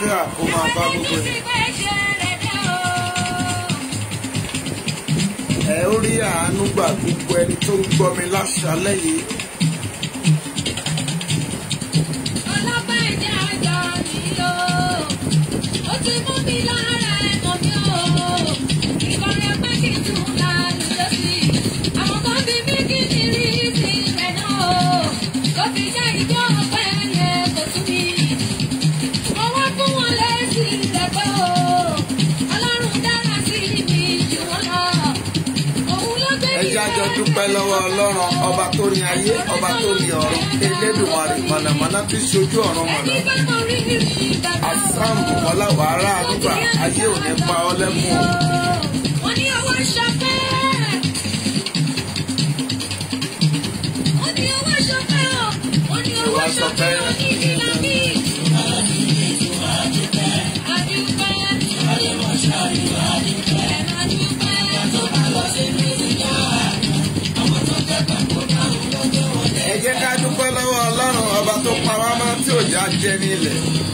àlàáfíà kó máa bá gbogbo ẹ̀. ẹ ó rí àánú gbà gbogbo ẹni tó ń gbọ́ mi láṣálẹ́ yìí. ẹ jẹ́ àjọ dúpẹ́ lọ́wọ́ ọlọ́run ọba tó ní ayé ọba tó ní ọ̀run elédùnmarè mọ̀nàmọ́ná tí ṣojú ọ̀run mọ̀nà. àsáàmù ọláwàárà àdúgbà ayé ò ní pa ọ́ lẹ́kùn o. Wọ́n ní ọwọ́ ṣọpẹ́. Wọ́n ní ọwọ́ ṣọpẹ́ o. Wọ́n ní ọwọ́ ṣọpẹ́ o. Ní ìlànà mi. Adúpẹ́. Ẹ máa dúpẹ́. ẹ jẹ́ ká dúpẹ́ lọ́wọ́ ọlọ́run ọba tó pa wá mọ́ tí ò já jẹ ní ilẹ̀.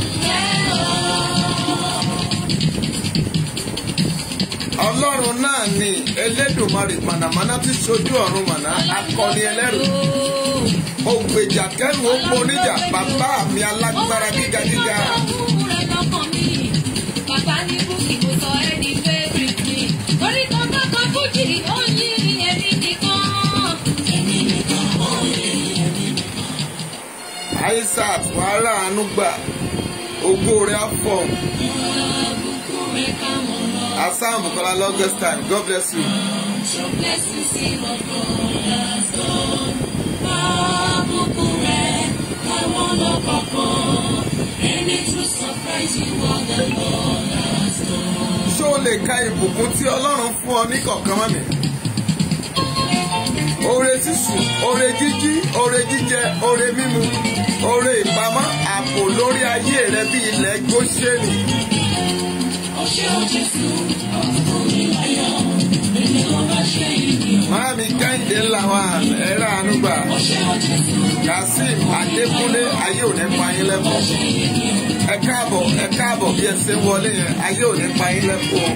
ọlọ́run náà ni elédùnmarè mọ̀nàmọ́ná tí ṣojú ọ̀run mọ̀nà akọni ẹlẹ́rù ògbèjà kẹrù ó poníjà bàbá mi alágbára gíga gíga. Bàbá ní búkì mo sọ ẹ́ ní favourite mi. Orí kan bá kan búkì ó yí èmi nìkan. Èmi nìkan ó yí èmi nìkan. isaac wàhálà àánú gbà ògo rẹ̀ á fọ̀ Àbùkù rẹ̀ ká mọ̀ lọ. asam bukola longest time god bless you. Your blessings see what God has done. Àbùkù rẹ̀ ká wọ́n lọ kọ̀ọ̀kan. And it will surprise you what the Lord has done. ṣé o lè ka ìbùkún tí ọlọ́run fún ọ ní kọ̀ọ̀kan mọ́ mi? oore sísùn oore jíjí oore jíjẹ oore mímu oore ìpamọ́ ààbò lórí ayé rẹ bí ilẹ̀ góṣẹ́nì. Ọṣẹ́ o Jésù, ọ̀pọ̀ mi láyọ̀. Èmi ò bá ṣe ìrìn. Máàmí Kẹ́hìndé làwọn ẹ̀rọ àánúgbà. Ọṣẹ́ o Jésù, Kazeem Adékúnlé ayé ò ní pa yín lẹ́kọ̀ọ́. Ẹ káàbọ̀ ẹ káàbọ̀ bí ẹ ṣe ń wọlé yẹn ayé ò ní pa yín lẹ́kọ̀ọ́.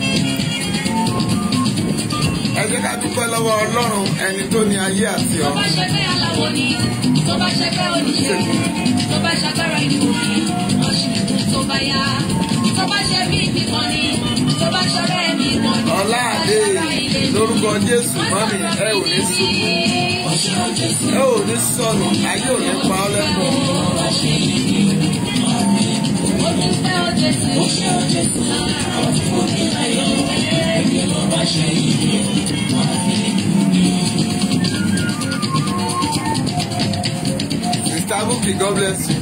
Ẹ jẹ́ ká dúpẹ́ lọ́wọ́ Ọlọ́run ẹni tó ní ayé àti tó bá ọ̀run. ṣe pé aláwọ̀ ni, tó bá ṣe pé oníṣègùn, tó bá ṣagbára ìlú ni, ọ̀ṣìnkún tó bá yá. Tó bá ṣe bí ìbímọ ni, tó bá ṣọrẹ́ ẹ̀mí mọ́ ni. Ọlá àdé lórúkọ Jésù mọ́mí ẹ ò ní ṣubú. Ẹ ò ní sọnù ayé ò ní pa ọ́ lẹ́kọ̀ọ́. Mr. Bukki God bless you.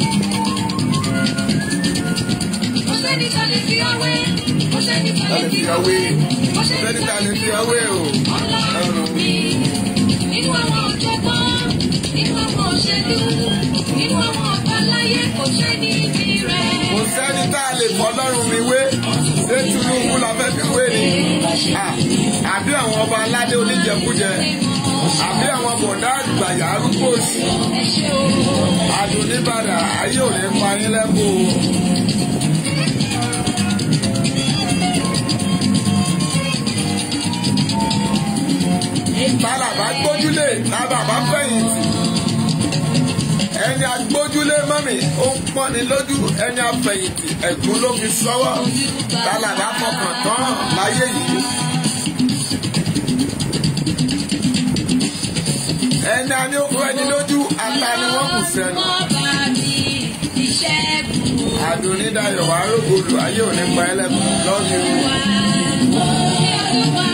Ọ̀sẹ́ni ta lè fi ọwé, ọ̀sẹ́ni ta Ta lè lè fi fi ọwé, ọwé? Ọ̀sẹ́ni ta lè fi ọwé o? Ọlọ́run mi, nínú àwọn ọ̀jọ̀gbọ́n, nínú àwọn òṣèlú, nínú àwọn ọ̀gá láyé kò ṣe ní ibi rẹ̀. kò sẹ́ni tá a lè fọ́ lọ́rùn mi wé ṣé Tinubu la fẹ́ fi wé ni À, àbí àwọn ọba aládé oníjẹkújẹ àbí àwọn bọ̀dá àgbàyà arúgbó òsì Ẹ ṣe o. àdùnníbàdà ayé ò ní pa yín lẹ́kọ̀ọ́ o. tálàbà gbójúlé tábàbà fẹ̀yìntì ẹni agbójúlé mọ́mì ó ń pọ́ni lójú ẹni afẹ̀yìntì ẹ̀gún ló fi sọ́wọ́ tálàbà fọkàn tán láyé yìí. ẹni a ní ó fún ẹni lójú ata ni wọ́n kù sẹ́nu. Ọba mi, ìṣẹ́gun àdùnnídàyọ̀ wàá rògbòlù ayé ò ní pa ẹlẹ́kùn lọ́ọ̀dì rú. wa. Olúwa.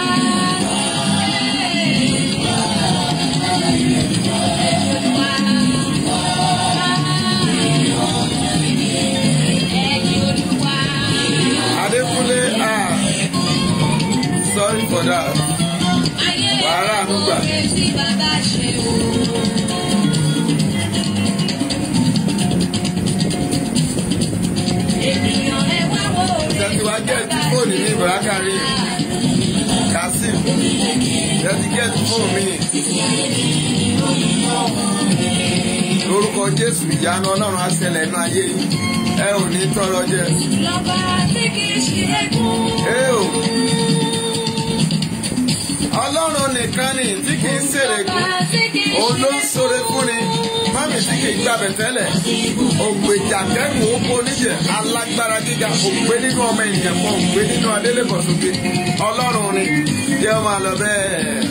Ẹ̀yin Olúwa. Adékúnlé ah sorry for that. Ayé Wàhálà ló gbà. oore tí bàbá ṣe o. Ènìyàn ẹ wá wo oore Tẹ̀sí wá gẹ̀ẹ́tì fóònù ní Bùrákàrí. Kazeem tẹ̀sí gẹ̀ẹ́tì fóònù mi. Lórúkọ Jésù ìyanu Ọlọ́run á ṣẹlẹ̀ nínú ayé yìí. ẹ ò ní tọrọ jẹ. Lọ́ba tí kì í ṣe ẹkún. ẹ o ọlọ́run nìkan ni tí kì í ṣèrè kú Lọ́ba tí kì í òun ṣe ló ń ṣoore fún ni mami tí kì í gbàbẹ̀ tẹ́lẹ̀ ògbèjà kẹ́rù oko níjẹ̀ alágbára gíga ògbé nínú ọmọ ènìyàn kan ògbé nínú adélébọ̀sókè ọlọ́run ni jẹ́ ọ máa lọ bẹ́ẹ̀.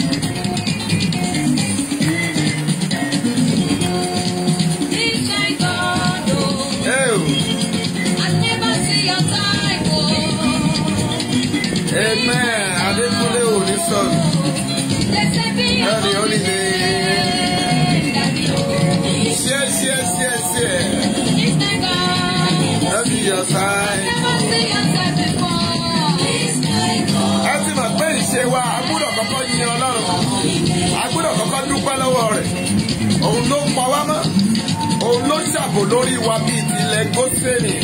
This kind God, oh, ẹ o I never see your type, oh. amen adékúnlé ò ní sọnù Blessed be your ẹni ó holy nílé name, Daddy, oh. ṣíẹ ṣíẹ ṣíẹ ṣíẹ This kind God, lọ́bì yọ̀sáì. never see your type before. This kind God, ẹ ti mọ̀ pé ìṣe wa a gbọ́dọ̀ kọ́kọ́ yin ọlọ́run a gbọ́dọ̀ kọ́kọ́ dúpẹ́ lọ́wọ́ rẹ̀ òun ló pa wá mọ́ òun ló ṣàbò lórí wa bíi tilẹ̀ gósẹ́nì.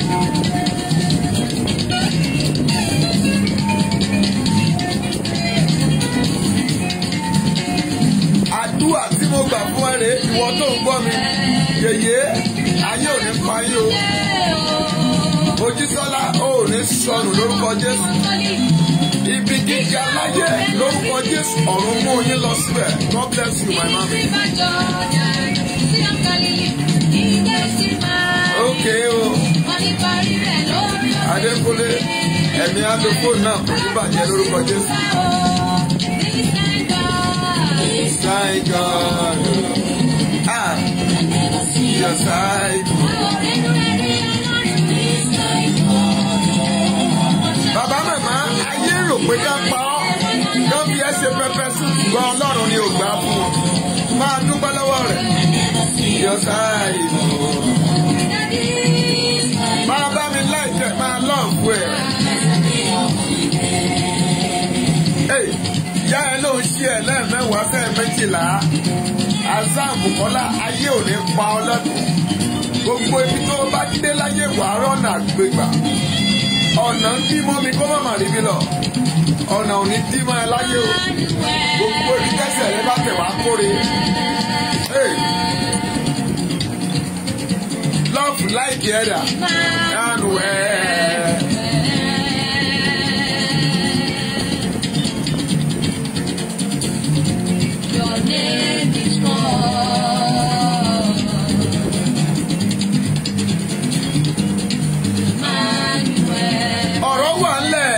àdúrà tí mo gbà fún ẹ rèé ìwọ tó ń gbọ́ mi yèyé ayé ò ní pa yín o mojísọ́lá ò ní sọnù lórúkọ jésù ibi gíga láyé lórúkọ jésù ọ̀run mú yín lọ síbẹ̀ god bless you my mama. ok o adékúnlé ẹ̀mí adókòó náà kò ní bàjẹ́ lórúkọ jésù. my god ah your side. bàbá màmá ayé rò pé ká pa ọ́ kán fi ẹ́ ṣe pẹpẹ sùn ṣùgbọ́n ọlọ́run ni ò gbà fún wọn máa dúpẹ́ lọ́wọ́ rẹ̀ your side. máa bá mi láìpẹ́ máa lọ́ọ̀fù ẹ̀. Hey, ìyá ẹ ló ń ṣí ẹ lẹ́ẹ̀mẹ́wàá fẹ́ méjìlá azam kọ́lá ayé ò ní pa ọ́ lọ́dún gbogbo ibi tó bá dé láyé wàá rọ́nà gbégbà ọ̀nà ń dí mọ́ mi kó má má rí mi lọ ọ̀nà ò ní dí mọ́ ẹ láyé o gbogbo ibi tẹ́sẹ̀ rẹ bá tẹ̀ wá kóre. Hey. love like ẹ̀dà yánu ẹ̀. Your name is called Emmanuel. ọ̀rọ̀ wà ńlẹ̀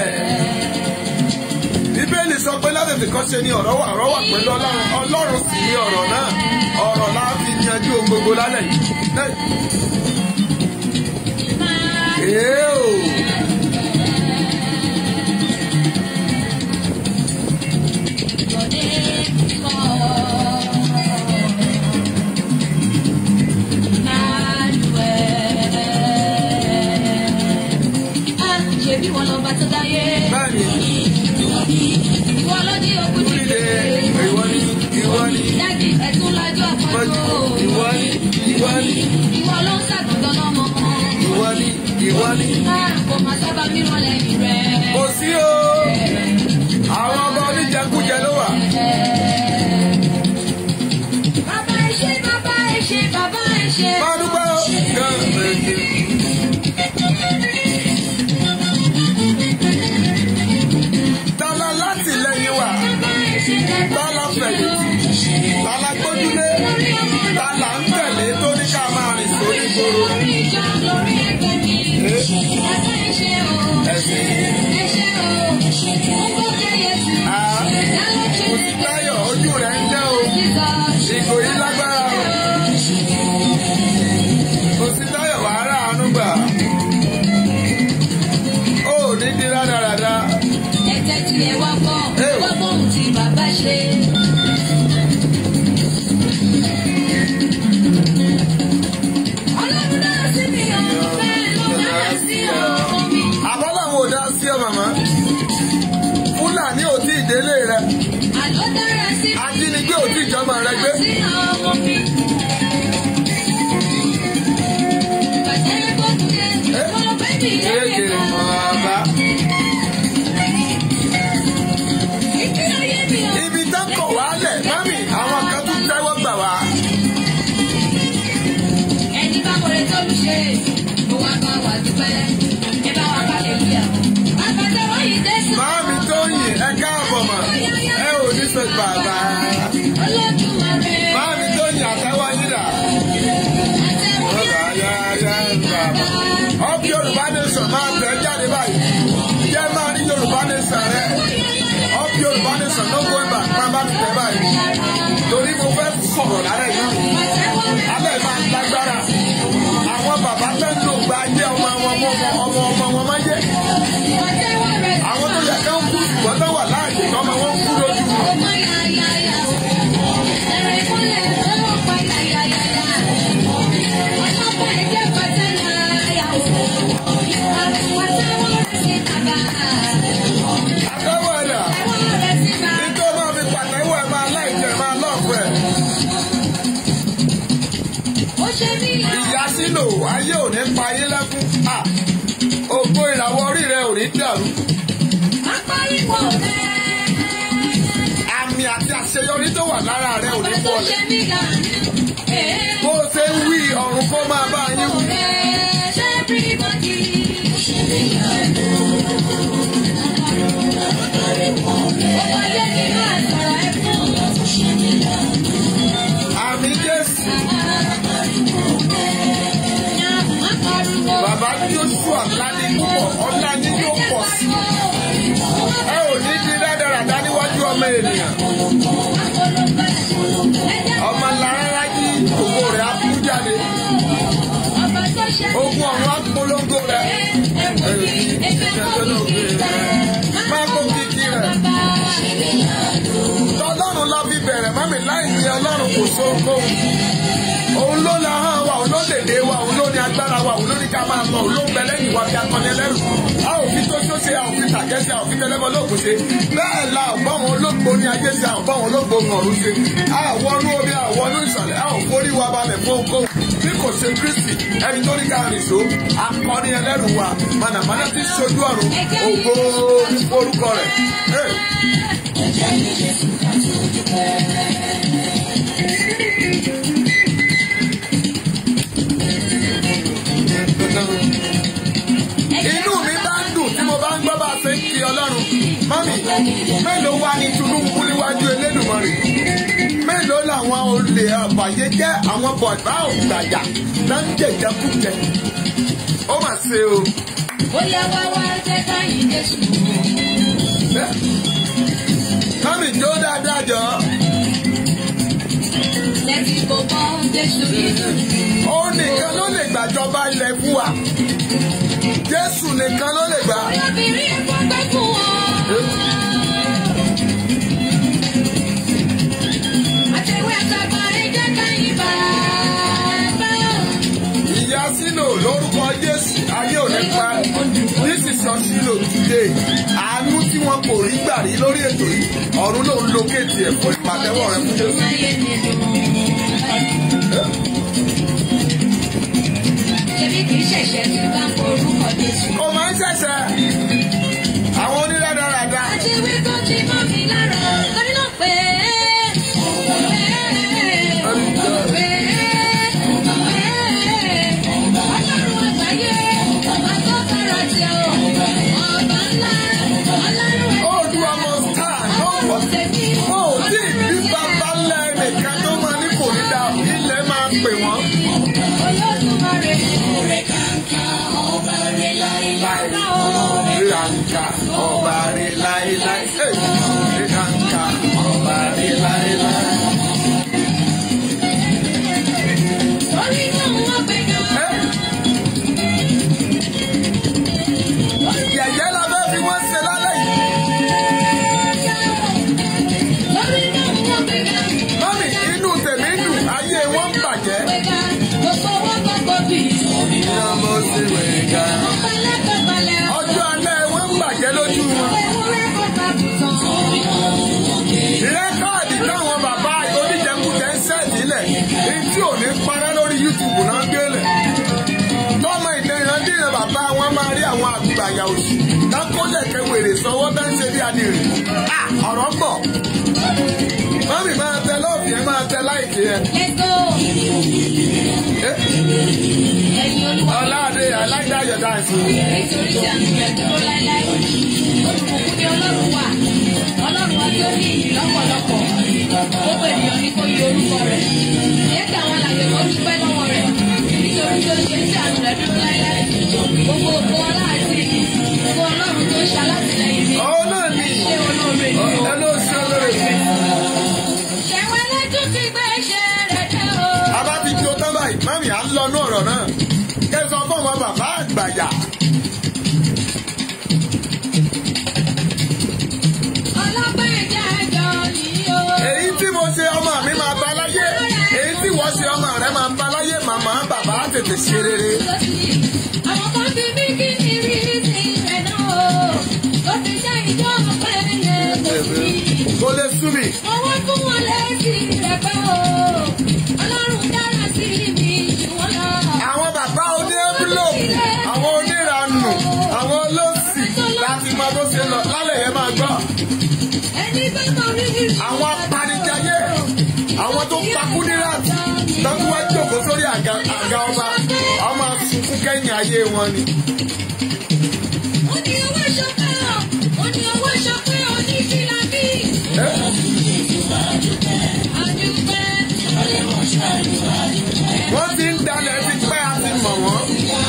bíbélì sọ pé látẹ̀tẹ̀ kan ṣe ni ọ̀rọ̀ wà ọ̀rọ̀ wà pẹ̀lú ọlọ́run ọlọ́run sì ni ọ̀rọ̀ náà ọ̀rọ̀ la fi yanjú ohun gbogbo lálẹ́ yìí. Hey. Èé o. Your name is called Emmanuel. Ah, ṣebí wọn lọba tó dáyé. bẹ́ẹ̀ni Ìwọ ló ní ogún líle jíjẹ. ìwọ ni ìwọ ni Dájú ẹ̀tún lájọ́ mọ́jú àpapọ̀. ìwọ ni ìwọ ni Ìwọ ló ń ṣàgùntàn lọ́mọ. ìwọ ni ìwọ ni. Ah, kò máa sábà mìíràn lẹ́yìn rẹ̀. kò sí o àwọn ọmọ oníjẹkújẹ ló wà. Bàbá ẹ ṣé, bàbá ẹ ṣé, bàbá ẹ ṣé. máa dúpẹ́ o. Gan méje. tala láti lẹ́yìn wa Bàbá ẹ ṣé, bàbá tala ẹ ṣé. fẹ̀yìntì tala gbójúlé tala ń tẹ̀lé tó ní ká máa rìn sórí gbòòrò. Lórí ìjọ, lórí ẹgbẹ́ mi. Bàbá ẹ ṣé o. ẹ̀sìn Ẹ ṣé o. Mo gbọ́ kẹ́yẹ sí. a Ẹ̀dá ló ṣe kò sí táyọ̀ ojú rẹ̀ ń jẹ́ o Jesus. ìgò yìí lágbára o kò sí táyọ̀ wàhálà àánú gbà ó ní di rádaràda Ẹ̀jẹ̀ tí ẹ wá gbọ́, Ẹ o. wá gbọ́ ohun tí bàbá ṣe. Ọlọ́run dára sí mi o, bẹ́ẹ̀ ló dára sí ọmọ mi. àbọ̀ làwọn ò dá sí ọ màmá fúlàní ò tí ì délé rẹ Àlọ́ dára sí mi. ajínigbé ò tí ì jọmọ rẹ gbé Sí ọmọ mi. Bàtẹ́ gbọ́dọ̀ yẹ, ọmọ bẹ́bí yẹ kéèké yẹ kan. ọba Ìdí ayé mi o. ibi tó kọ̀ wálẹ̀ mọ́mì àwọn kan tún tẹ́wọ́ gbà wá Ẹni bá wọlé tó lù ṣe, Máàmì tó yìn ẹ káàbọ̀ mà ẹ ò ní sọ bàbá. Máàmì tó yìn àtẹ́wọ́ yín dà. Ọ̀gá yá yá bàbá. Ọ̀bí Yorùbá Nation máa tẹ̀ jáde báyìí. Jẹ́ máa rí Yorùbá Nation rẹ̀. Ọ̀bí Yorùbá Nation ló gbé bà máa bá mi tẹ̀ báyìí. Torí mo fẹ́ sọ̀rọ̀ lálẹ́ yìí. Alẹ́ máa ń lágbára. Àwọn bàbá fẹ́ lò gba ayé ọmọ wọn ọmọ ọmọ ọmọ wọn máa yé. Àwọn tó yẹ ká ń kú ṣùgbọ́n tó wà láàyè lọ́mọ wọn kú lójú wọn. Àtẹ́wọ̀ ẹ̀dà. Nítorí máa fi pàtẹ́wọ̀ ẹ̀ máa láìjẹ́ máa lọ́ọ̀fù ẹ̀. Ìyá sílò ayé ò ní pa ayé lẹ́kún. À, Ògo ìràwọ̀ orí rẹ̀ ò ní dàrú. Àmì àti àṣeyọrí tó wà lára rẹ̀ ò ní bọ̀lẹ̀. Bó o ṣe ń wí ọ̀run kó máa bá yín wí. Àmì Jésù. Bàbá Joshua Ládé púpọ̀, ọlá yín yóò pọ̀ sí. Ẹ ò ní di rádaràdá níwájú ọmọ ènìyàn. Ọmọ làárá yí ògo rẹ̀ á kú jáde. Ogun ọ̀run á polongo rẹ̀. Máa kó kíkí rẹ̀. Tọ́lọ́run lọ fi bẹ̀rẹ̀ mọ́mí láì ní ọlọ́run kò sóhunkóhun. Òun ló la hàn wa, òun ló lèdè wa, òun ló ní agbára wa, òun ló ní ká máa lọ, òun ló ń bẹ lẹ́yìn wa bí akọni ẹlẹ́rù. A ò fi tó tó ṣe, a ò fi tàgẹ́ ṣe, a ò fi tẹlẹ́mọ lóògùn ṣe. Bẹ́ẹ̀ la ò bá wọn olóògbé ní ayé ṣe, a ò bá wọn olóògbé ohun ọ̀run ṣe. A ò wọnú omi, a ò wọnú ìsàlẹ̀, a ò forí wa balẹ̀ fún ohunkóhun. Bí kò ṣe Kristi, ẹni tó ní ká rìn so, akọni ẹlẹ́rù wa, mànàmáná ti ṣojú ọ̀run, ògo ní orúkọ rẹ̀. Hey. Inú mi bá ń dùn tí mo bá ń gbọ́ bá a ṣe ń kí Ọlọ́run. Mọ́mì, mélòó wá ní Tinubu níwájú Elédùmarè? Mélòó làwọn olè ọ̀bàyéjẹ́ àwọn bọ̀dá ògbàjà náà ń jẹ̀jẹ̀kújẹ? Ó mà ṣe o. Bóyá wá wá jẹ́ káyìn Jésù. Mọ́mì jó dáadáa jọ. Lẹ́tí kò bọ́ Jésù nínú. Ó nìkan ló lè gbàjọba ilẹ̀ fún wa. Jésù nìkan ló lè gbà. Obìnrin ẹ̀fọ́ pẹ́ fún wọn. Àtẹ̀wé àtàgbà ẹ̀jẹ̀ káyìn bàbá. Ìyá Sílò lórúkọ Jésù ayé ò ní pa. This is your Sílò today. Àánú tí wọn kò rí gbà rí lórí ètò yìí. Ọ̀run ló ń lókèétì ẹ̀fọ́ ìpàtẹ́wọ̀ rẹ fún Jésù. Láyé nínú. Èmi kì í ṣẹ̀ṣẹ̀ tí bá ń forúkọ Jésù. Kò máa ń ṣẹ̀ṣẹ̀. Àwọn onírádaràda. Àti wí tó ti mọ́ mi lára. Lórí náà pé. Ọlọ́run àgbáyé, ọba tó fẹ́ràn tí o. Ọba ńlá, ọlọ́run Ó du ọmọ star lọ́wọ́. tèmi. Ó tí bí bàbá ńlá ẹnìkan tó máa ní kò ní dá ilẹ̀ máa pè wọ́n. Olódùmarè. Òrè kàkà ọba rẹ̀ láìláì. Ìrànkà ọba rẹ̀ láéláé. Ìrànkà ọba rẹ̀ láéláé. Orí náà wọ́n gbẹ̀gà. Yẹ̀yẹ́ la fẹ́ fi wọ́n ṣe lálẹ́ yìí. Orí náà wọ́n gbẹ̀gà. Mọ́mì inú tèmi dùn ayé wọn ń bàjẹ́. Gbẹ̀gà. Gbogbo wọn gbogbo bì. Ìyá mo sì wẹ̀gà. Ọ̀pẹ̀lẹ̀ pẹ̀pẹ̀lẹ̀. Ọjọ́ alẹ́ wọn ń bàjẹ́ lójú wọn. Ewúrẹ́ kò bá bùtàn. Rẹ́kọ̀dì táwọn bàbá oníjẹkújẹ ń sẹ́ẹ̀dì lẹ̀ èyí tí ò ní parẹ́ lórí YouTube náà gbélé. Tọ́mọ ìdẹ̀yìndínlẹ̀ bàbá wọn máa rí àwọn àgbàyà òsì. Dákọ́lẹ̀ kẹwèrè sọwọ́ bá ń ṣe bí adìrẹ̀. À ọ̀rọ̀ pọ̀. Mọ́mì máa tẹ lọ́ọ̀fì ẹ máa tẹ láìkì ẹ. Let's go. Eh, Ẹ̀yin olúwa. Ọláde I like that your dance. nítorí tí àánú rẹ̀ dúró láéláé. Olùkùnkùn ni Ọlọ́run wà. Ọlọ́run wa tí ó ní ìyìn lọ́pọ̀lọpọ̀. Gbogbo ènìyàn ní kó yí orúkọ rẹ̀. Jẹ́ kí àwọn alàgbẹ̀ kan dúpẹ́ lọ́wọ́ rẹ̀. Nítorí tí ó ṣe tí àánú rẹ̀ dúró láéláé. Gbogbo ògo ọlá àti ìyìn. Gbogbo Ọlọ́run tó ṣe alátìlẹyìn mi. Ó náà ní Ṣé olóore ni o? ẹ ló ṣe olóore. Ṣẹ̀wọ̀n lẹ́tún ti gbé ṣe rẹ̀ dé o. A bá ti jó tán báyìí, mami à ń lọ ní ọ̀rọ̀ náà. Kẹ́sàn fún ọmọ bàbá àgbàyà. Ọlọ́pẹ́ ìjà ẹjọ́ nìyí o. Èyí tí mo ṣe ọmọ mi máa bá láyé. Èyí tí wọ́n ṣe ọmọ rẹ̀ máa bá láyé. Màmá bàbá tètè ṣe rere. Àwọn kan ti ní kí ni rí sí rẹ̀ náà o. Ó ti jẹ́ ìjọ ọ̀pẹ yẹn kò sí. Kò lè sú mi. Owó fún wọn lẹ́sìn rẹ̀ pẹ́ o. Ọlọ́run dára sí mi jù wọ́n lọ. Àwọn bàbá oní ẹ́bílòpù, àwọn oníranù, àwọn olóòsì láti máa bó ṣe lọ lálẹ́ yẹn máa gbọ́. Ẹni bá mọ rí rí. Àwọn apanijayé, àwọn tó pakú ní láti lọ́dún wá jókòó sórí àga àga ọba. Ọmọ sunkún kẹ́yìn ayé wọn ni. Ó ní owó ṣọpẹ́ o. Ó ní owó ṣọpẹ́ o ní fìlàbí. Ẹ́ Àdúpẹ́. Wọ́n ti ń dalẹ̀ ti pẹ́ àti mọ̀ wọ́n.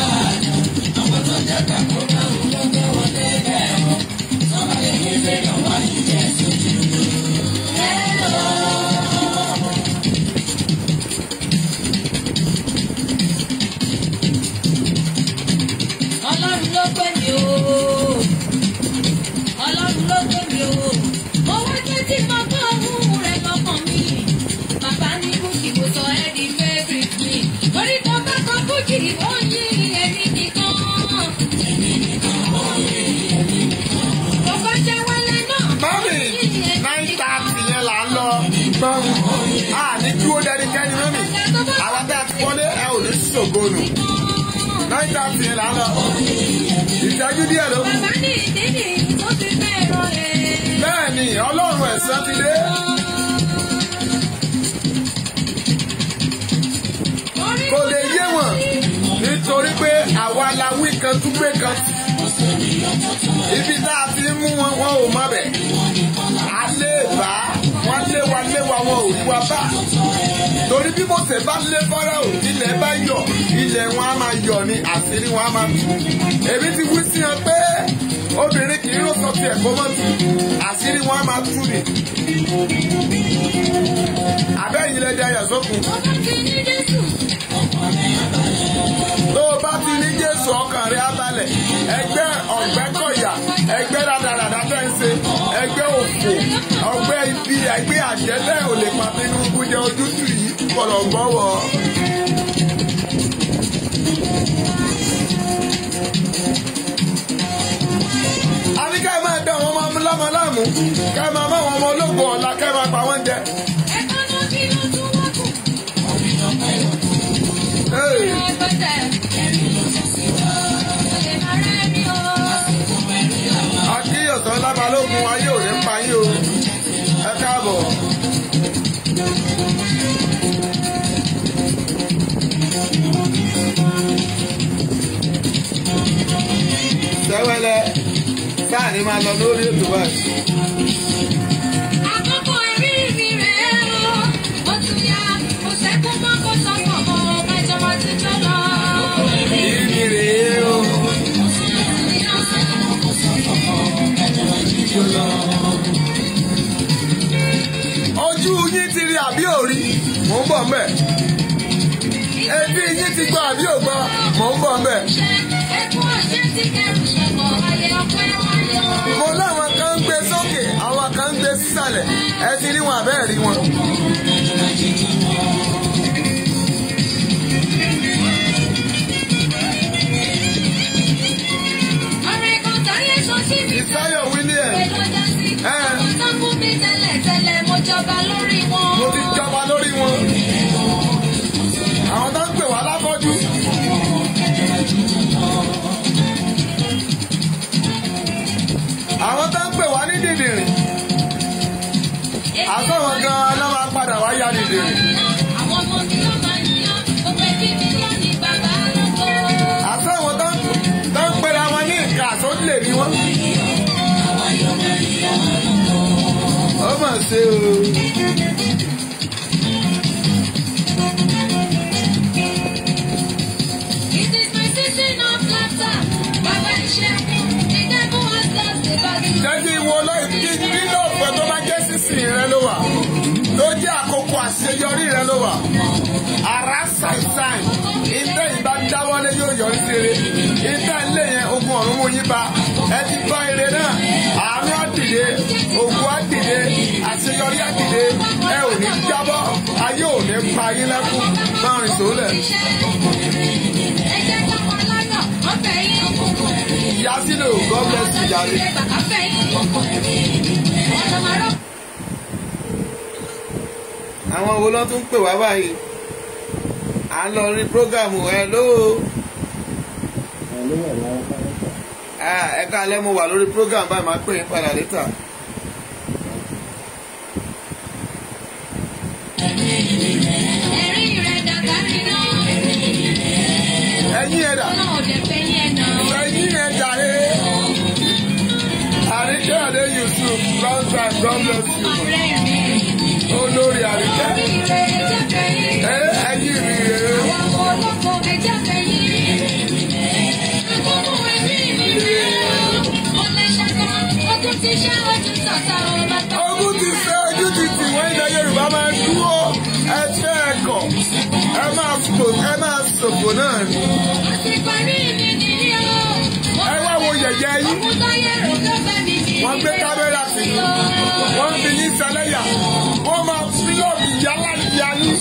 Ọlọ́run ló pè mí o. Ọlọ́run ló pè mí o. Mo wá jẹ́ tí mo gbọ́ ohùn rẹ̀ lọ́kàn mi. Bàbá ní Bùkì kò sọ ẹ́ di favourite mi. Orí tó bá kọ Bùkì ó yí ẹni nìkan. Mo bá jẹ́ wálé náà. Mọ́mì nine thirty yẹn là ń lọ. Gbọ́n a ní dúró dẹnikẹ́ni mọ́mì. Àwọn tá a ti wọlé ẹ ò ní ṣògo nù. Nine thirty yẹn là ń lọ. Ìtẹ́jú díẹ̀ ló kù. Bàbá ní ìdí nìyí tó fi fẹ́ràn rẹ̀. Bẹ́ẹ̀ ni Ọlọ́run ẹ̀san ti dé. Kò lè yé wọn nítorí pé àwa la wí kan tún gbé kan. Ibi tá a ti mú wọn wọn ò má bẹ̀. A lè bá wọn lé wa lé wa wọn ò rí wa bá. Torí bí Mose bá lé Fáráò ilẹ̀ bá yọ̀ ilẹ̀ wọn á máa yọ̀ ni àṣírí wọn á máa tú. Èmi ti wí sí wọn pé obìnrin kì í rò sọ tiẹ̀ kó mọ́ tu àṣírí wọn á máa tú ni. Abẹ́yìn lẹ di ayọ̀ sókun. Mo bá ti ní Jésù. tó o bá ti ní jésù ọkàn rẹ abalẹ̀ ẹgbẹ́ ọ̀gbẹ́kọ̀yà ẹgbẹ́ rádaràdà tẹ́ ń ṣe ẹgbẹ́ òfò ọgbẹ́ ibi ẹgbẹ́ àjẹ́tẹ́ ò lè pa Tinubu jẹ ojútùú yìí kọ̀lọ̀ gbọ́wọ́. a ní ká ẹ máa dán àwọn ọmọ lọ́mọ láàmú ká ẹ máa má àwọn ọmọ ológun ọ̀la ká ẹ máa pa wọ́n jẹ. Ẹ̀ka náà kí ló tún wá kù. Hey. akíyọ̀sán lábalógun ayé ò ní pa yín o ẹ káàbọ̀. sẹ́wẹ́lẹ́ sáà ní máa lọ lórí ètò báyìí. Àkókò ẹ̀rí mi rèé o, ó tún yá, kò sẹ́kún mọ́ kó sọ́kàn mọ́, mẹ́jọ wá ti jọ lọ. ìrìn rèé o. ojú yín ti rí àbí òrí mò ń bọ̀ mbẹ̀. etí yín ti gbọ́ àbí ògbọ́ mò ń bọ̀ mbẹ̀. Ẹkún ọ̀ṣẹ́ ti kẹrù sọ̀kọ̀, ayé ọpẹ́ wáyé o. mo láwọn kan ń gbé sókè àwọn kan ń gbé sísàlẹ̀ ẹ ti rí wọn àbẹ́ẹ̀ rí wọn. Ọ̀rẹ́ kan táyé sọ sí mi ìsáyọ̀ william pé lọ́jọ́ sí. Àwọn tó fún mi tẹ́lẹ̀ tẹ́lẹ̀, mo jọba lórí wọn. mo ti jọba lórí wọn. àwọn tó ń pè wá láfọ́jú. àwọn tó ń pè wá ní dìdìrìn àtọ̀wọ̀n gan-an ló máa padà wá ya dìdìrìn. Àwọn ọmọ mi ló máa ń yan, ó pẹ́ kí mi lọ ní bàbá lóko. àtọ̀wọ̀n tó ṣe o. It is my season of laughter. Bàbá iṣẹ́, the devil has lost the battle. jẹ́ kí wo lọ́ọ̀ nínú ọ̀pẹ tó bá jẹ́ sísìn rẹ ló wà tó jẹ́ àkókò àṣeyọrí rẹ ló wà ara ṣàìṣàì ìtẹ́ ìbá dáwọ́lé yóò yọrí sí eré ìtẹ́ ilé yẹn ogun ọ̀run mú yín bá ẹ ti gbọ́ ire náà àánú á dìde ogun á dìde àṣeyọrí á dìde ẹ ò ní jábọ́ ayé ò ní pa yín lẹ́kún máa rìn sólẹ̀ Ẹ jẹ́ ká wọn lọ́nà, ọ̀fẹ́ yín òkùnkùn. ìyá sílẹ̀ ò God bless you jàre. Ọ̀fẹ́ yín òkùnkùn. Ọ̀nà màrọ́. àwọn wo ló tún pè wá báyìí à ń lọ rí prógámù ẹ ló ẹ káalẹ́ mo wà lórí prógámù báyìí máa pè yín padà létà. Ẹ̀rín rẹ̀ dàgbà rí náà. ẹ̀yin ẹ̀dà Ọ̀nà òde fẹ́ yẹn náà. ẹ̀yin ẹ̀dà ẹ̀ àríkẹ́ àdé Yusuf long time God bless you Ọ̀rẹ́ mi. olórí àríkẹ́ Orí rẹ̀ ẹ̀jẹ̀ fẹ́ yín. ẹ ẹ̀yin rí rèé Àwọn olóko ẹ̀jẹ̀ fẹ́ yín. Àkókò ẹ̀mí mi rẹ̀ o. Ọ̀lẹ́ ṣàkà, ogun ti ṣẹ́ ojú tàtà ọ̀la tó. ogun ti fẹ́ ojú ti tì wọ́n ilẹ̀ Yorùbá máa ń dúró ẹ fẹ́ ẹ̀kọ́ ẹ máa fò ẹ máa ṣòfò náà ni Àti parí mi nìyí o. ẹ wá wo yẹ̀yẹ́ yín. Ogun tó yẹ rò ló fẹ́ mi kì í. wọ́n gbé kámẹ́rà sí i wọ́n fi yín sẹlẹ́yà wọ́n máa fílọ̀mù yálà ìyá yín.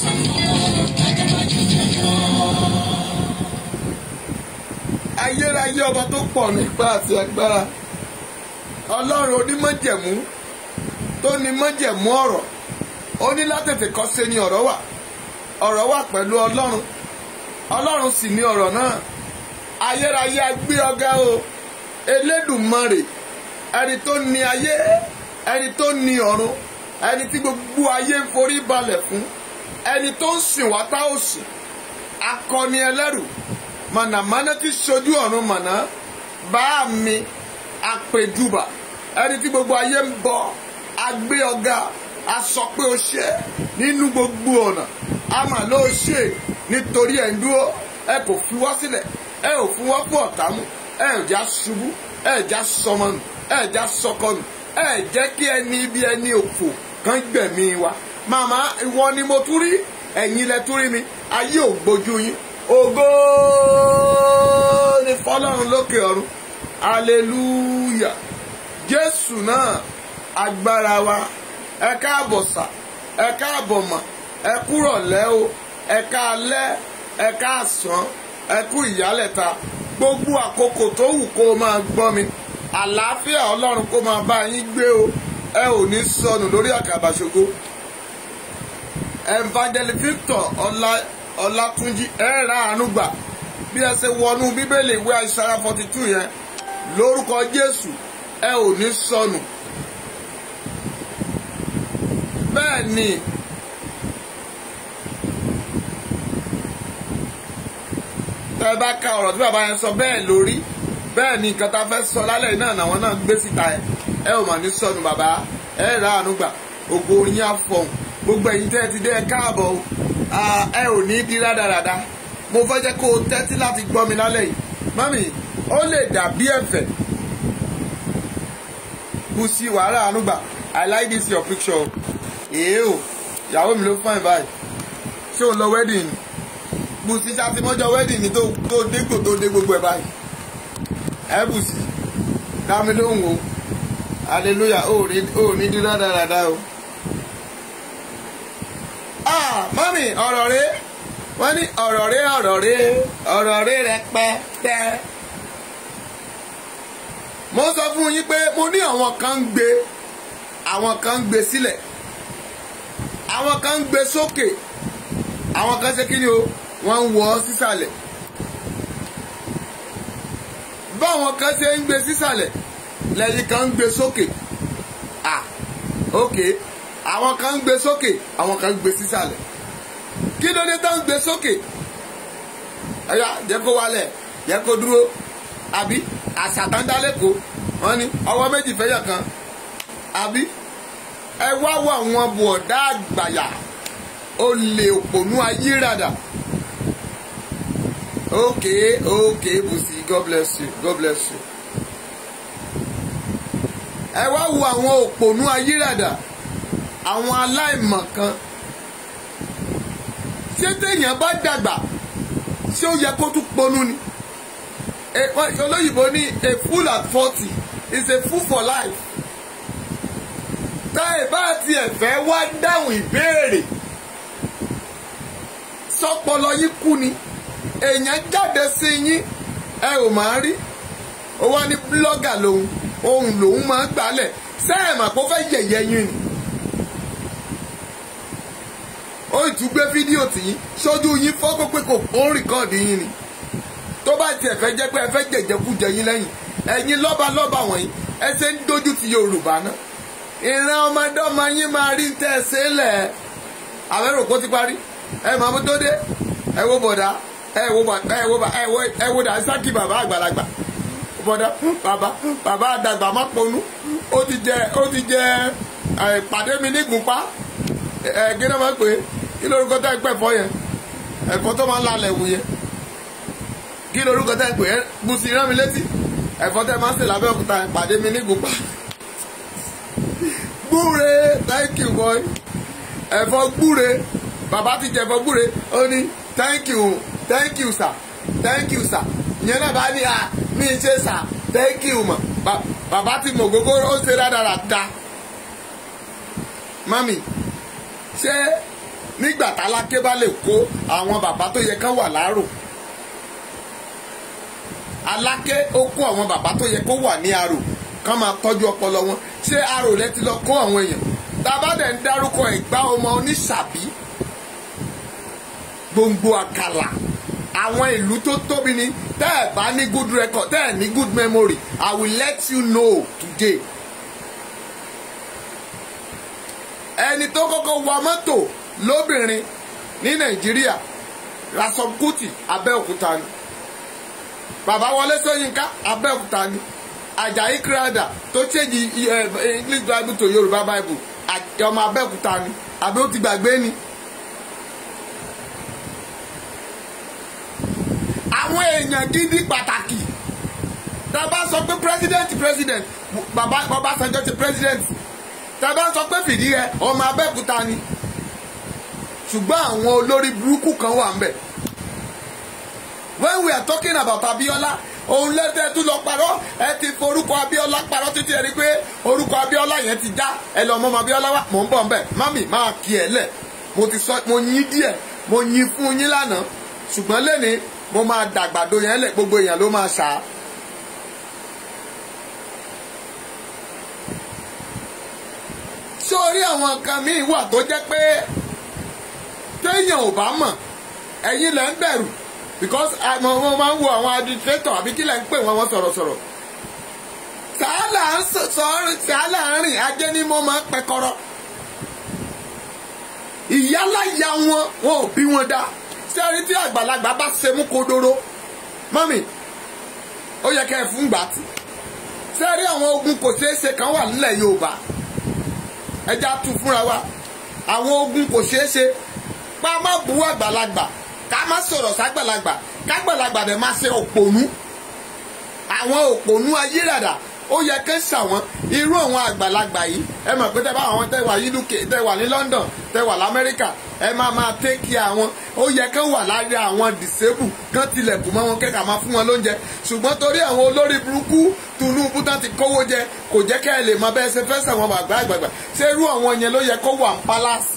ayérayé ọba tó pọ̀ nípa àti agbára ọlọ́run onímọ̀jẹ̀mú tó ní mọ̀jẹ̀mú ọ̀rọ̀ ó ní látètè kọ́ ṣe ni ọ̀rọ̀ wà ọ̀rọ̀ wà pẹ̀lú ọlọ́run ọlọ́run sì ní ọ̀rọ̀ náà ayérayé agbé ọgá o elédùmarè ẹni tó ní ayé ẹni tó ní ọ̀run ẹni tí gbogbo ayé ń forí balẹ̀ fún ẹni tó ń sìn wá tá ò sìn akọni ẹlẹ́rù mànàmáná tí sojú ọ̀run màná bá mi àpèjúbà ẹni tí gbogbo ayé ń bọ agbé ọ̀gá a sọ pé o ṣe nínú gbogbo ọ̀nà a mà ló ṣe nítorí ẹ̀ ń dúró ẹ kò fi wá sílẹ̀ ẹ ò fún wá fún ọ̀tá mú ẹ ò já ṣubú ẹ ò já sọmọ nù ẹ ò já sọkọ nù ẹ ò jẹ́ kí ẹni ibi ẹni òfò kan gbẹ̀mí wa màmá ìwọ ni mo tún rí ẹ̀yin lẹ tún rí mi ayé ò gbójú yín ògo ni fọlọ́run lókè ọ̀run hallelujah jésù náà agbára wa ẹ káàbọ̀ sà ẹ káàbọ̀ mà ẹ kúrọ̀lẹ́ o ẹ káalẹ́ ẹ káàsán ẹ kú ìyálẹ̀ta gbogbo àkókò tó wù kó o máa gbọ́ mi àlàáfíà ọlọ́run kó máa bá yín gbé o ẹ ò ní sọnù lórí àkàbàṣogo evangelist victor ọlá ọlátúnjí ẹ ra àánú gbà bí ẹ ṣe wọnú bíbélì ìwé àìsàrà forty two yẹn lórúkọ jésù ẹ ò ní sọnù bẹ́ẹ̀ ni tẹ́ ẹ bá ka ọ̀rọ̀ tí bàbá yẹn sọ bẹ́ẹ̀ lórí bẹ́ẹ̀ ni nǹkan tá a fẹ́ sọ lálẹ́ náà làwọn náà gbé síta ẹ ẹ ò mà ní sọnù bàbá ẹ ra àánú gbà ògo yín á fọhùn gbogbo ẹ̀yin tẹ́ ẹ ti dé ẹ káàbọ̀ o ẹ ò ní di rádaràda mo fẹ́ jẹ́ kó o tẹ́tí láti gbọ́ mi lálẹ́ yìí mọ́mì ó lè dàbí ẹ̀fẹ̀ kù sí wàhálà àánú gbà I like this your picture èé o ìyàwó mi ló fine báyìí ṣé o lọ wedding ni bùsí ṣàtìmọ́jọ wedding ni tó tó dégbò tó dé gbogbo ẹ̀ báyìí ẹ bùsí dámi lóhùn o hallelujah ó ní ó ní dín rádaràda o. ah mọ́mì ọ̀rọ̀ rẹ wọ́n ní ọ̀rọ̀ rẹ ọ̀rọ̀ rẹ ọ̀rọ̀ rẹ rẹpẹtẹ. mo sọ fún yín pé mo ní àwọn kan ń gbé àwọn kan ń gbé sílẹ̀ àwọn kan ń gbé sókè àwọn kan ṣe kí ni o wọ́n ń wọ́ sísàlẹ̀ báwọn kan ṣe ń gbé sísàlẹ̀ lẹ́yìn kan ń gbé sókè ah ok àwọn kan ń gbé sókè àwọn kan ń gbé sísàlẹ̀ kí ló dé tán ń gbé sókè ẹ̀yà jẹ́ kó wálẹ̀ jẹ́ kó dúró àbí àṣàtàndálẹ́kọ̀ọ́ wọ́n ní ọwọ́ méjì fẹ́yà kan àbí ẹ wá wọ àwọn bọ̀dá àgbàyà olè òpònú ayírádà okay okay Bùsí God bless you God bless you ẹ wá wo àwọn òpònú ayírádà àwọn aláìmọ̀kan ṣé téèyàn bá dàgbà ṣé ó yẹ kó tún ponú ni Eh, wọ́n- olóyìnbó ní a fool at forty is a fool for life tá ẹ bá tiẹ̀ fẹ́ wá dáhùn ìbéèrè sọpọlọ yín kú ni èèyàn jáde sí yín ẹ ò máa rí ó wá ní búlọ́gà lòun ohun lòun máa ń gbálẹ̀ sẹ́ẹ̀mà kó fẹ́ yẹ̀yẹ́ yín ni ó ì tún gbé fídíò tì yín sójú yín fọ́kọ́ pé kò ó ń rìkọ́ọ̀dì yín ni tó bá tiẹ̀ fẹ́ jẹ́ pé ẹ fẹ́ jẹ̀jẹ̀kújẹ yín lẹ́yìn ẹ̀yin lọ́balọ́ba wọ̀nyí ẹ ṣe ń dojú ti Yorùbá náà ìran ọmọdé ọmọ yín máa rí tẹ́ ẹ ṣe lẹ̀ àwẹ̀rò kó ti parí ẹ máa mú tó dé ẹ wo bọ̀dá ẹ wo bàtà ẹ wo bà ẹ wo ẹ wo dà sákì bàbá àgbàlagbà bọ̀dá bàbá bàbá àdàgbà má ponú ó ti jẹ ó ti jẹ ẹ pàdé mi ní gùnpá ẹ kí ló máa ń pè é kí lórúkọ tẹ́ ẹ pẹ̀ fọ́ yẹn ẹ̀fọ́ tó máa ń lalẹ̀ wù yẹn kí lorúkọ tẹ́ ẹ pè é Bùsí rán mi létí ẹ̀fọ́ tẹ́ ẹ máa ń sè lábẹ́ òkúta pàdé mi ní gùnpá gbúre thank you boy ẹ̀fọ́ gbúre bàbá ti jẹ ẹ̀fọ́ gbúre ó ní thank you thank you sir thank you sir ìyẹn náà bá ní à mí ṣe sir thank you mọ̀ Ba- bàbá ti mọ̀ gógó ó ṣe rádaràda mami ṣé nígbà tálákè bá lè kó àwọn bàbá tó yẹ kán wà láàrò aláké ó kó àwọn bàbá tó yẹ kó wà ní arò kán máa tọ́jú ọpọlọ wọn ṣé arò rẹ ti lọ kó àwọn èèyàn tábàdẹ̀ ń dárúkọ ẹ̀gbá ọmọ oníṣàbí gbòǹgbò àkàlà àwọn ìlú tó tóbi ni tẹ́ ẹ̀ bá ní good record tẹ́ ẹ̀ ní good memory I will let you know today. ẹni tó kọ́kọ́ wa mọ́tò lóbìnrin ní Nàìjíríà Rasom Kuti Abẹ́òkúta ni bàbá Wọlé Ṣóyínká Abẹ́òkúta ni Àjàyí Crowther tó ṣèjì English Bible to Yorùbá Bible à- ọmọ Abẹ́òkúta ni àbí ó ti gbàgbé ni. àwọn èèyàn gidi pàtàkì tá a bá sọ pé president president bàbá Ọbásanjọ́ ti president tá a bá sọ pé Fìdíhẹ ọmọ Abẹ́òkúta ni ṣùgbọ́n àwọn olórí burúkú kan wà ń bẹ̀ when we are talking about Abiola òun lẹ́tẹ̀ tún lọ parọ́ ẹ ti forúkọ Abiola parọ́ títí ẹ rí pé orúkọ Abiola yẹn ti já ẹ lọ mọ́ ọmọ Abiola wa mò ń bọ̀ nbẹ̀ mami máa kí ẹ lẹ̀ mo ti sọ mo yín díẹ̀ mo yín fún yín lánàá ṣùgbọ́n lẹ́ni mo máa dàgbàdo yẹn lẹ̀ gbogbo èèyàn ló máa ṣá. sórí àwọn nǹkan míì wà tó jẹ́ pé téèyàn ò bá mọ̀ ẹ̀yin lẹ́ ń bẹ̀rù because àwọn ọmọ máa ń wo àwọn administrator àbí kí lẹ́ ń pè wọ́n wọ́n sọ̀rọ̀sọ̀rọ̀ sàálà ń sọ̀rọ̀ sàálà ń rìn ajé ní mo máa ń pẹkọrọ ìyálàyà wọn wọn ò bí wọn dá sẹ́rí tí àgbàlagbà bá ṣe mú kodoro mọ́mì ó yẹ kẹ́ ẹ fún gbàtì sẹ́rí àwọn ogun kò ṣeé ṣe kan wà nílẹ̀ Yorùbá ẹja tún fúnra wa àwọn ogun kò ṣeé ṣe pa má bu àgbàlagbà ká má sọ̀rọ̀ ságbàlagbà kágbàlagbà dẹ̀ má ṣe òpònú àwọn òpònú ayírádà ó yẹ kẹ́ ṣàwọn irú àwọn àgbàlagbà yìí ẹ mọ̀ pé tẹ́ bá àwọn tẹ́ wà ní UK tẹ́ wà ní London tẹ́ wà lamẹ́ríkà ẹ máa máa take care àwọn ó yẹ kẹ́ wà lára àwọn disable kán tilẹ̀kùn mọ́ wọn kẹ́kà máa fún wọn lóúnjẹ ṣùgbọ́n torí àwọn olórí burúkú Tinubu tán ti kówó jẹ kò jẹ́ kẹ́ ẹ lè mọ bẹ́ẹ̀ ṣe fẹ́ sàwọn àgbà àgbàgbà ṣé irú àwọn yẹn ló yẹ kó wà ní palace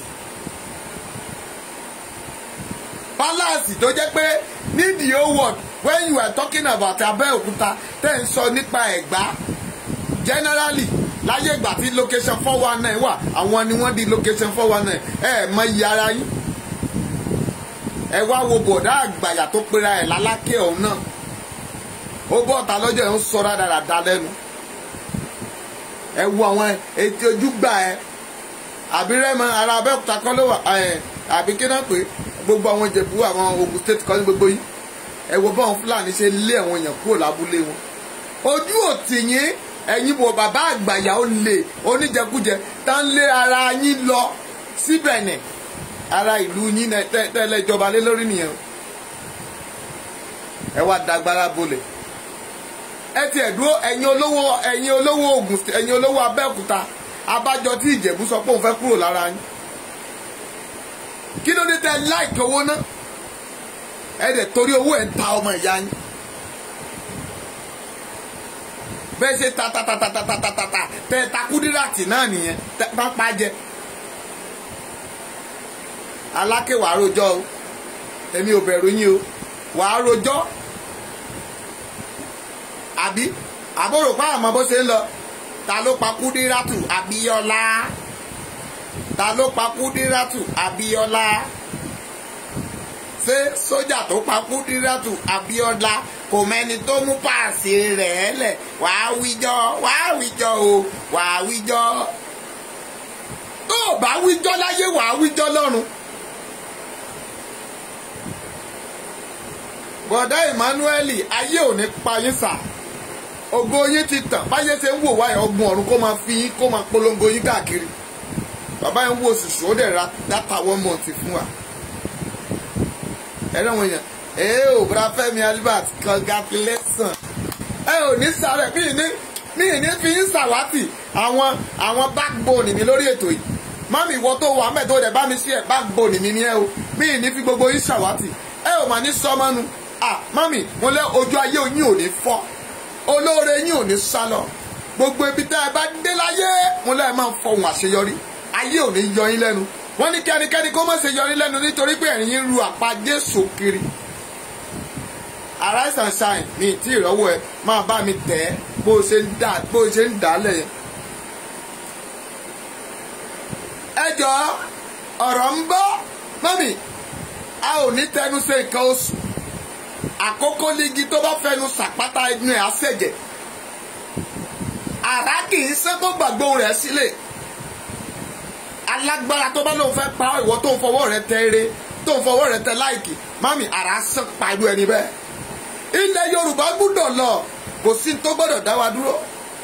palace tó jẹ́ pé ní the whole world when you are talking about Abẹ́òkúta tẹ́ ń sọ nípa Ẹ̀gbá generally láyé ìgbà tí location four one nine wà àwọn ni wọ́n di location four one nine ẹ mọ iye ara yín ẹ wá wo bọ̀dá àgbàyà tó pera ẹ̀ lálákẹ́ ọ̀hún náà ó bọ́ ọ̀tá lọ́jọ́ yẹn ń sọ rádaràda lẹ́nu ẹ wo àwọn etí ojú gbà ẹ àbí rẹ́mọ ara Abẹ́òkúta kọ́ ló wà ẹ àbí kí náà pé gbogbo àwọn Ìjẹ̀bú àwọn Ògùn state kọ́ ní gbogbo yìí ẹ wo báwọn Fúlàní ṣe lé àwọn èèyàn kúrò lábúlé wọn ojú òtì yín ẹ̀yin wo bàbá àgbàyà ó lè oníjẹkújẹ tá ń lé ara yín lọ síbẹ̀ nẹ̀ ara ìlú yín náà tẹ́- tẹ́lẹ̀ ìjọba lé lórí nìyẹn o. ẹ wá dagbára bolẹ̀ ẹ tiẹ̀ dúró ẹ̀yin olówó ẹ̀yin olówó Ògùn State- ẹ̀yin olówó Abẹ́òkúta abájọ tí Ìjẹ̀bú sọ pé òun fẹ́ kúrò lára yín kí ló dé tẹ́ láìkì owó náà ẹ dẹ̀ torí owó ẹ̀ ń ta ọmọ ìyá yín bẹ́ẹ̀ ṣe ta ta ta ta ta ta ta ta ta tẹ ta kúdíràtì náà nìyẹn tẹ bá pa jẹ aláké wàá rojọ́ o èmi ò bẹ̀rù yín o wàá rojọ́ àbí àbúrò pa àmọ́ bó ṣe ń lọ ta ló pa kúdíràtù Abíọ́lá ta ló pa kúdíràtù Abíọ́lá ṣé sójà tó pa kúdíràtù Abíọ́lá kò mẹ́ni tó mú páàsì rẹ̀ lẹ̀ wàá wíjọ́ wàá wíjọ́ o wàá wíjọ́ tó o bá wíjọ́ láyé wàá wíjọ́ lọ́run. bọ̀dá Emmanuel ayé ò ní pa yín sà ògo yín ti tàn báyé ṣe ń wò wáyé ọgbọ̀n ọ̀run kó máa fi yín kó máa polongo yín káàkiri bàbá yẹn ń wo òṣìṣẹ́ ó dẹ̀ ra dátà one month fún wa ẹ̀rọ àwọn èèyàn ee ò bra Fẹ́mi Albert congratulation ẹ ò ní sáré mí ní mí ní fi ń sàwátì àwọn àwọn backbone mi lórí ètò yìí mami ìwọ tó wà mẹ́tò rẹ̀ bá mi sí ẹ̀ backbone mi ní ẹ o mí ní fi gbogbo yín sàwátì ẹ ò mà ní sọmọnu ah mami mo lẹ ojú ayé yín ò ní fọ́ olóore yín ò ní sálọ gbogbo ibi tẹ́ ẹ bá dé láyé mo lẹ máa ń fọhùn àṣeyọrí ayé ò ní yọ yín lẹ́nu wọ́n ní kẹ́nikẹ́ni kó má ṣe yọ yín lẹ́nu nítorí pé ẹ̀yin ru àpá Jésù kiri arise and shine ní ìtí ìrọ́wọ́ ẹ máa bá mi tẹ̀ ẹ́ bó o ṣe ń dà bó o ṣe ń dà á lẹ̀ yẹn. ẹ jọ ọ̀rọ̀ ń bọ́ mọ́mì a ò ní tẹnu ṣe nǹkan oṣù àkókò lígi tó bá fẹnu sàpátá inú ẹ̀ á ṣẹ̀jẹ̀ àrá kì í ṣe tó gbàgbó rẹ̀ sílẹ̀ alágbára tó bá lóun fẹ́ pa ìwọ tó ń fọwọ́ rẹ tẹ eré tó ń fọwọ́ rẹ tẹ láìkì mami àrá sàn pa irú ẹni bẹ́ẹ̀ ilẹ̀ Yorùbá gbúdọ̀ lọ kò sí tó gbọ́dọ̀ dá wa dúró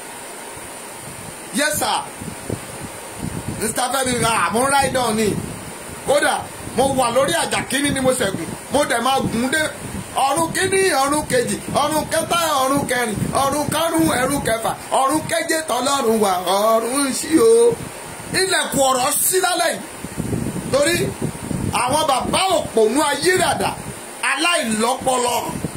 yes sir mr fẹmi àmú ráìdọ̀ ni kódà mo wà lórí àjà kínní ni mo ṣẹ̀gùn mo dẹ̀ máa gùn dé ọ̀run kínní ọ̀run kejì ọ̀run kẹta ọ̀run kẹrin ọ̀run karùn-ún ẹ̀rù kẹfà ọ̀run keje tọ́lọ́run wà ọ̀run sí o ilẹ̀kùn ọ̀rọ̀ sí lálẹ́ yìí torí àwọn bàbá òpònú ayírádà aláìlọ́pọlọ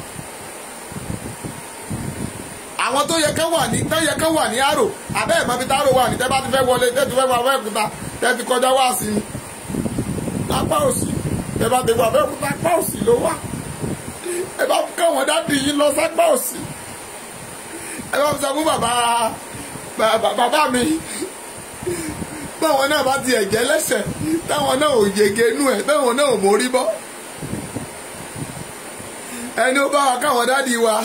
àwọn tó yẹ kán wà ní tó yẹ kán wà ní àrò abẹ́ ẹ̀ mọ́bí táró wà ní tẹ́ bá ti fẹ́ wọlé tẹ́ ti fẹ́ wọ abẹ́òkúta tẹ́ ti kọjá wá sí ni apá òsì tẹ́ bá ti wọ abẹ́òkúta apá òsì ló wà ẹ bá kọ́ wọn dáàdì yín lọ sápá òsì ẹ bá sọ fún bàbá bàbá mi báwọn náà bá ti ẹ̀jẹ̀ lẹ́sẹ̀ táwọn náà ò yege inú ẹ̀ táwọn náà ò mórí bọ́ ẹni ó bá wa káwọn dáàdi wa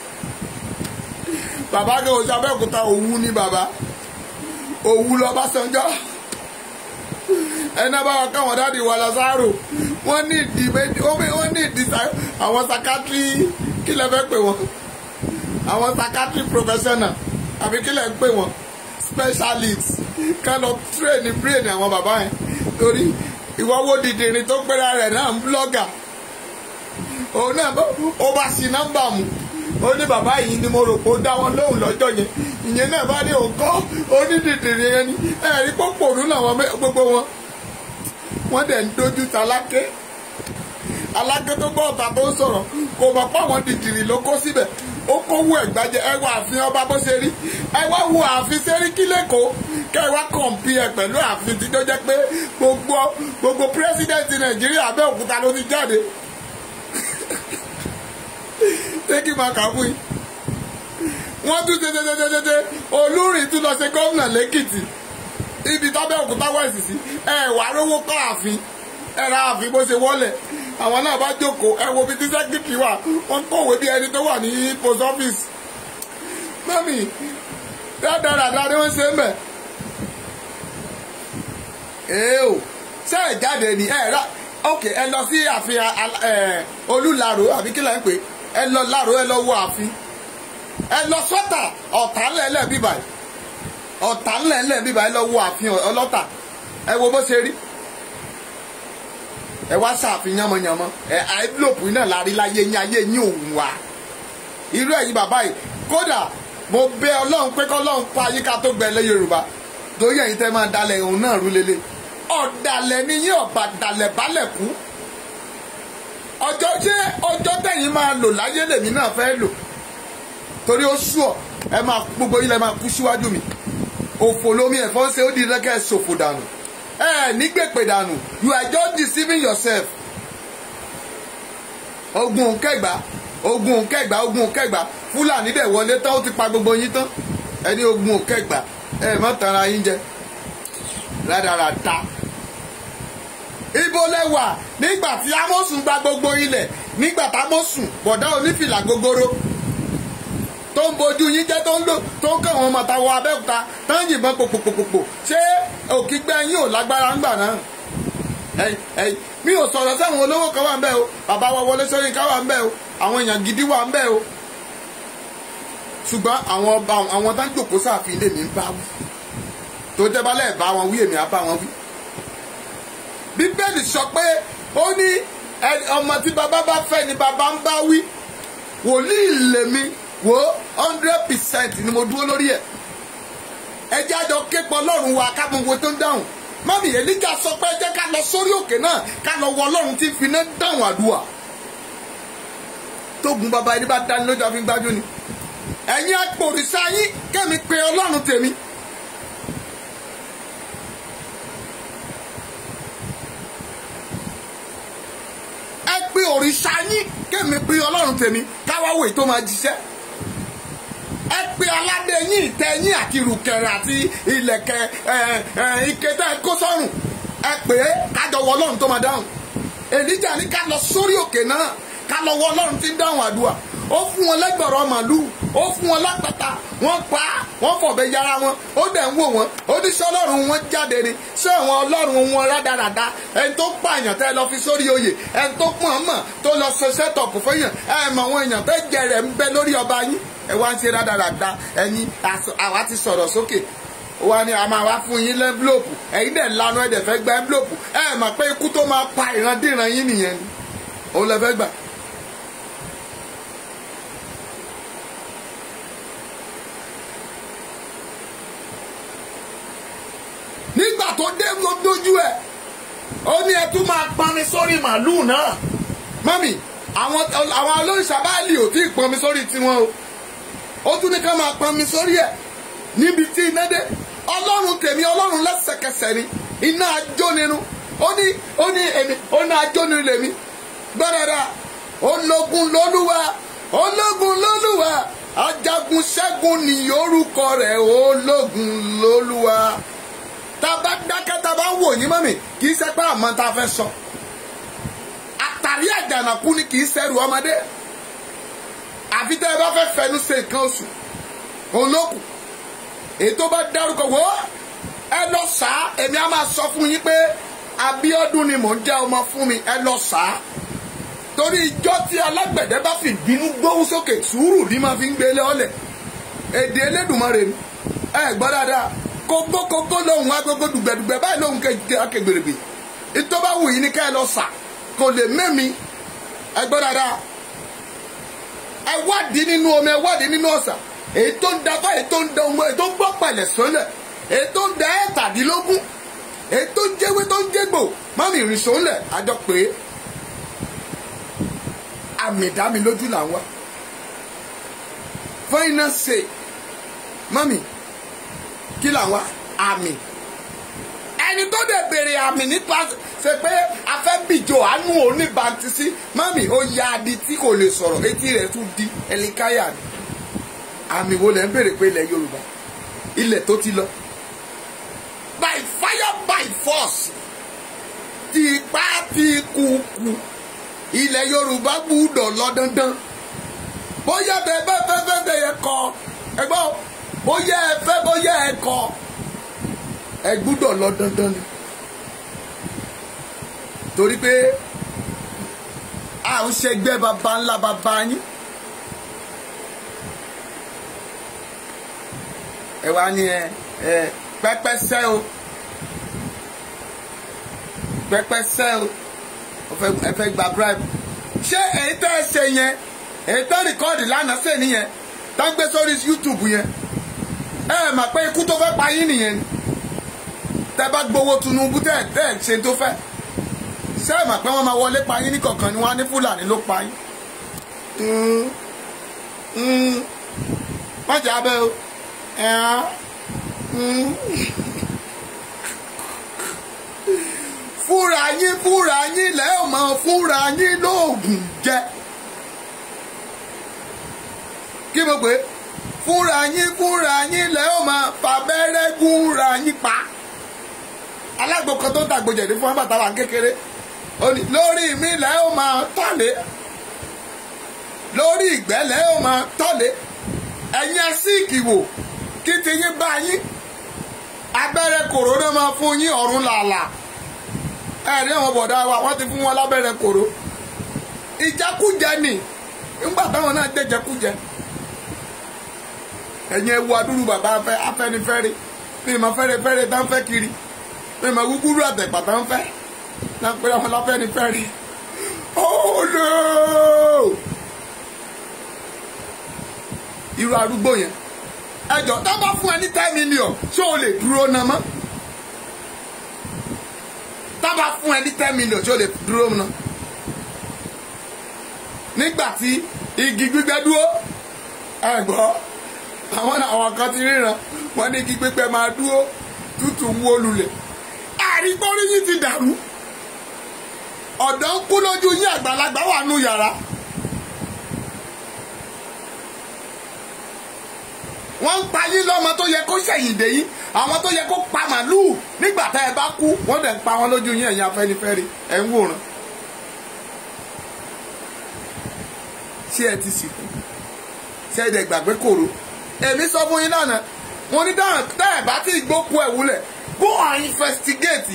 bàbá kan ò sábẹ́òkúta òwú ní bàbá òwú lọ́básanjọ́ ẹni ó bá wa káwọn dáàdi wa Lásárò wọ́n ní ìdí méjì wọ́n ní ìdí àwọn sakatri kí lẹ fẹ́ pè wọ́n àwọn sakatri professional àbí kí lẹ ń pè wọ́n specialist kind of train brain àwọn bàbá yẹn torí ìwọ́wọ́ dìdìrín tó pẹ́ra rẹ̀ náà ń blọ́gà òun náà ó bá sí nọ́mbà mu ó ní bàbá yìí ni mo rò pé ó dá wọn lóhùn lọ́jọ́ yẹn ìyẹn náà bá ní òǹkọ́ onídìdìrín yẹn ni ẹ̀rí pòpòrú làwọn gbogbo wọn wọ́n dẹ̀ ń dojú ta lákè alákè tó gbọ́ ọ̀tà tó ń sọ̀rọ̀ kò mọ̀ pé àwọn dìdìrín ló kó síbẹ̀ ó kówó ẹ̀gbájẹ ẹ wá ààfin ọba bó ṣe rí ẹ wá wo ààfin Sẹ́ríkí lẹ́kọ̀ọ́ kẹ́ ẹ wá kọ̀ǹpì ẹ pẹ̀lú ààfin tí tó jẹ́ pé gbogbo gbogbo pírẹ́sídẹ̀ntì Nàìjíríà Abẹ́òkúta ló ti jáde ṣé kí n máa kà fún yín wọ́n tún tètètètè Olúrin tún lọ ṣe gómìnà lẹ́kìtì ibi tábẹ́òkúta wẹ̀sì sí ẹ wà rówó kọ́ ààfin ẹ ra ààfin bó ṣe wọlé àwọn náà bá jókòó ẹ wo bí tí sẹ́kítì wà wọ́n kọ̀wé bí ẹni tó wà ní post office mọ́mì dáadáa ni wọ́n ṣe ń bẹ̀. ee o ṣé ẹ jáde ní ẹ rà ok ẹ lọ sí ààfin olùlàrò àbí kí lẹ́ ń pè ẹ lọ làrò ẹ lọ wo ààfin ẹ lọ sọ́tà ọ̀tá ńlẹ̀ẹ́lẹ̀ bíbà yìí ọ̀tá ńlẹ̀ẹ́lẹ̀ bíbà yìí lọ wo àfihàn ọlọ́tà ẹ wo bó ṣe rí ẹ wá ṣàfihàn yánmọyánmọ ẹ àìlòpù náà lárí láyé yín ayé yín òun wá irú ẹ̀yin bàbá yìí kódà mo bẹ̀ ọlọ́run pé kọ́lọ́run pa ayíká tó gbẹlẹ́ yorùbá torí ẹ̀yin tẹ́ máa dalẹ̀ òun náà rú lélẹ̀ ọ̀dàlẹ̀ ni yín ọ̀bà dalẹ̀ balẹ̀ kú ọjọ́ ṣé ọjọ́ tẹ̀yìn máa lò láyé lèmi náà fẹ́ lò torí ó sú ọ ẹ máa gbogbo yín lẹ máa kú síwájú mi òfò lomi ẹ̀fọ́ ṣe ó di rẹ́kẹ́ ṣòfò dànù ẹ nígbèpè dànù you are just deceiving yourself ogun kẹgbà ogun kẹgbà ogun kẹgbà fúlàní dẹ̀ wọlé tán ó ti pa gbogbo yín tán ẹni ogun kẹgbà ẹ má tara yín jẹ rádaràda ibo lẹwà nígbà tí amósùn gba gbogbo ilẹ̀ nígbà tí amósùn bọ̀dá onífìlà gogoro tó ń bojú yín jẹ́ tó ń lò tó ń kàn wọ́n mọ̀ta wọ abẹ́òkúta tó ń yìnbọn pòpòpòpò ṣé òkìgbẹ́ yín ò lágbára ńgbà náà ẹ̀yìn ẹ̀yìn mi ò sọ̀rọ̀ sẹ́wọ̀n olówó kan wà ń bẹ̀ o bàbá wa Wọlé Ṣóyínká wà ń bẹ̀ o àwọn èèyàn gidi wà ń bẹ̀ o ṣùgbọ́n àwọn ọba àwọn tá ń jòkó sáàfin lè mí bá wí tó jẹ́ bá lẹ́ẹ̀ bá wọn wí èmi á bá wọn wí. bíbélì sọ pé ó ní ọmọ tí bàbá bá fẹ́ ni bàbá ń bá wí wòlíì lèmi wò hundred percent ni mo dúró lórí ẹ̀ ẹ jẹ́ àjọ képọ̀ ọlọ́run wa ká mọ owó tó ń dáhùn mọ́mí èlíjà sọ pé ẹ jẹ́ ká lọ sórí òkè náà ká lọ wọ ọlọ́run tí ń fi iná dáhùn àdúrà tógun bàbá ẹni bá dání lójú àfi gbájú ni ẹ̀yin àpòrìṣà yín kẹ́mi pé ọlọ́run tèmi. ẹ pé òrìṣà yín kẹ́mi pé ọlọ́run tèmi káwáwò tó máa jíṣẹ́ ẹ pé aládé yín ìtẹ́ yín àti ìrùkẹ̀rẹ̀ àti ìlẹ̀kẹ̀ ike tẹ́ ẹ kó sọ́rùn ẹ pé kájọ wọ ọlọ́run tó máa dáhùn èlíjà ní ká lọ sórí òkè náà ká lọ wọ ọlọ́run tí ń dáhùn àdúrà ó fún wọn lẹ́gbọ̀rọ̀ màlúù ó fún wọn lápáta wọ́n pa á wọ́n fọ̀bẹ yára wọn ó dẹ̀ ń wò wọ́n ó ní sọ ọlọ́run wọn jáde ni ṣé àwọn ọlọ́run wọn rádaràda ẹni tó pààyàn tẹ́ lọ fi sórí oyè ẹni tó pọ̀n mọ̀ tó lọ ṣe sẹ́tọ̀pù fẹ́yàn ẹ mọ̀ àwọn èèyàn tẹ́ jẹrẹ̀ ń bẹ lórí ọba yín ẹ wá ń ṣe rádaràda ẹni àwa ti sọ̀rọ̀ sókè wa ni a máa wá fún yín lẹ́ńbílòpù ẹ̀yin dẹ̀ lanu ẹ̀ dẹ̀ fẹ́ gba ẹ́ńbílòpù ẹ mọ̀ pé ikú tó máa pa ìrandíran yín nìyẹn ni òun lẹ fẹ́ gbà. nígbà tó dé lójú ẹ ó ní ẹ tún máa pami sórí màálùú náà mọ́mì àwọn àwọn olóríṣà báàlì ò tí ì pọnmi sórí tiwọn o ó tún ní ká máa pọnmi sórí ẹ níbi tí iná dé ọlọ́run tèmi ọlọ́run lẹ́sẹ̀kẹsẹ̀ ni iná ajó nínú ó ní ó ní èmi ó ní ajó nínú lèmi gbọ́dọ̀dà ológun lólúwa ológun lólúwa ajagun ṣẹ́gun ní orúkọ rẹ̀ ológun lólúwa tàbá dákẹ́ tàbá wò yín mọ́mì kì í ṣe pé àmọ́ tá a fẹ́ sọ àtàrí àjànàkú ni kì í ṣẹrù ọmọdé àfi tẹ́ ẹ bá fẹ́ fẹnu ṣe nǹkan oṣù olókù èyí tó bá dárúkọ wò ó ẹ lọ sá èmi á máa sọ fún yín pé Abíọ́dún ni mò ń jẹ́ ọmọ fún mi ẹ lọ sá torí ìjọ tí alágbẹ̀dẹ bá fi bínú gbóhùn sókè sùúrù ní máa fi ń gbélé ọlẹ̀ èdè Elédùmarè ni ẹ gbọ́ dáadáa kókókókó lóhùn agogo dùgbẹ̀dùgbẹ̀ báyìí lóhùn akẹgbèrègbè ìtọ́ba wù yín ni ká ẹ lọ sà kò lè mẹ́mi ẹ gbọ́ dáadáa ẹ wádìí nínú omi ẹ wádìí nínú ọ̀sà èyí tó ń da bá èyí tó ń da ọmọ èyí tó ń gbọ́ pẹ̀lẹ̀ sọ́lẹ̀ èyí tó ń da ẹ̀ẹ́tàdínlógún èyí tó ń jẹ́wé tó ń jẹ́gbò mọ́mì ìrìn sọ́lẹ̀ àjọ pé àmì ìdámi lójú là ń wá fún iná ṣe mọ́mì kí là ń wá àmì ẹni tó dẹ̀ béèrè àmì nípa ṣe pé afẹ́bìjọ àánú oníbàntísí mọ́mì ó ya adi tí kò lè sọ̀rọ̀ etí rẹ̀ tún di ẹlikáyà ni àmì wo lẹ̀ ń béèrè pé ilẹ̀ Yorùbá ilẹ̀ tó ti lọ by fire by force ti ipá ti kúkú ilẹ̀ Yorùbá gbúdọ̀ lọ dandan bóyá bẹ́ẹ̀ bẹ́ẹ̀ fẹ́ fẹ́ bẹ́ẹ̀ yẹ kọ́ ẹgbọ́n bóyá ẹ fẹ́ bóyá ẹ kọ̀ ẹ gbúdọ̀ lọ dandan ni torí pé à ń ṣẹgbẹ́ baba ńlá baba yín ẹ wá ní ẹ ẹ pẹ́pẹ́sẹ́ o pẹ́pẹ́sẹ́ o ẹ fẹ́ ẹ fẹ́ gba bribe ṣé èyí tẹ́ ẹ ṣe yẹn èyí tẹ́ rìkọ́ọ̀dì lánàá ṣe nìyẹn tá ń gbé sórí YouTube yẹn ẹ ẹ mà pé ikú tó fẹ́ pa yín nìyẹn ni tẹ́ bá gbowó Tinubu tẹ́ ẹ tẹ́ ẹ ṣe tó fẹ́ ṣé ẹ mà pé wọ́n máa wọlé pa yín ní kọ̀ọ̀kan ni wọ́n á ní Fúlàní ló pa yín má jà bẹ́ o ẹ̀hán fúnra yín fúnra yín lẹ́ ò mọ fúnra yín lóògùn jẹ kí mo pè é fúnra yín fúnra yín lẹ́ ò mọ fàbẹ́rẹ́ gúnra yín pa alágbó kan tó ń tàgbòjẹ̀dẹ̀ fún bàtà wà kékeré ó ní lórí mi lẹ́ ò mọ tọ́lé lórí ìgbẹ́ lẹ́ ò mọ tọ́lé ẹ̀yin síìkì wò kí ti yín bá yín abẹ́rẹ́ kòrónà máa fún yín ọ̀run làálàá ẹ̀rí àwọn bọ̀dá wa wọ́n ti fún wọn lábẹ́rẹ́ kòró ìjẹkújẹ ni nígbà táwọn náà jẹ́ jẹkújẹ ẹ̀yin ewu adúrú bàbá afẹ́ afẹ́nifẹ́re bí ìmọ̀ fẹ́rẹ́fẹ́re tá ń fẹ́ kiri bí ìmọ̀ gúgúrú àtẹ̀pà tá ń fẹ́ náà pé àwọn láfẹ́nifẹ́re oh no irú arúgbó yẹn ẹjọ tá bá fún ẹ ní ten million ṣé o lè dúró náà mọ́ tá bá fún ẹ ní ten million ṣé o lè dúró náà nígbà tí igi gbígbẹ dúró ẹ gbọ́ àwọn náà àwọn kan ti ríran wọ́n ní igi gbígbẹ máa dúró tútù ń wó lulẹ̀ àrígbórí yìí ti dàrú ọ̀dọ́ ń kú lójú yín àgbàlagbà wà nù yàrá. wọ́n ń pa yín lọ́mọ tó yẹ kó ṣẹ̀yìndé yín àwọn tó yẹ kó pa màlúù nígbà tá ẹ bá kú wọ́n dẹ̀ ń pa wọn lójú yín ẹ̀yin afẹ́nifẹ́re ẹ̀ ń wòran. ṣé ẹ ti sìnkú ṣé ẹ dẹ̀ gbàgbé kòró èmi sọ fún yín lánàá mo ní dáhùn tẹ́ ẹ̀ bá tí ìgbókù ẹ̀ wúlẹ̀ go and investigate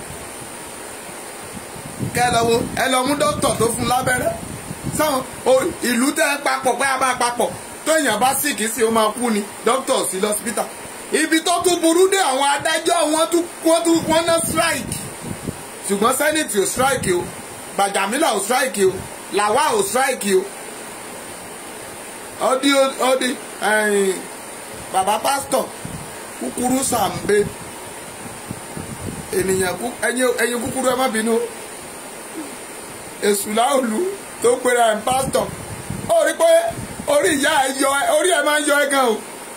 kẹ́ ẹ lọ wo ẹ lọ mú dókítà tó fún lábẹ́rẹ́ sáwọn ìlú tẹ́ ẹ papọ̀ pé a bá papọ̀ téèyàn bá sìkì sí ó máa kú ni dókítà sí lọ́sípítà ibi tó tún burú dé àwọn adájọ́ wọn tún wọ́n tún wọ́n ná strike ṣùgbọ́n senate ò strike o gbàjàmílà ò strike o làwa ò strike o ọdí ọdí bàbá pásítọ̀ kúkúrú sàmbé ènìyàn ẹyin kúkúrú ẹ má bínú èṣù láòlù tó pera ẹ̀ pásítọ̀ ó rí pé orí ìyá ẹ yọ ẹ orí ẹ máa ń yọ ẹ gan o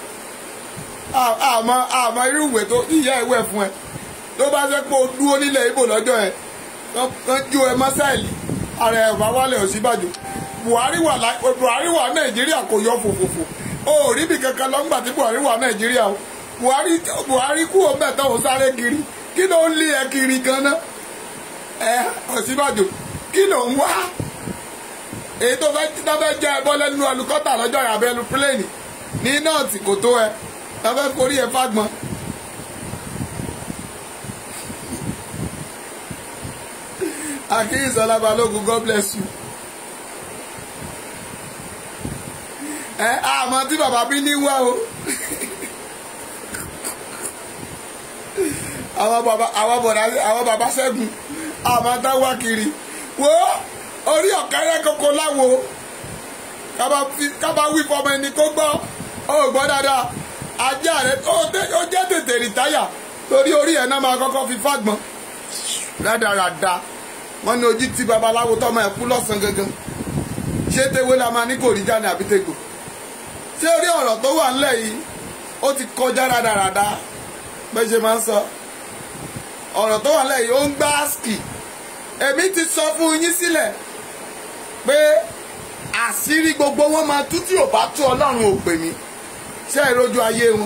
àmọ́ àmọ́ irú ìwé tó ìyá ẹ wẹ̀ fún ẹ tó bá fẹ́ pé o dúró nílẹ̀ ibo lọ́jọ́ ẹ kán jó ẹ mọ́sáìlì ara ẹ bá wálẹ̀ Ọ̀ṣínbàjò Buhari wà Buhari wà Nàìjíríà kò yọ fòfòfò o ò rí bí kankan lọ́ngbà tí Buhari wà Nàìjíríà o Buhari Buhari kú o bẹ̀ tán o sáré kiri kí ló ń lé ẹ kiri gan-an ẹ Ọ̀ṣínbàjò kí ló ń wá èyí tó fẹ́ tó fẹ́ jẹ́ ẹbọ lẹ́nu ẹlukọ́tà lọ́jọ́ ìyàbẹ̀ ẹnu pílẹ̀nì ní nọ́ọ̀tì kò tó ẹ tó fẹ́ forí ẹ fágbọn. akíyèsọ́lá balógun God bless you. ẹ àmọ́ tí bàbá bí ní wá o àwọn bàbá àwọn bọ̀dá àwọn bàbá ṣẹ́gun àmọ́ tá wá kiri wo orí ọ̀kẹ́rẹ́ koko láwo kábà wí fọmọ ẹni kó gbọ́ ó gbọ́ dáadáa ajá rẹ ó jẹ́ tètè rìtáyà torí orí ẹ̀ náà máa kọ́kọ́ fi fágbọ́n rádaràda wọ́n ní ojú tí babaláwo tọ́mọ ẹ̀ kú lọ́sàn gangan ṣé tewé la máa ní kò rí jáde àbí tegbò ṣé orí ọ̀rọ̀ tó wà ńlẹ̀ yìí ó ti kọjá rádaràda bẹ́ẹ̀ ṣe máa ń sọ ọ̀rọ̀ tó wà ńlẹ̀ yìí ó ń gbá àsìkì èmi ti sọ fún yín sílẹ̀ pé àṣírí gbogbo wọn máa tú tí ò bá tú ọlọ́run ò pè mí ṣé ìrojú ayé wọn.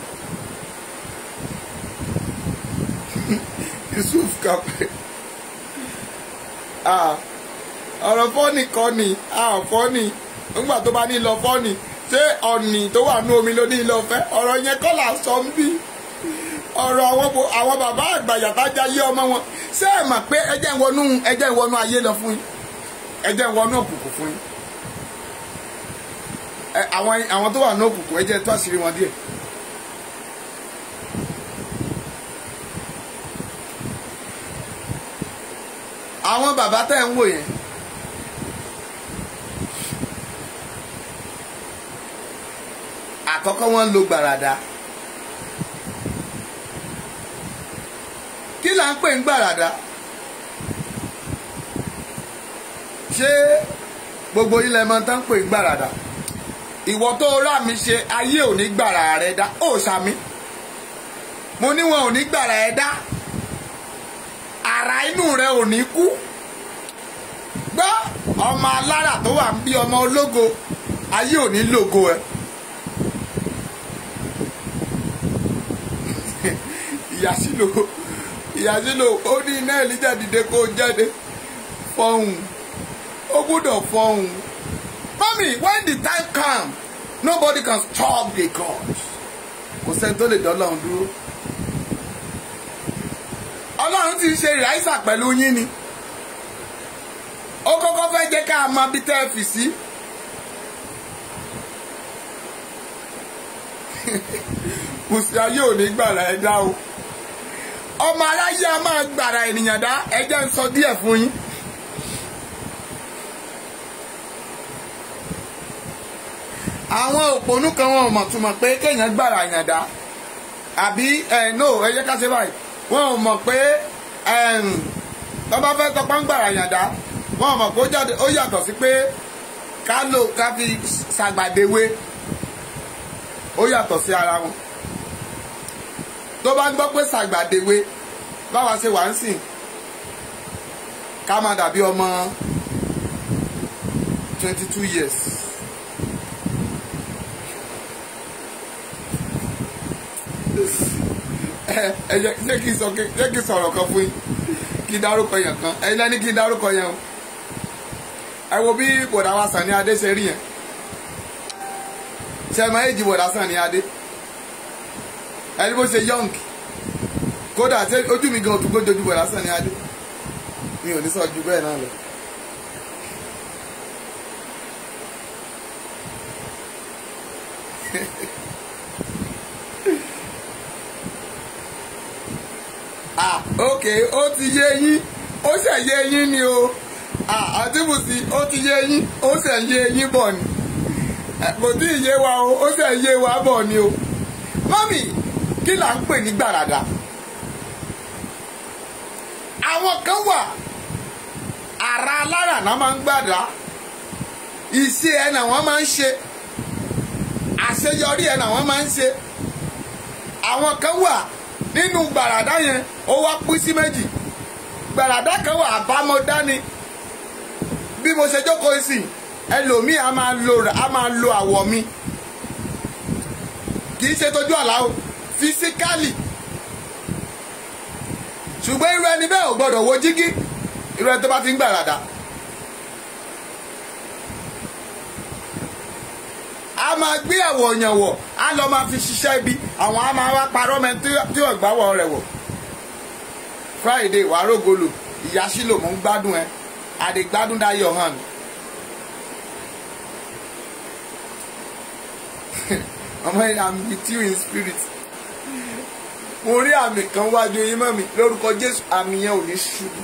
Yusuf kapẹ ọ̀rọ̀ fọ́ọ̀nì kọ́ ni fọ́ọ̀nì nígbà tó bá ní lọ fọ́ọ̀nì ṣé ọ̀nì tó wà ní omi ló ní lọ fẹ́ ọ̀rọ̀ yẹn kọ́ là sọ ń bí ọ̀rọ̀ àwọn bàbá àgbàyà tájà yé ọmọ wọn ṣé ẹ mọ̀ pé ẹjẹ́ ìwọnú ẹjẹ́ ìwọnú ayé lọ fún yín ẹjẹ́ ìwọnú òkùnkùn fún yín àwọn àwọn tó wà ní òkùnkùn ẹjẹ́ tó àṣírí wọn díẹ̀ àwọn bàbá tẹ̀ ń wò yẹn àkọ́kọ́ wọ́n ń lo gbàràdà kí là ń pè ń gbàràdà ṣé gbogbo ilẹ̀ mọ́ tán ń pè ń gbàràdà ìwọ tó rà mí ṣe ayé ò ní gbàrà rẹ dá ó sàmí mo ní wọn ò ní gbàrà ẹ dá ara inú rẹ ò ní kú gbọ́ ọmọ alára tó wà ń bí ọmọ ológo ayé ò ní lògo ẹ. ìyàsílò ìyàsílò ó ní iná èlíjà dìde kó jáde fọhùn ó gbúdọ̀ fọhùn. Mommy, when the time come nobody can stop the God kò sẹ́ni tó lè dán Ọlọ́run dúró. Ọlọ́run ti ṣe ìráìsà pẹ̀lú yín ni ó kọ́kọ́ fẹ́ jẹ́ ká mọ bí tẹ́ ẹ fì sí. kùsì ayé ò ní gbàrà ẹ dá o ọmọ aráyé a máa gbàrà ènìyàn dá ẹ jẹ́ ń sọ díẹ̀ fún yín. àwọn òpònú kan wọn ò mọ̀ túmọ̀ pé kéèyàn gbàrà yàn dá àbí ẹ no ẹ jẹ́ ká ṣe báyìí wọn ò mọ̀ pé tọ́ba fẹ́ tọpá ń gbàrà yàn dá wọn ò mọ̀ pé ó yàtọ̀ sí pé ká lò ká fi ṣàgbàdéwé ó yàtọ̀ sí ara wọn tó bá ń gbọ́ pé ṣàgbàdéwé báwa ṣe wà ń sìn ká máa dàbí ọmọ twenty two years. ẹ ẹ jẹ́ kí n sọ jẹ́ kí n sọ̀rọ̀ kan fún yín kí n dárúkọ yẹn kan ẹ lẹ́ni kí n dárúkọ yẹn o ẹ wo bí bọ̀dá wa Sàní Adé ṣe rí yẹn ṣe máa èjì bọ̀dá Sàní Adé ẹni bó ṣe young kódà ojú mi gan òtún gbójú bọ̀dá Sàní Adé mi ò ní sọ ju bẹ́ẹ̀ náà lọ. ah ok ó ti yé yín ó ṣe yé yín ni o ah àtìmùsí ó ti yé yín ó ṣe yé yín bọ̀ ni kò tí ì yé wa o ó ṣe yé wa bọ̀ ni o mọ́mì kí là ń pè ní gbàràdà àwọn kan wà ara alára náà máa ń gbàdá iṣẹ́ ẹ̀ náà wọ́n máa ń ṣe àṣeyọrí ẹ̀ náà wọ́n máa ń ṣe àwọn kan wà nínú gbàràdá yẹn ó wá pín sí méjì gbàràdá kan wà àbámọ̀dá ni bí mo ṣe jókòó sí ẹlòmíì a máa lo a máa lo àwọ̀ mi kì í ṣe tójú àlá o fisikálì ṣùgbọ́n irú ẹni bẹ́ẹ̀ ò gbọ́dọ̀ wo jígí irú ẹni tó bá ti ń gbàràdá. a máa gbé àwọ̀ yàn wọ̀ a lọ máa fi ṣiṣẹ́ ibi àwọn a máa wá parọ́ mẹ́ tí ò gbáwọ̀ rẹ̀ wọ̀ Friday wàá rògbòlò ìyá sílò mò ń gbádùn ẹ àdìgbádùn dayọ̀ hàn ọmọ yẹn I'm with you in spirit mo rí àmì kan wájú yín mọ́ mi lórúkọ Jésù àmì yẹn ò ní ṣubú.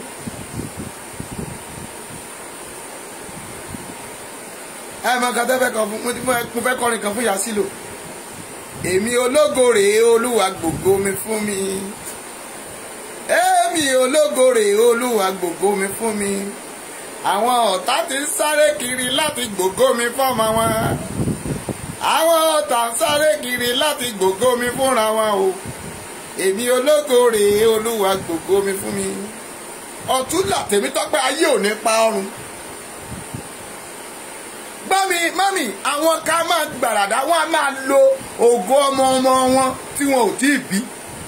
ẹ mọ nǹkan tẹ́ fẹ́ kan fún mo fẹ́ kọrin kan fún Yásílò èmi ológo rèé olúwa gbògo mi fún mi èmi ológo rèé olúwa gbògo mi fún mi àwọn ọ̀tá ti ń sáré kiri láti gbògo mi fọ́mọ wọn àwọn ọ̀tá ń sáré kiri láti gbògo mi fúnra wọn o èmi ológo rèé olúwa gbògo mi fún mi ọ̀tún làtẹ̀mí tọ́pẹ́ ayé ò ní pa ọrùn mami mami àwọn ká máa gbàràdá wọn a máa lo ògo ọmọ ọmọ wọn tí wọn ò tí ì bí.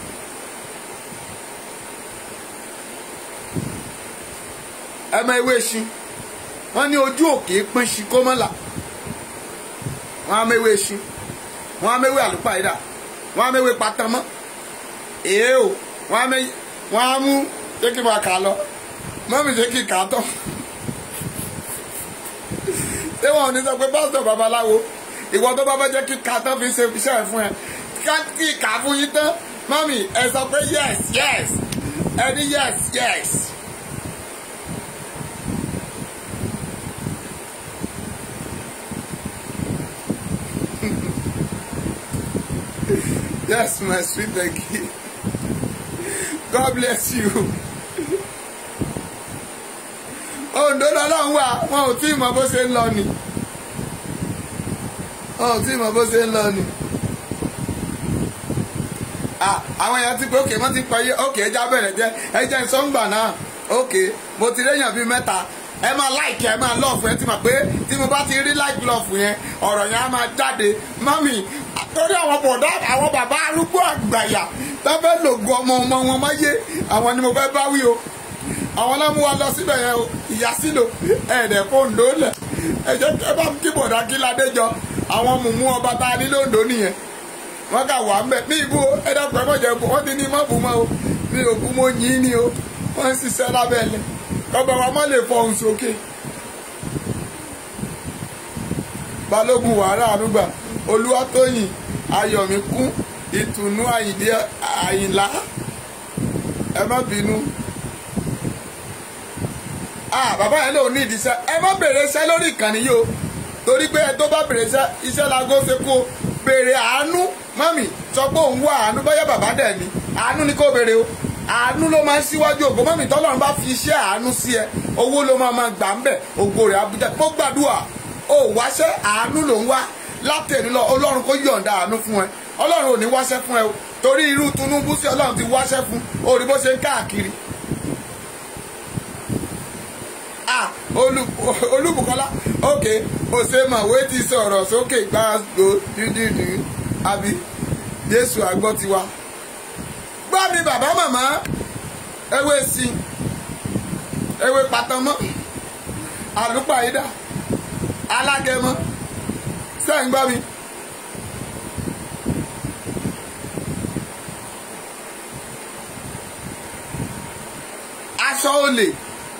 ẹ mọ ewé ṣin wọn ní ojú òkè pín ṣin kó mọ́ là wọn á mẹ́wé ṣin wọn á mẹ́wé àlùpàìdà wọn á mẹ́wé patamọ́ èé o wọn á mẹ́ wọn á mú ṣé kí n máa kà á lọ mọ́mí ṣé kí n kà á tán ṣé wọn ò ní sọ pé pásítọ̀ babaláwo ìwọ tó bá fẹ́ jẹ́ kí ká tán fi ṣe iṣẹ́ ẹ̀ fún ẹ ká kí ká fún yín tán mọ́mì ẹ sọ pé yes yes ẹ ní yes yes yes my sweet Becky God bless you. Ondo lọ́lọ́run wà wọn ò tí ì mọ bó ṣe ń lọ ni wọn ò tí ì mọ bó ṣe ń lọ ni. Ah, àwọn èèyàn ti pé òkè wọ́n ti pa iye òkè ẹja bẹ̀rẹ̀ jẹ́ ẹjẹ́ ìsọ̀ngbà náà òkè mo ti réyàn bíi mẹ́ta ẹ máa láìkì ẹ máa lọ́ọ̀fù ẹ ti mọ̀ pé tí mo bá ti rí láìkì lọ́ọ̀fù yẹn ọ̀rọ̀ yẹn á máa jáde mọ́mì torí àwọn bọ̀dá àwọn bàbá arúgbó àgbàyà tó fẹ́ lògùn ọmọ ọmọ wọn máyé àwọn ni mo fẹ́ bá wí o àwọn náà mú wa lọ síbẹ̀ yẹn o ìyá sílò ẹ̀ẹ́dẹ̀ fóńdó lẹ̀ ẹ jẹ́ ẹ bá kí bọ̀dá kí ládé jọ àwọn mùmú ọba tá a ní lóńdó nìyẹn wọ́n kà wà mbẹ́ ní ibú ẹ dẹ́kun ẹ mọ̀ jẹ́ wọ́n ti ní mọ́ bù mọ́ o ní òkú mo yìn ní o wọ́n ń ṣiṣẹ́ lábẹ́ ẹlẹ́ ọba wa má lè fọhùn sókè. balógun wàhálà ànúgbà olúwatóyìn ayọ̀míkún ìtùnú àyìndé àyìnlá ẹ má bínú. ah bàbá yẹn lòun ní ìdíṣẹ́ ẹ má bèrè iṣẹ́ lórí ìkànnì yìí o torí pé ẹ tó bá bèrè iṣẹ́ iṣẹ́ lago ṣe kó o béèrè àánú mọ́mì sọ pé òun wá àánú bóyá bàbá dẹ̀ ni àánú ni kò béèrè o àánú ló máa ń síwájú ògo mọ́mì tọ́lọ́run bá fi iṣẹ́ àánú sí ẹ owó ló máa máa gbà ń bẹ̀ ògo rẹ̀ abújá mo gbàdúrà ó wáṣẹ́ àánú ló ń wá látẹ̀lé lọ ọlọ́run kó yọ̀ǹda àánú fún ẹ ọlọ́run ò ní wáṣẹ́ fún ẹ o torí irú Tinubu sí ọlọ́run ti wáṣẹ́ fún orí bó ṣe ń káàkiri ah olúbùkọ́lá ok òsèmọ̀wé ti sọ̀rọ̀ sókè gbàgbó dídìdì àbí jésù àgbọ̀ tiwa. gbọ́ mi bàbá màmá ewé sí ewé patamọ́ àlùpàyídà alágẹmọ sẹ́yìn gbọ́ mi. aṣọ olè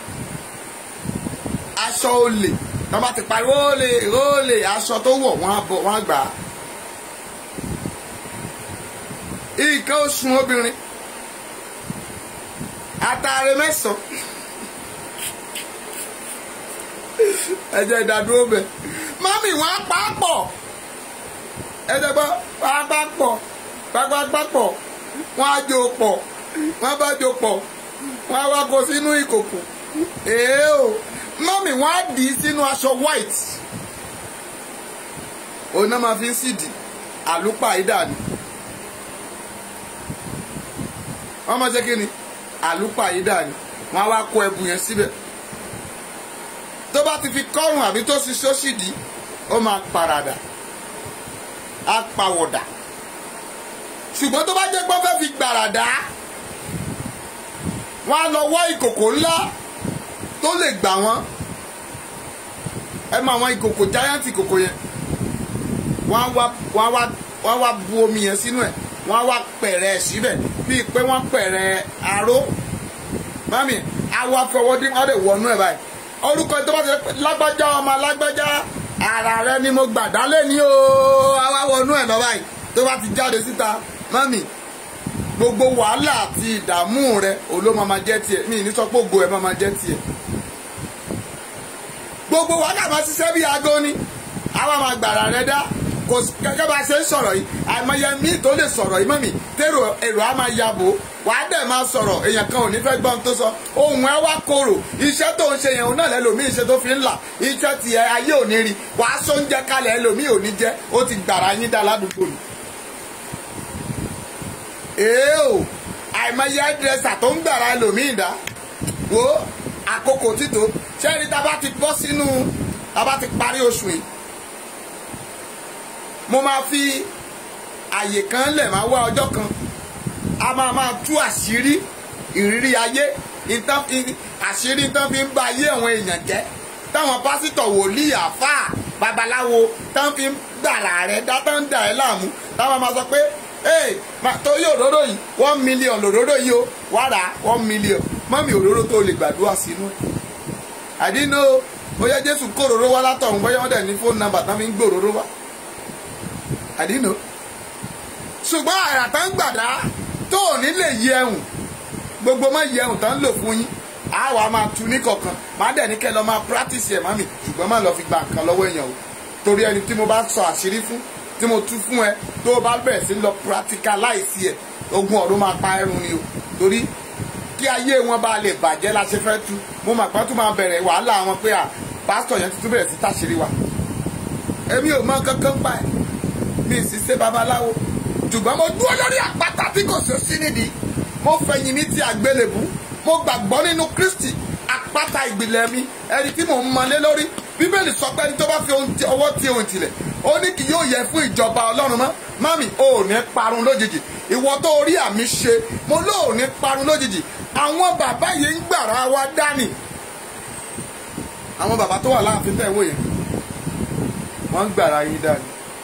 aṣọ olè wọ́n bá ti pariwo olè olè aṣọ tó wọ̀ wọ́n á bọ̀ wọ́n á gbà á. nǹkan oṣù obìnrin àtàrẹ mẹ́sàn-án ẹ̀jẹ̀ ìdádúró bẹ̀ mọ́mì wọ́n á pa á pọ̀ ẹ̀jẹ̀ gbọ́ wọ́n á pa á pọ̀ pápápá pọ̀ wọ́n á jó pọ̀ wọ́n bá jó pọ̀ wọ́n á wá kó sínú ìkòkò èé o mọ́mì wọ́n á dì í sínú aṣọ white òun náà máa fi ń sídìí àlùpàídà ni wọ́n máa ṣe kí ni àlùpàídà ni wọ́n á wá kó ẹbu yẹn síbẹ̀ tó bá ti fi kọ́rùn àbí tó sì sóṣìdì ó máa paradà á pàwọ̀dà ṣùgbọ́n tó bá jẹ́ pé wọ́n fẹ́ fi gbàràdà wọ́n á lọ wọ́ ìkòkò ńlá tó lè gbà wọ́n ẹ mọ àwọn ìkòkò giant ìkòkò yẹn wọ́n á wá wọ́n á wá wọ́n á wá bu omi yẹn sínú ẹ̀ wọ́n á wá pẹ̀rẹ̀ ẹ̀ síbẹ̀ bíi pé wọ́n pẹ̀rẹ̀ aró mami àwọn afọwọ́dí wọ́n lè wọnú ẹ̀ báyìí orúkọ tó bá ti lágbájá ọmọ lágbájá ara rẹ ni mo gbà dálé ní o àwa wọnú ẹ̀ lọ báyìí tó bá ti jáde síta mami gbogbo wàhálà àti ìdààmú rẹ òló máa ma jẹ́ tiẹ̀ mi ní sọ pé ògo ẹ̀ máa ma jẹ́ tiẹ̀ gbogbo wàhálà máa ṣiṣẹ́ bí aago ni àwa máa gbàrà rẹ dá kò gẹ́gẹ́ bá a ṣe ń sọ̀rọ̀ yìí àìmọye mi tó lè sọ̀rọ̀ yìí mọ́mì tèrò èrò á máa yabò wàá dẹ̀ máa sọ̀rọ̀ èèyàn kan ò ní fẹ́ gbọ́n tó sọ ohun ẹ wá korò iṣẹ́ tó ń ṣe yẹn òun náà lẹ́lòmíì ṣe tó fi ń là iṣẹ́ ti ẹ ayé ò ní rí wàá sọ oúnjẹ kalẹ̀ ẹlòmíì ò ní jẹ́ ó ti gbàrà yín dá ládùúgbò ni. èé o àìmọye ẹdírẹsà tó ń gbàrà ẹlòmíì dá wo àkókò títò ṣẹ́ni tá a bá ti bọ́ sínú tá a bá ti parí oṣù yìí mo máa fi àyè kan lẹ̀ máa wá ọjọ́ kan a máa máa tú àṣírí ìrírí ayé àṣírí tán fi ń ba ayé àwọn èèyàn jẹ́ táwọn pásítọ̀ wòlíì àfáà babaláwo tán fi ń gbàrà rẹ̀ dá tán dà ẹ́ láàmú táwọn máa sọ pé ee torí òróró yìí one million lòróró yìí o wá rà one million mọ́mí òróró tó lè gbàdúrà sínú ẹ̀ àdínú bóyá jésù kó òróró wá látọ̀hún bóyá wọ́n dẹ̀ ní fóònù nàmbà tán fi ń gbé òróró wá àdínú ṣùgbọ́n àrà tá ń gbàdá tó ò ní lè yẹ ẹ̀hùn gbogbo má yẹ ẹ̀hùn tán ń lò fún yín á wà á máa tu ní kọ̀ọ̀kan má dẹ̀ ní kẹ́ lọ máa practice ẹ̀ mami ṣùgbọ́n má lọ fi gba nǹkan lọ́wọ́ èèyàn o torí ẹni tí mo bá sọ àṣírí fún tí mo tú fún ẹ tó o bá bẹ̀rẹ̀ sí lọ practicalize ẹ̀ ogun ọ̀run máa pa ẹrun ni o torí kí ayé wọn bá lè bàjẹ́ la ṣe fẹ́ tú mo mà pọ́n tún máa bẹ̀rẹ̀ wàhálà wọn pé à pásítọ̀ yẹn tuntun bẹ̀rẹ̀ sí táṣìírí wa èmi ò mọ kankan pa ẹ̀ mi ì sì ṣe babaláwo ṣùgbọ́n mo dúró lórí àpáta tí kò sí sí nídìí mo fẹ̀yìn mi ti àgbélébù mo gbàgbọ́ nínú Kristi àpáta ìgbìlẹ̀ mi ẹni tí mò ń mọlé lórí bíbélì sọ pé ẹni tó bá fi ọwọ́ tí ohun tilẹ̀ ó ní kì yóò yẹ fún ìjọba ọlọ́run mọ́ mami ò ní parun lójijì ìwọ tó rí àmì ṣe mo lóò ní parun lójijì àwọn bàbá yìí ń gbàrà wa dání àwọn bàbá tó wà láàfin tẹ̀ wò yẹn wọ́n ń gbàrà yín dání.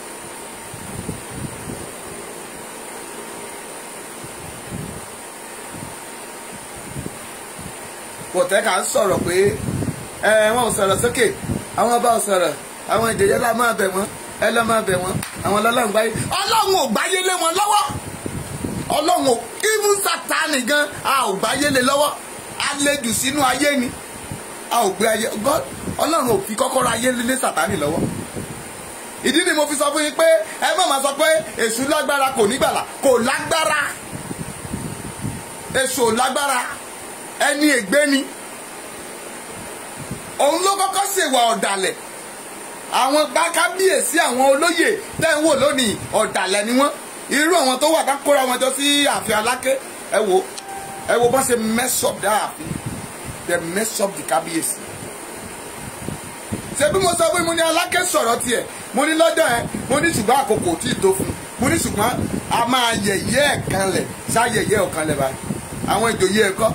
kòtẹ́ka ń sọ̀rọ̀ pé ẹ wọn ò sọ̀rọ̀ sókè àwọn ọba ò sọ̀rọ̀ àwọn ìjòyè lá máa bẹ̀ wọ́n ẹ lọ́ máa bẹ̀ wọ́n àwọn ọlọ́run gbáyé ọlọ́run ò gbáyé lé wọn lọ́wọ́ ọlọ́run ò even Sátánì gan a ò gbáyé lé lọ́wọ́ a lè jù sínú ayé ni a ò gbé ayé God ọlọ́run ò fi kọ́kọ́rọ́ ayé lé Sátánì lọ́wọ́ ìdí ni mo fi sọ fún yín pé ẹ má máa sọ pé èṣù lágbára kò nígbàlà kò lágbára èṣù ò lágbára ẹni ègbé ni òun ló kọ́kọ́ ṣèwà ọ̀dàlẹ̀ àwọn kábíyèsí àwọn olóyè tẹ́ ń wò lónìí ọ̀dàlẹ̀ ni wọ́n irú àwọn tó wà ká kóra wọn jọ sí ààfin aláké ẹ wo ẹ wo bọ́n ṣe mess up dá ààfin they mess up the kábíyèsí ṣé bí mo sọ pé mo ní aláké sọ̀rọ̀ tiẹ̀ mo ní lọ́jọ́ ẹ mo ní ṣùgbọ́n àkókò tí ì tó fún mo ní ṣùgbọ́n a máa yẹ̀yẹ́ ẹ̀ kanlẹ̀ ṣá yẹ̀yẹ́ ẹ̀ kanlẹ̀ báyìí àwọn ìjòyè ẹ̀kọ́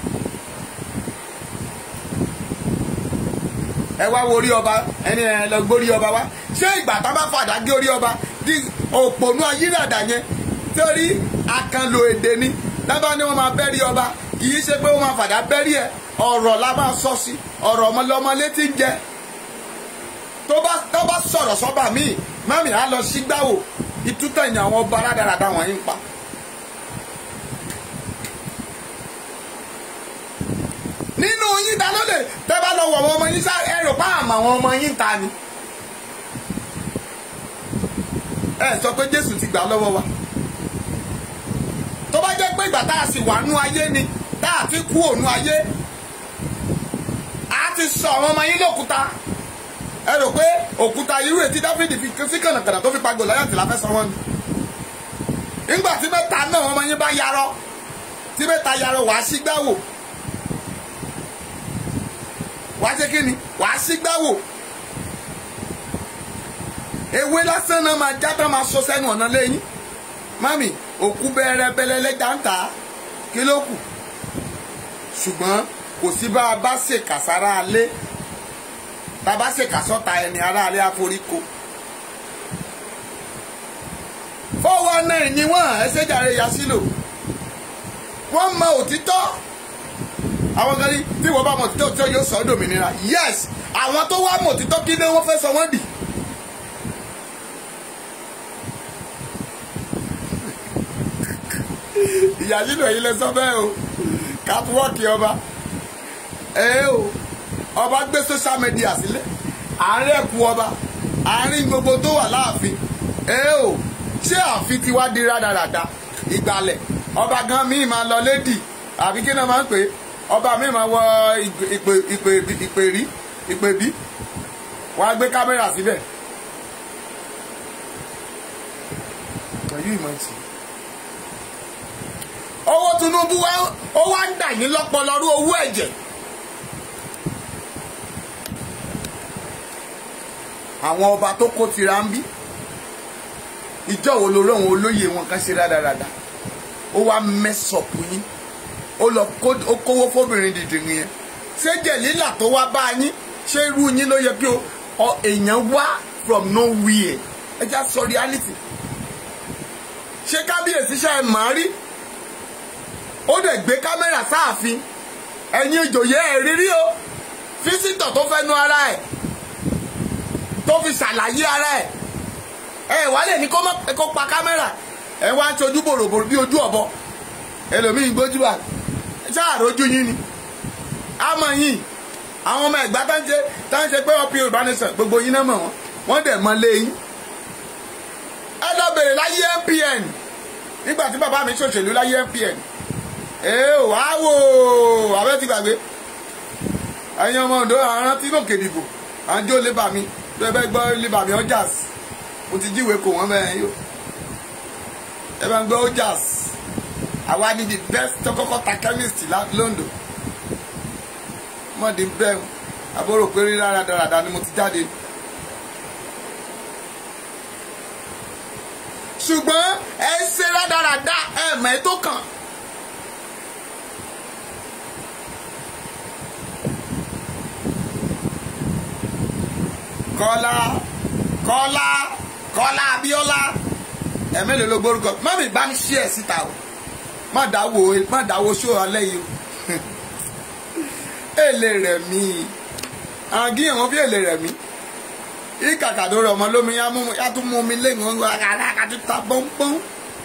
ẹ wá wo orí ọba ẹni ẹ lọ gbórí ọba wá ṣé ìgbà tá a bá fàdá gé orí ọba di òpònú ayírádà yẹn torí àkànlò èdè ni lábá ni wọn máa bẹ́rí ọba kì í ṣe pé wọn máa fàdá bẹ́rí ẹ ọ̀rọ̀ la máa sọ sí ọ̀rọ̀ ọmọlọmọ létí ń jẹ tó bá tó bá sọ̀rọ̀ sọ́ba míì mami á lọ sí gbáwò ìtútẹ̀yìn àwọn ọba rádaràda wọ̀nyí ń pa. nínú yín ta ló lè tẹ́ bá lọ wọ̀ àwọn ọmọ yín sá ẹ rò pa àmọ́ àwọn ọmọ yín ta ni. ẹ sọ pé Jésù ti gbà lọ́wọ́ wa tó bá jẹ́ pé ìgbà tá a sì wà nú ayé ni tá a ti kú ònú ayé a ti sọ àwọn ọmọ yín lókúta ẹ rò pé òkúta irú ètí Dáfídì fi sí kànàkànà tó fi pa Gòláyátì la fẹ́ sọ wọ́n ni nígbà tí mẹ́ta náà ọmọ yín bá yarọ tí mẹ́ta yarọ wàá sígbáwò wàá ṣe kí ni wàá sígbáwò ewé lásán náà máa já tán máa sọ sẹ́nu ọ̀nà lẹ́yìn mami òkú bẹ̀rẹ̀ bẹ̀lẹ̀lẹ̀ jáǹtà kí ló kù ṣùgbọ́n kò sí bá a bá ṣe kàsára alé tá a bá ṣe kàsọ́ta ẹni ará alé àforíko four one nine ni wọ́n ẹsẹ̀ jàre yà sílò wọ́n mọ òtítọ́ àwọn kan ní tí wọ́n bá mọ òtítọ́ tí yóò sọ ọ́ dòmìnira yes àwọn tó wá mọ òtítọ́ kí ni wọ́n fẹ́ sọ wọ́n dì. ìyàsílò yìí lè sọ bẹ́ẹ̀ o kápúwọ́ọ̀kì ọba ẹ o ọba gbé social media sílẹ̀ àárín ẹ̀kú ọba àárín gbogbo tó wà láàfin ẹ o ṣé ààfin ti wá di rádaràda ìgbàlẹ̀ ọba gan míì máa lọ lédì àbí kí náà máa ń pè é ọba míì máa wọ ìpè ìpè ìpèrí ìpèbí wọ́n á gbé kámẹ́rà síbẹ̀ pẹ̀lú ìmọ̀ ìsìn owó Tinubu wa ó wá ń dà yín lọ́pọ̀lọ́rú owó ẹ̀jẹ̀ àwọn ọba tó kó tira ń bí ìjọ wo lórí àwọn olóyè wọn kan ṣe rádaràda ó wá mẹ́sọ̀pù yín ó lọ kówó fóbìnrin dìdìrín yẹn ṣé jẹ̀lílà tó wá bá yín ṣé irú yín ló yẹ kí èèyàn wá from nowhere ẹ já sọ reality ṣé kábíyèsí ṣe é màá rí ó dẹ̀ gbé kámẹ́rà sáàfin ẹ̀yin ìjòyè ẹ̀ rírí o físítọ̀ tó fẹ́ nu ara ẹ̀ tó fi ṣàlàyé ara ẹ̀ ẹ̀ wá lè ní kó pa kámẹ́rà ẹ̀ wá ń ṣojú bòròbòrò bí ojú ọ̀bọ ẹlòmíì gbójúbà ṣáàrójú yín ni àmọ́ yín àwọn ọmọ ẹ̀gbá tá ń ṣe tá ń ṣe pé ọ̀pì Yorùbá nation gbogbo yín náà mọ̀ wọ́n wọ́n dẹ̀ mọ lé yín bèrè láyé MPN nígbà tí bàbá mi ṣòṣèlú láyé MPN ee wà á wò abẹ́ ti gbàgbé ẹ̀yin ọmọ Oǹdó àrùn tí gòkè dìbò à ń jó lébà mi tó ẹ bẹ́ gbọ́ lébà mi ọjàs mo ti jíwèé kò wọ́n bẹ́ẹ̀ yó ẹ bá ń gbọ́ ọjàs àwa ni the best tọkọkọ ta chemist londo mọ̀dí bẹ́ẹ̀ àbúrò pé rí rárá dáradára ni mo ti jáde. ṣùgbọ́n ẹ ń ṣe rádaràda ẹ̀mẹ́ tó kàn. kọ́lá kọ́lá kọ́lá abíọ́lá ẹ̀mẹ́lẹ̀ ló gbórúkọ mọ́mí bá mi ṣí ẹ̀ síta o má dáwó má dáwó ṣó alẹ́ yìí o èlé rẹ̀ mí àgíyàn wọn fi èlé rẹ̀ mí ìkàkàdó rẹ̀ ọmọ lómi yá tún mú mi lẹ́yìn wọn àkàtú ta pọ́npọ́n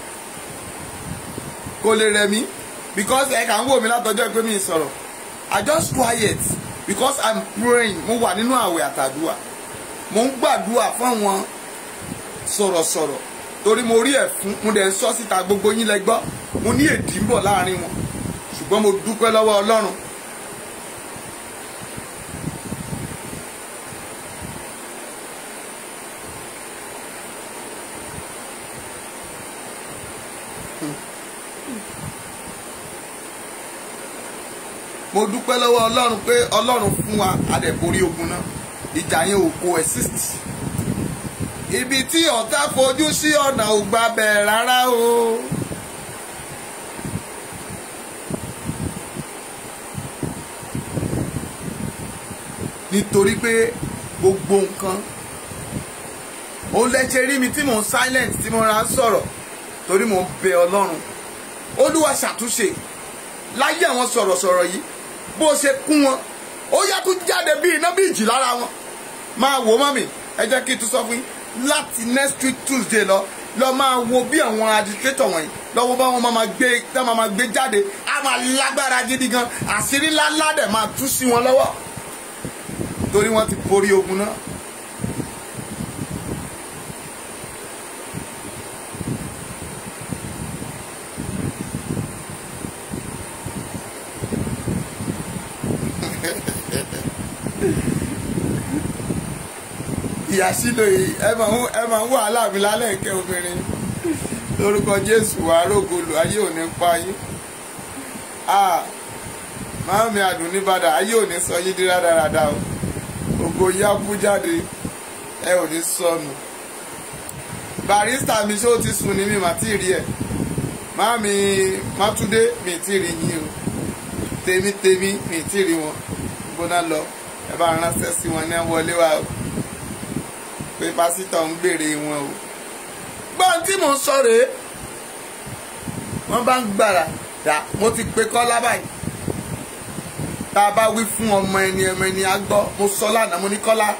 kò lè rẹ̀ mí because ẹ̀ kà ń wò mí látọjọ́ pé mi sọ̀rọ̀ I just quiet because I'm praying mo wà nínú àwẹ̀ àtàdúà mo ń gbàdúà fún àwọn sọ̀rọ̀sọ̀rọ̀ torí mo rí ẹ̀fún mo dẹ̀ ń sọ síta gbogbo yín lẹ gbọ́ mo ní èdè ń bọ̀ láàrin wọn ṣùgbọ́n mo dúpẹ́ lọ́wọ́ Ọlọ́run mo dúpẹ́ lọ́wọ́ ọlọ́run pé ọlọ́run fún wa adẹ̀borí ogun náà ìjà yẹn ò kó exist ibi tí ọ̀tá fojú sí ọ̀nà ò gbà bẹ̀ rárá o. nítorí pé gbogbo nǹkan ó lẹ́sẹ̀ rí mi tí mò ń silent tí mo ra ń sọ̀rọ̀ torí mò ń bẹ ọlọ́run olúwa ṣàtúnṣe láyé àwọn sọ̀rọ̀sọ̀rọ̀ yìí bó ṣe kún wọn ó yá tún jáde bí iná bí ìjì lára wọn máa wò mọ́mì ẹ jẹ́ kí n tún sọ fún yín láti next week tuesday lọ lọ máa wo bí àwọn administrator wọ̀nyí lọ́wọ́ bá wọn máa gbé tá máa gbé jáde á máa lágbára gidi gan àṣírí ńláńlá dẹ̀ máa tú sí wọn lọ́wọ́ torí wọ́n ti borí ogun náà. ìyàsílò yìí ẹ máa ń ẹ máa ń wàhálà mi lálẹ́ ìkẹ́ obìnrin lórúkọ jésù wàá rògbòlò ayé ò ní pa yín máàmì àdùn nìbàdàn ayé ò ní sọ yín di rádaràda o ògo yá bú jáde ẹ ò ní sọnù barista mi ṣó ti sùn ní mi mà tí ì rí ẹ máàmì mátúndé mi tí ì rí yín o tèmi tèmi mi tí ì rí wọn gbóná lọ ẹ bá ránṣẹ́ sí wọn ní wọlé wa o pé pásítọ̀ ń gbèrè wọn o. gbọ́n tí mò ń sọ rèé wọ́n bá ń gbàrà dá mo ti pe kọ́lá báyìí tá a bá wí fún ọmọ ẹni ọmọ ẹni á gbọ́ mo sọ lánàá mo ní kọ́lá.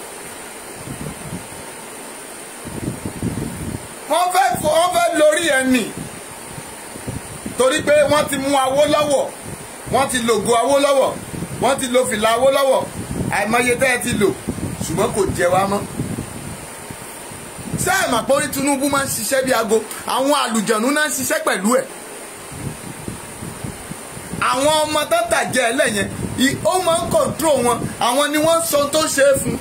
wọ́n fẹ́ wọ́n fẹ́ lórí ẹ̀ nì torí pé wọ́n ti mú Awólọ́wọ̀ wọ́n ti lògo Awólọ́wọ̀ wọ́n ti lo fìlà Awólọ́wọ̀ àìmọye tẹ́ ẹ ti lò ṣùgbọ́n kò jẹ wá mọ́ ṣé ẹ mà pé orí Tinubu máa ń ṣiṣẹ́ bí aago àwọn àlùjọ̀nù náà ń ṣiṣẹ́ pẹ̀lú ẹ̀ àwọn ọmọ tó tàjẹ́ ẹlẹ́yẹn ó máa ń kọ̀ǹtró wọn àwọn ni wọ́n sọ tó ṣe é fún.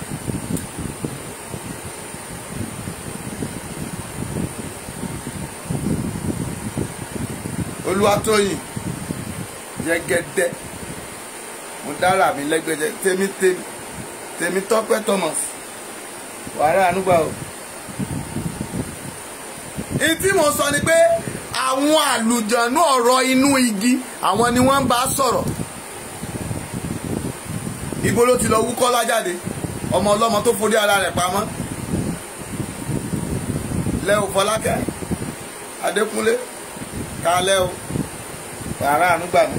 Olúwatóyìn Jẹ́gẹ́dẹ́ mo dára mi lẹ́gbẹ̀jẹ̀ tèmi tèmi tèmi Tọ́pẹ́ Thomas wàhálà ànúgbà o ìtí mo sọ ni pé àwọn àlùjànnú ọ̀rọ̀ inú igi àwọn ni wọ́n ń bá sọ̀rọ̀ ibo ló ti lọ wúkọ́ lájáde ọmọ ọlọ́mọ tó forí ara rẹ̀ pamọ́ lẹ́wọ̀ fọlákẹ́ adékúnlé kálẹ́ o wàrà ànúgbà mi.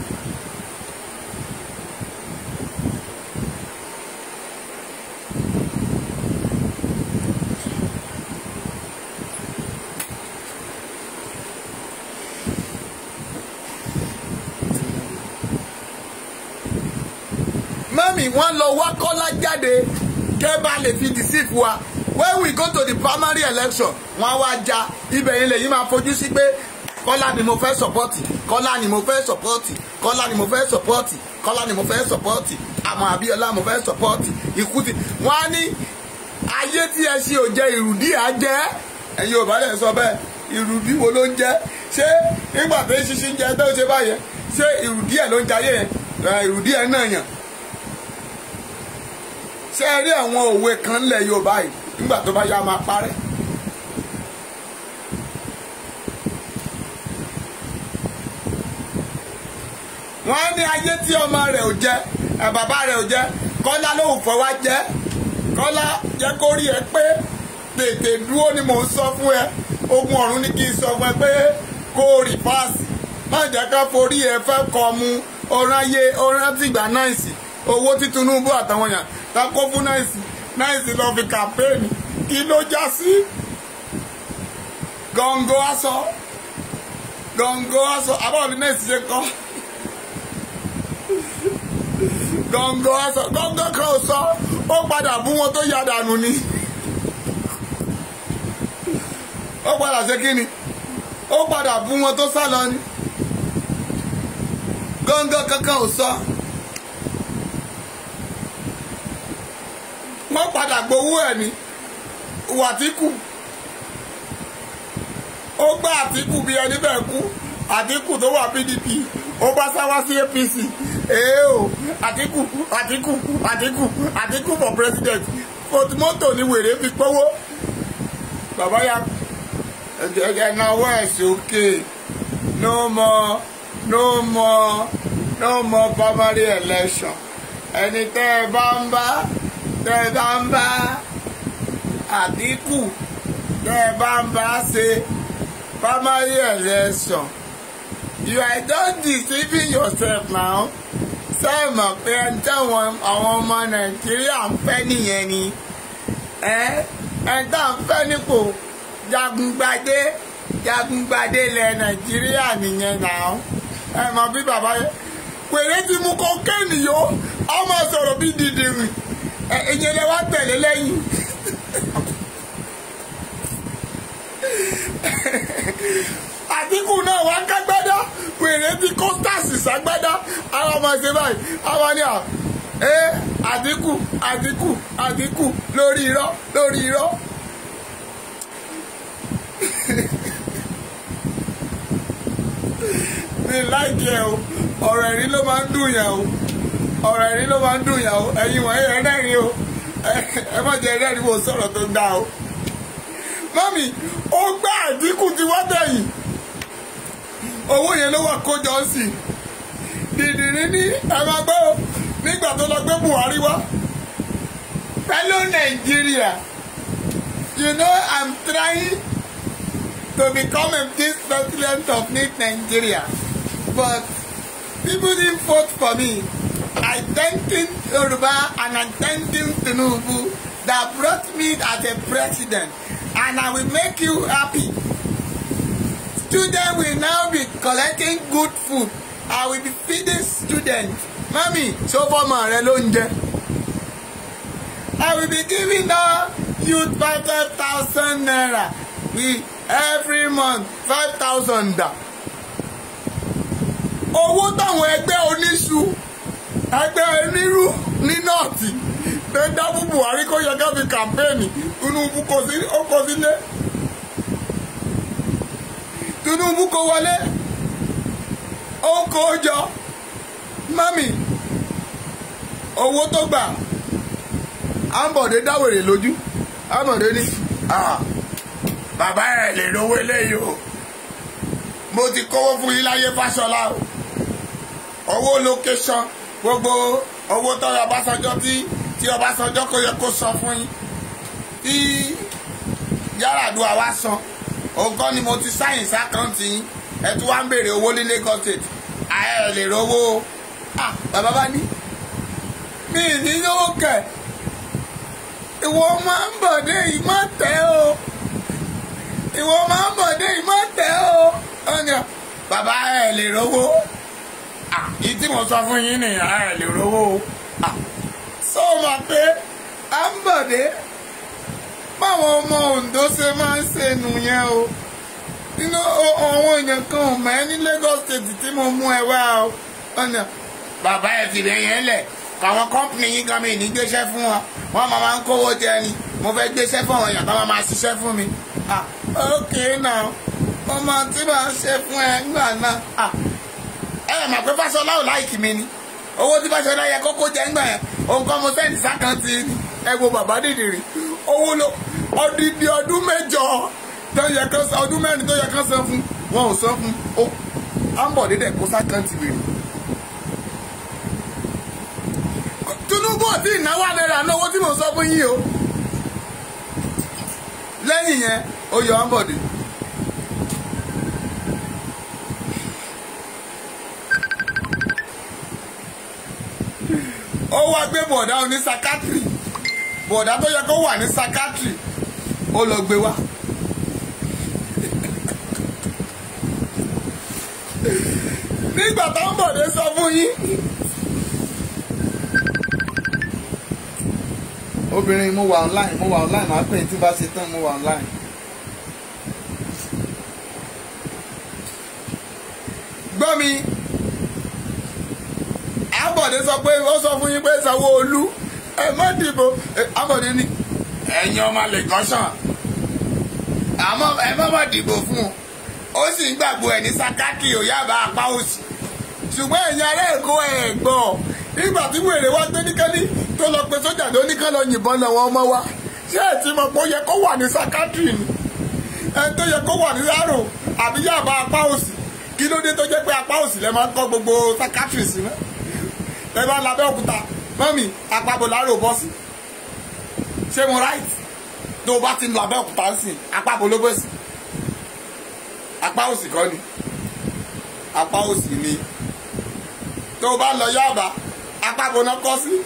mọ́mì wọ́n lọ wá kọ́lá jáde kẹ́ bá lè fi dìsífù wa when we go to the primary election wọ́n á wá ja ibẹ̀ yẹn lèyìn máa fojú sí pé kọ́lá ni mo fẹ́ sọ̀pọ́tì kọ́lá ni mo fẹ́ sọ̀pọ́tì kọ́lá ni mo fẹ́ sọ̀pọ́tì kọ́lá ni mo fẹ́ sọ̀pọ́tì àmọ́ àbíọ́lá mo fẹ́ sọ̀pọ́tì ikú ti wọ́n á ní ayé tí ẹ ṣe ò jẹ ìrùdí à jẹ́ ẹ̀yin ò bá lẹ̀ sọ bẹ́ẹ̀ ìrùdí wo ló ń jẹ́ ṣé nígbà tó ń ṣiṣẹ́ ń jẹ tó ń ṣe báyẹn ṣé ìrùdí ẹ̀ ló ń jayé yẹn ìrùdí ẹ̀ náà yàn ṣé ẹ rí àwọn òwe kan lẹ̀ Yorùbá yìí nígbà tó bá yá máa parẹ́. wọ́n á ní ayé tí ọmọ rẹ̀ ò jẹ ẹ̀ bàbá rẹ̀ ò jẹ kọ́lá ló ń fọwọ́ jẹ́ kọ́lá jẹ́ kó rí ẹ pé tètè dúró ni mò ń sọ fún ẹ ogun ọ̀run ní kí n sọ fún ẹ pé kó o rì páàsì má jẹ́ ká forí ẹ fẹ́ kọ́ mu ọ̀ràn ayé ọ̀ràn tìgbà náìsì owó tí Tinubu àtàwọn èèyàn tá kó fún náìsì náìsì lọ fi kàmpéènì kí ló já sí gọ̀ǹgọ̀ aṣọ gọ̀ǹgọ̀ aṣọ àbáwọ̀ ní náìsì ṣe kọ́ gọ̀ǹgọ̀ aṣọ gọ̀ǹgọ̀ kan ò sọ ó padà bú wọn tó yá dànù ni ó padà ṣe kí ni ó padà bú wọn tó sá lọ ni gọ̀ǹgọ̀ kankan ò sọ wọ́n padà gbowó ẹ̀ ní wàtíkù ó gbá àtíkù bí ẹni bẹ́ẹ̀ kú àtíkù tó wà PDP ó bá sáwá sí APC èé o àtíkù àtíkù àtíkù àtíkù for president mọ́tò ní wèrè fi pọ́wó bàbá ya ẹ̀jẹ̀ náwó ẹ̀ sókè no more no more no more primary election ẹni tẹ́ ẹ bá ń bá tẹ́ ẹ bá ń bá àtíkù tẹ́ ẹ bá ń bá ṣe primary election you are just deceiving yourself now sẹ́ẹ̀mọ̀ pé ẹni táwọn àwọn ọmọ nàìjíríà ń fẹ́ nìyẹn ni ẹ ẹni tá à ń fẹ́ nípò jagungbadé jagungbadé ilẹ̀ nàìjíríà nìyẹn náà ẹ mọ̀ bí bàbá yẹn pèrè ti mú kókéènì yó a máa sọ̀rọ̀ bí dìdìrì ẹ ìyẹn lè wá tẹ̀lé lẹ́yìn. àtìkù náà wá kágbádá pèrè tí kọ́ńtàsì ságbádá àwọn ọmọ ṣe báyìí àwọn ni à ẹ àtìkù àtìkù àtìkù lórí irọ́ lórí irọ́. mi láìkí ẹ o ọ̀rọ̀ ẹ̀rí ló máa ń dùn yàn o ọ̀rọ̀ ẹ̀rí ló máa ń dùn yàn o ẹ̀yin wọ̀nyí ẹ̀rẹ́rìn o ẹ má jẹ́ ẹ̀rẹ́rìn wo sọ̀rọ̀ tó dáa o. mọ́mì ó gbá àdínkù tí wọ́n tẹ̀yìn owó yẹn ló wà kójọ sí i dìdìrí ní ẹ̀rọ gbọ́ nígbà tó lọ gbé Buhari wá fellow Nigeria you know I'm trying to become a this president of this Nigeria but people didn't vote for me I thanking Yoruba and I thanking Tinubu that brought me as a president and I will make you happy students will now be collecting good food I will be feeding students mami so fọmọ rẹ ló ń jẹ I will be giving the youth five thousand naira we every month five thousand da owó táwọn ẹgbẹ́ oníṣu ẹgbẹ́ onírú ní nọ́ọ̀tì tó ń dábò Buhari kó yẹ ká fi kàmpéènì Tinubu kò sí ó kò sílé Tinubu kò wọlé ó kó jọ mami owó tó gbà Ambode dáwèrè lójú Ambode ní bàbá ẹ̀ lè lówó eléyìí o mo ti kówó fún yín láyé Fáṣọlá o owó location gbogbo owó tọrọ Ọbásanjọ́ tí tí Ọbásanjọ́ kò yẹ kó san fún yín tí Yar'Adua wá san òǹkọ́ ni mo ti sáyìn sákàǹtì yín ẹ tún wá ń béèrè owó ní Lagos State ààrẹ lè rówó ah bàbá bá ní mi ní lówó kẹ ìwọ máa ń bọ̀dé yìí má tẹ́ o ìwọ máa ń bọ̀dé yìí má tẹ́ o ọ̀nà bàbá ẹ̀ lè rówó yìí tí mo sọ fún yín nìyà ẹ̀ lè rówó sọ ma pé à ń bọ̀dé báwọn ọmọ Ondo ṣe máa ń ṣe nù yẹn o nínú àwọn èèyàn kan ò mọ̀ ẹ́ ní Lagos State tí mo mú ẹ wá o ọ̀nà bàbá ẹ̀ fìdí yẹn lẹ̀ káwọn kọ́mpìnì yín gan mi ní gbéṣẹ́ fún wọn wọ́n máa máa ń kówó jẹ ni mo fẹ́ gbéṣẹ́ fún àwọn èèyàn tó máa máa ṣiṣẹ́ fún mi ah ok now ọmọ tí màá ṣe fún ẹ ńgbà náà ah ẹ mà pé Fáṣọlá ò láìkì mi ni owó tí Fáṣọlá yẹ kókó jẹ ńgbà yẹn òun kọ́ mo sẹ́ǹtì sákàntì ẹ wo bàbá dìdìrì owó ló ọdídì ọdún mẹ́jọ tó yẹ kán san ọdún mẹ́rin tó yẹ kán san fún wọn ò san fún ó Ambode dẹ̀ kó sákàntì wèrè. Tinubu àti ìnáwó àdẹ́rẹ́ àná owó tí mo sọ fún yín o lẹ́yìn yẹn ó yọ Ambode. ó wá gbé bọ̀dá oní sakatiri bọ̀dá tó yẹ kó wà ní sakatiri ó lọ gbé wá. nígbà tó ń bọ̀dé sọ fún yín. obìnrin mo wà online mo wà online màá pè é tí bá ṣe tán mo wà online. gbọ́ mi Ambode sọ pé ó sọ fún yín pé Sanwó-Olú ẹ má dìbò Ambode ní ẹ̀yin ọmọ lè kọ́sàn àmọ́ ẹ má má dìbò fún un ó sì ń gbàgbọ́ ẹ̀ ní sakaki òyàbá apá òsì ṣùgbọ́n ẹ̀yin ará Èkó ẹ̀ gbọ́ nígbà tí wèrè wá gbé níkẹ́ni tó lọ pe sójà tó ní ká lọ yìnbọn lọ́wọ́ ọmọ wa ṣé ẹ̀ ti mọ̀ pé ó yẹ kó wà ní sakatri ni ẹ̀ tó yẹ kó wà ní sáró àbí yàbá apá òsì kí ló dé tó jẹ́ pé apá òsì lẹ́ máa ń kọ́ gbogbo sakatri sí náà ẹ bá labẹ́ òkúta mọ́mì àpapọ̀ láàrò bọ́sì ṣé mo right tó o bá ti lọ abẹ́ òkúta sí àpapọ̀ ló bọ́sì apá òsì kọ́ ni apá òsì ni tó o bá lọ Yaba àpapọ̀ náà kọ́ sí.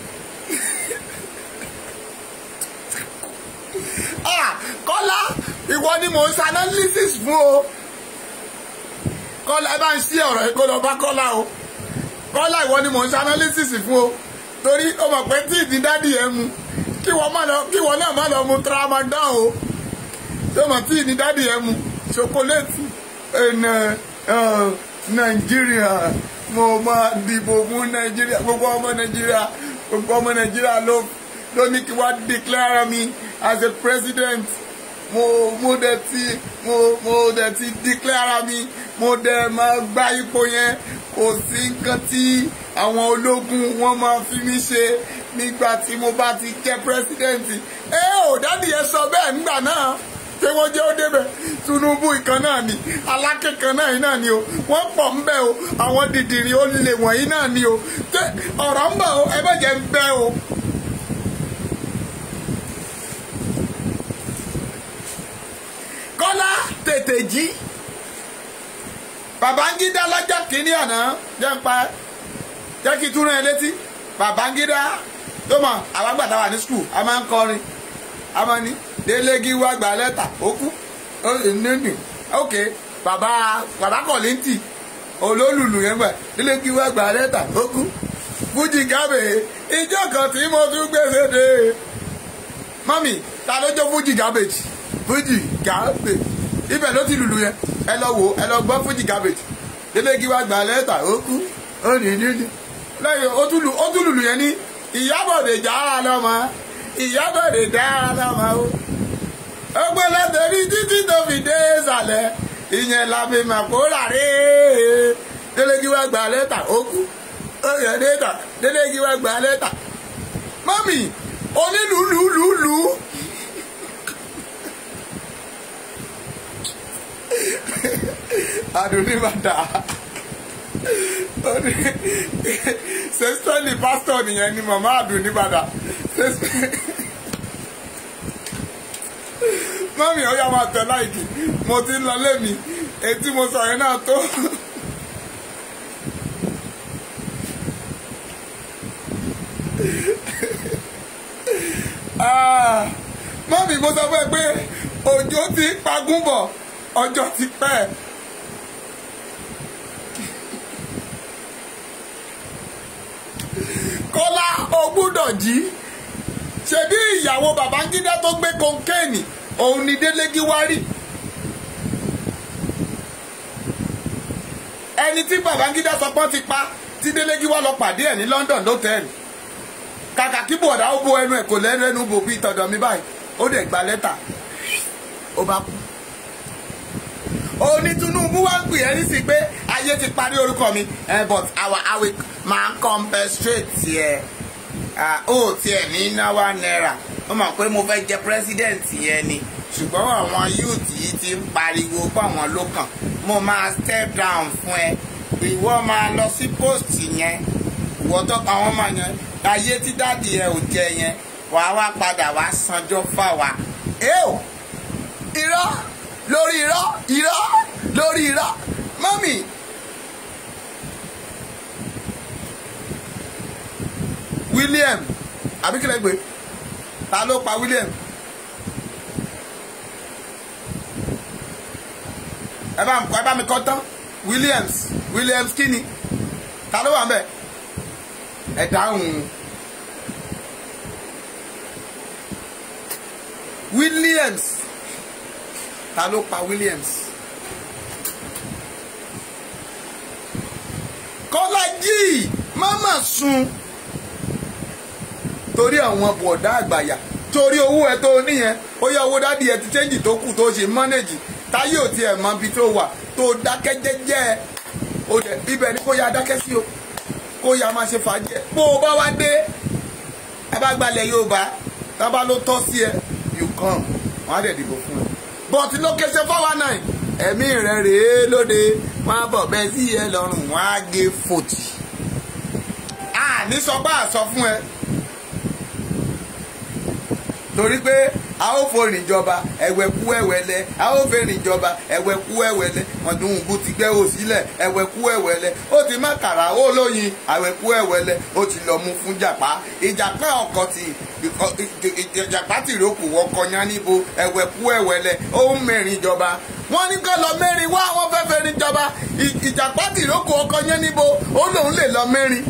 Kọ́lá ìwọ ni mò ń ṣe analysis fún o Kọ́lá ẹ bá ń ṣí ọ̀rọ̀ yìí kó lọ bá Kọ́lá o kọ́lá ìwọ ni mò ń ṣe analysis fún o torí ó mọ̀ pé tí ìdí dádì ẹ mu kí wọ́n náà má lọ mu tramadol o tó mọ̀ tí ìdí dádì ẹ mu chocolate ẹnẹ nàìjíríà mo máa dìbò fún nàìjíríà gbogbo ọmọ nàìjíríà gbogbo ọmọ nàìjíríà ló ló ní kí wọ́n declare me as a president mo mo dẹ̀ ti mo mo dẹ̀ ti declare me mo dẹ̀ máa gba ipò yẹn kò sí nǹkan tí àwọn ológun wọn máa fi mí ṣe nígbà tí mo bá ti jẹ́ pírẹsidẹ́ǹtì ẹ ò dádì ẹ sọ bẹ́ẹ̀ nígbà náà pé wọ́n jẹ́ ó débẹ̀ Tinubu ìkan náà ni Aláké kan náà yìí náà ni o wọ́n pọ̀ ń bẹ̀ o àwọn dìdìrín ó lè wọ̀nyí náà ni o ọ̀rọ̀ ń bọ̀ o ẹ bẹ̀ jẹ́ ń bẹ́ o. Kọ́lá tètè jí Babangida lọ́jọ́ kìíní àná jẹ́ ń pa jẹ́ kí túnú ẹ létí Babangida tó mọ̀ àwọn àgbàdo wà ní skul a máa ń kọrin a máa ní délégí wá gba lẹ́tà ó kú ó lè nínú ok bàbá bàbá kọ̀lìntì olólùlù yẹn gbà délégí wá gba lẹ́tà ó kú fújì gábè ìjọ kan tí mo tún gbèsè dé mọ́mì ta ló jó fújì gábèjì fújì gábèjì ibẹ̀ ló ti lùlù yẹn ẹ lọ wò ẹ lọ gbọ́ fújì garbage délégí wá gba lẹ́tà ó kú ó ní níní lẹ́yìn ó tún lùlù yẹn ní ìyábọ̀dé jára lọ́mọ ìyábọ̀dé jára lọ́mọ o ó gbé lẹ́tẹ̀rí títí tó fi dé ìsàlẹ̀ ìyẹn làbí màkóra rè é délégí wá gba lẹ́tà ó kú ó yẹ lẹ́tà délégí wá gba lẹ́tà mọ́mì onílùlùlùlù. adunibada sẹ́sítọ́ọ̀lì pásítọ̀ nìyẹn ni màmá adunibada mọ́mí ọ̀yà máa tẹ̀ láìkì mo ti ń lọ lémi etí mo sọ yẹn náà tó. mọ́mí mo sọ fún ẹ pé òjò ti pagún bọ̀ ọjọ́ ti pẹ́. kọ́lá o gbúdọ̀ jí ṣebí ìyàwó Babangida tó gbé kọ́ńkéènì òun ni Délé Gíwárì ẹni tí Babangida sọ pé wọ́n ti pa tí Délé Gíwá lọ pàdé ẹ̀ ní London lọ́tẹ̀ẹ̀lì kàkà kí bọ̀dá ó bo ẹnu ẹ̀ kò lẹ́nu ẹnu bò bí tọ̀dọ̀ mi báyìí ó dẹ̀ gba lẹ́tà ó bá kú. òní Tinubu wá ń pè é nísìsiyìí pé ayé ti parí orúkọ mi eh, but our awi máa ń compensate yẹ ó tiẹ̀ ní náwó náírà ó mọ̀ pé mo fẹ́ jẹ president yẹn ni ṣùgbọ́n àwọn youth yìí ti ń pariwo pé àwọn ló kàn mo máa step down fún ẹ ìwọ máa lọ sí post yẹn ìwọ tó pa àwọn ọmọ yẹn ayé tí dáàdì ẹ ò jẹ yẹn wàá wá padà wá sanjọ́ fáwa. eo irọ́ lórí irọ́ irọ́ lórí irọ́ mọ́mì. William àbíkílẹ̀ gbé ta ló pa William. ẹ bá ẹ bá mi kọ́ tán Williams Williams kí ni ta ló wà ń bẹ̀ ẹ dáhùn Williams ta ló pa Williams Kọ́lájí mama sun torí àwọn bọ̀dá àgbàyà torí owó ẹ tó níyẹn ó yẹ owó dádì ẹ ti chẹ́ǹjì tó kù tó ṣe mọ́nẹ́jì táyé ò tiẹ̀ mọ ibi tó wà tó dákẹ́ jẹ́jẹ́ ẹ o dẹ̀ ibẹ̀ ni kó ya dákẹ́ sí o kó ya máa ṣe fàájì ẹ bó o bá wá dé ẹ bá gbalẹ̀ Yorùbá tábà ló tọ́ sí ẹ you come wọ́n á dẹ̀ dìbò fún ẹ but location four one nine ẹ̀mí rẹ̀ rèé lóde wọ́n á bọ̀ bẹ́ẹ̀ sí ẹ lọ́rùn wọ́n á gé fòtì àní sọ bá a sọ fún ẹ torí pé a ó forin ìjọba ẹ̀wẹ̀kú ẹ̀wẹ̀lẹ̀ a ó fẹ́rin ìjọba ẹ̀wẹ̀kú ẹ̀wẹ̀lẹ̀ ọ̀dùnkù ti gbẹ́ ò sílẹ̀ ẹ̀wẹ̀kú ẹ̀wẹ̀lẹ̀ ó ti má kàrà ó lóyin àwẹ̀kú ẹ̀wẹ̀lẹ̀ ó ti lọ mú fún jàpá ìjàpá ọkọ̀ ti ìjàpá tìrókù ọkọ̀ yán níbo ẹ̀wẹ̀kú ẹ̀wẹ̀lẹ̀ ó ń mẹ́rin ìjọba wọ́n ní kó lọ mẹ́rin wá wọ́n fẹ́ fẹ́rin ìjọba ìjàpá tìrókù ọkọ̀ yán níbo ó lòun lè lọ mẹ́rin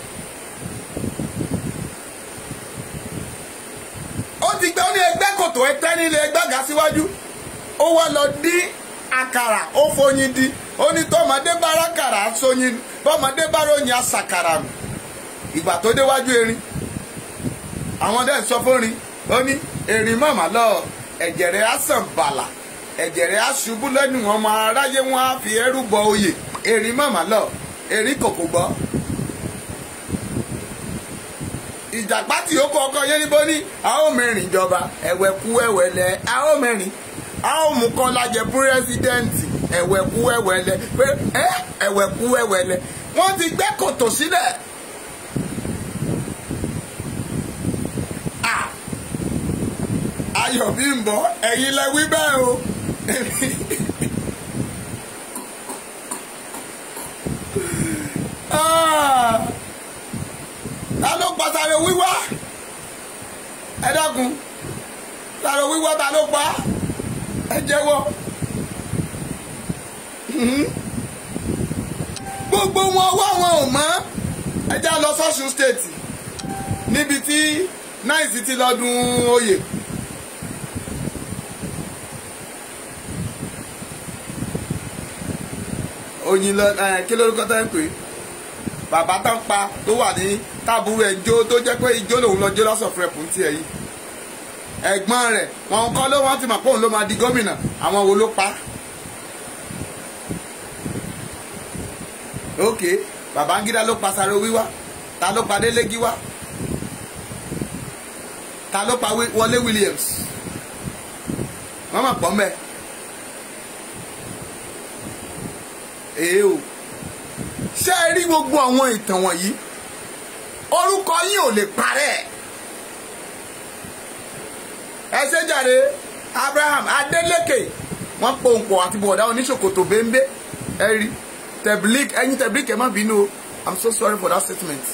ó ti gbé ó ní ẹgbẹ́ kòtò ẹtẹ́ nílé ẹgbẹ́ ga síwájú ó wá lọ dín àkàrà ó foyin di ó ní tọmọdé bá rákàrà sóyin tọmọdé bá ròyìn àṣàkàrà nù ìgbà tó déwájú erin àwọn dẹ́ ń sọ fórin ó ní erin màmá lọ ẹ̀jẹ̀ rẹ̀ á sàn bàlà ẹ̀jẹ̀ rẹ̀ á ṣubú lẹ́nu ọmọ aráyé wọn á fi ẹrú bọ oyè erin màmá lọ erin kòkò gbọ́ ìjàpá tí ó kọ ọkọ yẹn níbo ní a ó mẹ́rin ìjọba ẹ̀wẹ̀kú ẹ̀wẹ̀lẹ̀ a ó mẹ́rin a ó mú Kọ́lá jẹ pírẹ́sídẹ́ǹtì ẹ̀wẹ̀kú ẹ̀wẹ̀lẹ̀ pé ẹ́ ẹ̀wẹ̀kú ẹ̀wẹ̀lẹ̀ wọ́n ti gbẹ́ kòtò sílẹ̀. Ayọ̀ Bímbọ́ ẹ̀yin lẹ wí bẹ́ẹ̀ o. Ah! ta ló pa sáré wíwá ẹ dákun sáré wíwá ta ló pa ẹ jẹ́wọ́ gbogbo wọn wá wọn ò mọ̀ ẹ já lọ sọ́sùn stéètì níbi tí náìsì ti lọ́dún oyè. oyin lọ ẹ kí lórúkọ tó ń pè é bàbá tó ń pa tó wà ní táàbùrù ẹ̀ jó tó jẹ́ pé ijó lòun lọ jó lọ́sọ̀ fún ẹ̀pù tiẹ̀ yìí ẹ̀gbọ́n rẹ̀ wọn kọ́ ló wọ́n ti mọ̀ pé òun ló máa di gómìnà àwọn wo ló pa. ok Babangida ló pa Sàrò Wíwá ta ló pa Délé Gíwá ta ló pa Wọlé Williams wọ́n mọ̀ pọ̀ mẹ́ èé o ṣé ẹ rí gbogbo àwọn ìtàn wọ̀nyí orúkọ yín ò lè parẹ́ ẹ ṣe jàre Abraham Adeleke wọ́n pòǹpọ̀ àti bọ̀dá oníṣòkòtò bẹ́ńbẹ́ ẹ rí tẹ̀blík ẹ̀yin tẹ̀blík ẹ̀ má bínú o I'm so sorry for that statement.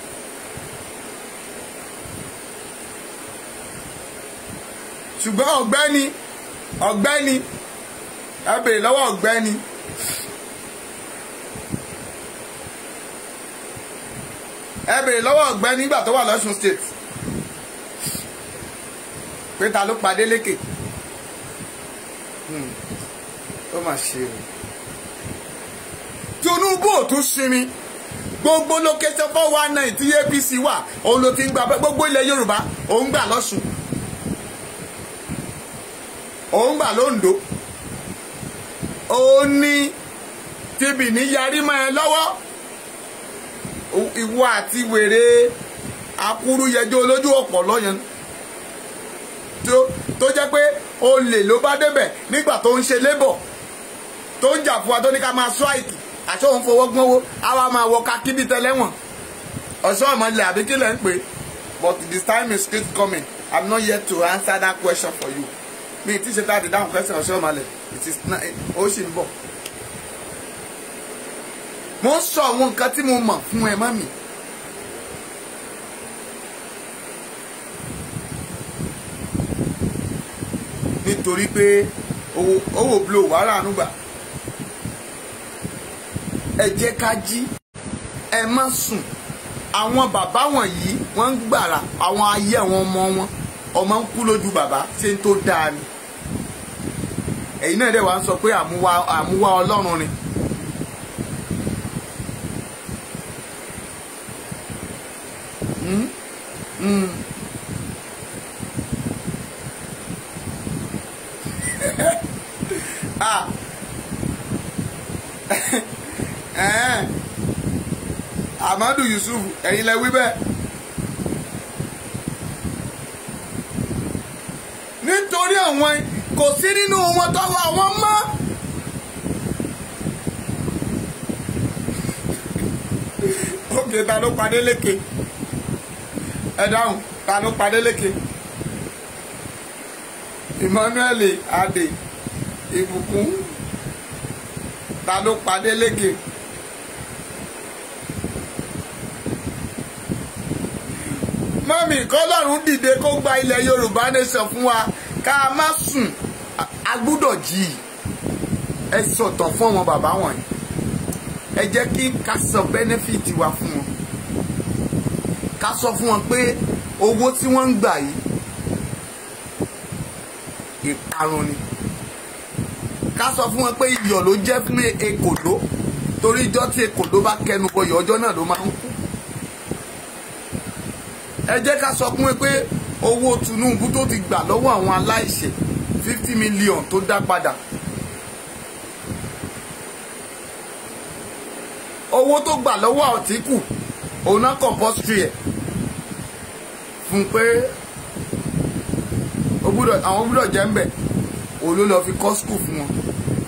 ṣùgbọ́n ọ̀gbẹ́ni ọ̀gbẹ́ni ẹ bèrè lọ́wọ́ ọ̀gbẹ́ni. ẹ bèrè lọ́wọ́ ọ̀gbẹ́ni nígbà tó wà lọ́sùn state pé ta ló padé lékè Hmm. ó mà ṣe o Tinubu ò tún sinmi gbogbo location four one nine tí APC wà òun ló ti ń gba gbogbo ilẹ̀ Yorùbá òun gbà lọ́sùn òun gbà lóńdó òun ní tibì ní yarí mọ́ ẹ lọ́wọ́ ìwọ àti wèrè akúrú yẹjọ olójú ọ̀pọ̀ lọ́yẹn tó jẹ́ pé olè ló bá débẹ̀ nígbà tó ń ṣe labour tó ń jà fún wa tó ní ká máa strike àti òun fowó gbọ́nwó àwa máa wọ ká kíbi tẹ́lẹ̀wọ̀n ọ̀ṣọ́ ìmọ̀lẹ̀ àbí kí lẹ́ ń pè but this time is still coming i'm not yet to answer that question for you mi ti ṣe táàdì dáhùn question ọ̀ṣọ́ ìmọ̀lẹ̀ it is ó sì ń bọ̀ mo ń sọ àwọn nǹkan tí mo mọ̀ fún ẹ mọ́ mi. nítorí pé owó owó blo wàhálà ànúgbà ẹ jẹ́ ká jí ẹ má sùn àwọn bàbá wọ̀nyí wọ́n ń gbàrà àwọn ayé àwọn ọmọ wọn ọmọ ń kú lójú bàbá ṣé ń tó dáa ni ẹ̀yin náà dẹ̀ wá ń sọ pé àmúwá àmúwá ọlọ́run ni. Mm? Mm. ah amadu yusuf ẹ̀yin lẹ wí bẹ́ẹ̀ nítorí àwọn kò sí nínú wọn tọwọ́ àwọn mọ́ ókè ta ló padé lékè ẹ dáhùn ta ló padé lékè emmanuel adé ìbùkún ta ló padé lékè. mọ́mì kọ́lọ́run dìde kó gba ilẹ̀ yorùbá nation fún wa ká má sùn a gbúdọ̀ jí i ẹ sọ̀tàn fún àwọn bàbá wọ̀nyí ẹ jẹ́ kí ká sọ benefit wa fún wọn ká sọ fún wọn pé owó tí wọ́n ń gbà yìí ìparun ni ká sọ fún wọn pé iyọ̀ ló jẹ́ fún ekòló torí ijọ́ tí ekòló bá kẹnu bọyọ̀ ọjọ́ náà ló máa ń kú ẹ jẹ́ ká sọ fún wọn pé owó Tinubu tó ti gbà lọ́wọ́ àwọn aláìṣẹ̀ fifty million tó dá padà owó tó gbà lọ́wọ́ Àtíkù òun náà compulsory ẹ̀ fún pé àwọn gbúdọ̀ jẹ́ ń bẹ̀ òun ló lọ́ọ́ fi kọ́ school fún wọn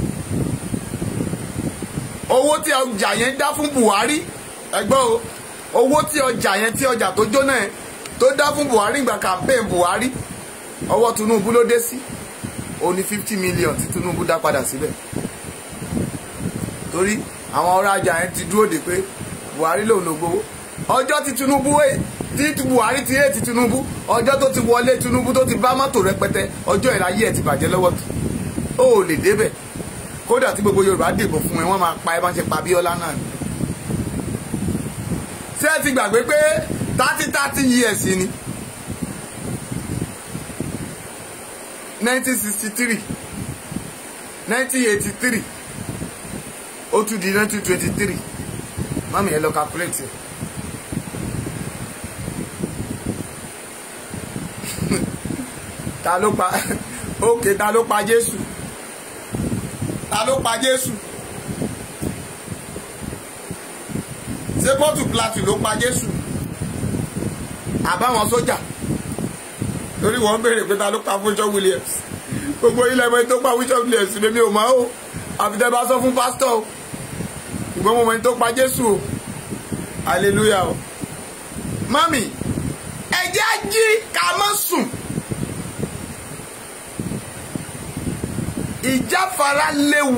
owó tí ọjà yẹn dá fún Buhari ẹgbẹ́ o owó tí ọjà yẹn tí ọjà tó jóná yẹn tó dá fún Buhari ìgbà campaign Buhari ọwọ́ Tinubu ló dé sí òun ní fifty million tí Tinubu dá padà síbẹ̀ torí àwọn ọ̀rọ̀ ajá yẹn ti dúró de pé Buhari lòun ló gbowó ọjọ́ tí Tinubu tí Buhari ti yé ti Tinubu ọjọ́ tó ti wọlé Tinubu tó ti bá mọ́tò rẹpẹtẹ ọjọ́ ìráyé ẹ̀ ti bàjẹ́ lọ́wọ́ tó ó lè débẹ̀ kódà tí gbogbo Yorùbá dìbò fún ẹ wọ́n máa pa ẹ bá ń ṣe pa Abíọ́lá náà ni ṣé ẹ ti gbàgbé pé thirty thirty years ni nineteen sixty three nineteen eighty three ó tún di nineteen twenty three mami ẹ lọ calculate ta ló pa ókè ta ló pa Jésù ta ló pa Jésù ṣé pọ́tù plateau ló pa Jésù àbáwọn sójà torí wọ́n ń béèrè pé ta ló pa Bishop Williams gbogbo ilẹ̀ ẹ̀mọ́ tó pa Bishop Williams lèmi ò mọ̀ o àfitẹ́ bá sọ fún pásítọ̀ o ìgbọ́n mo mọ̀ ẹni tó pa Jésù o hallelujah o mami ẹ jẹ́ á jí ká má sùn ìjáfara léwu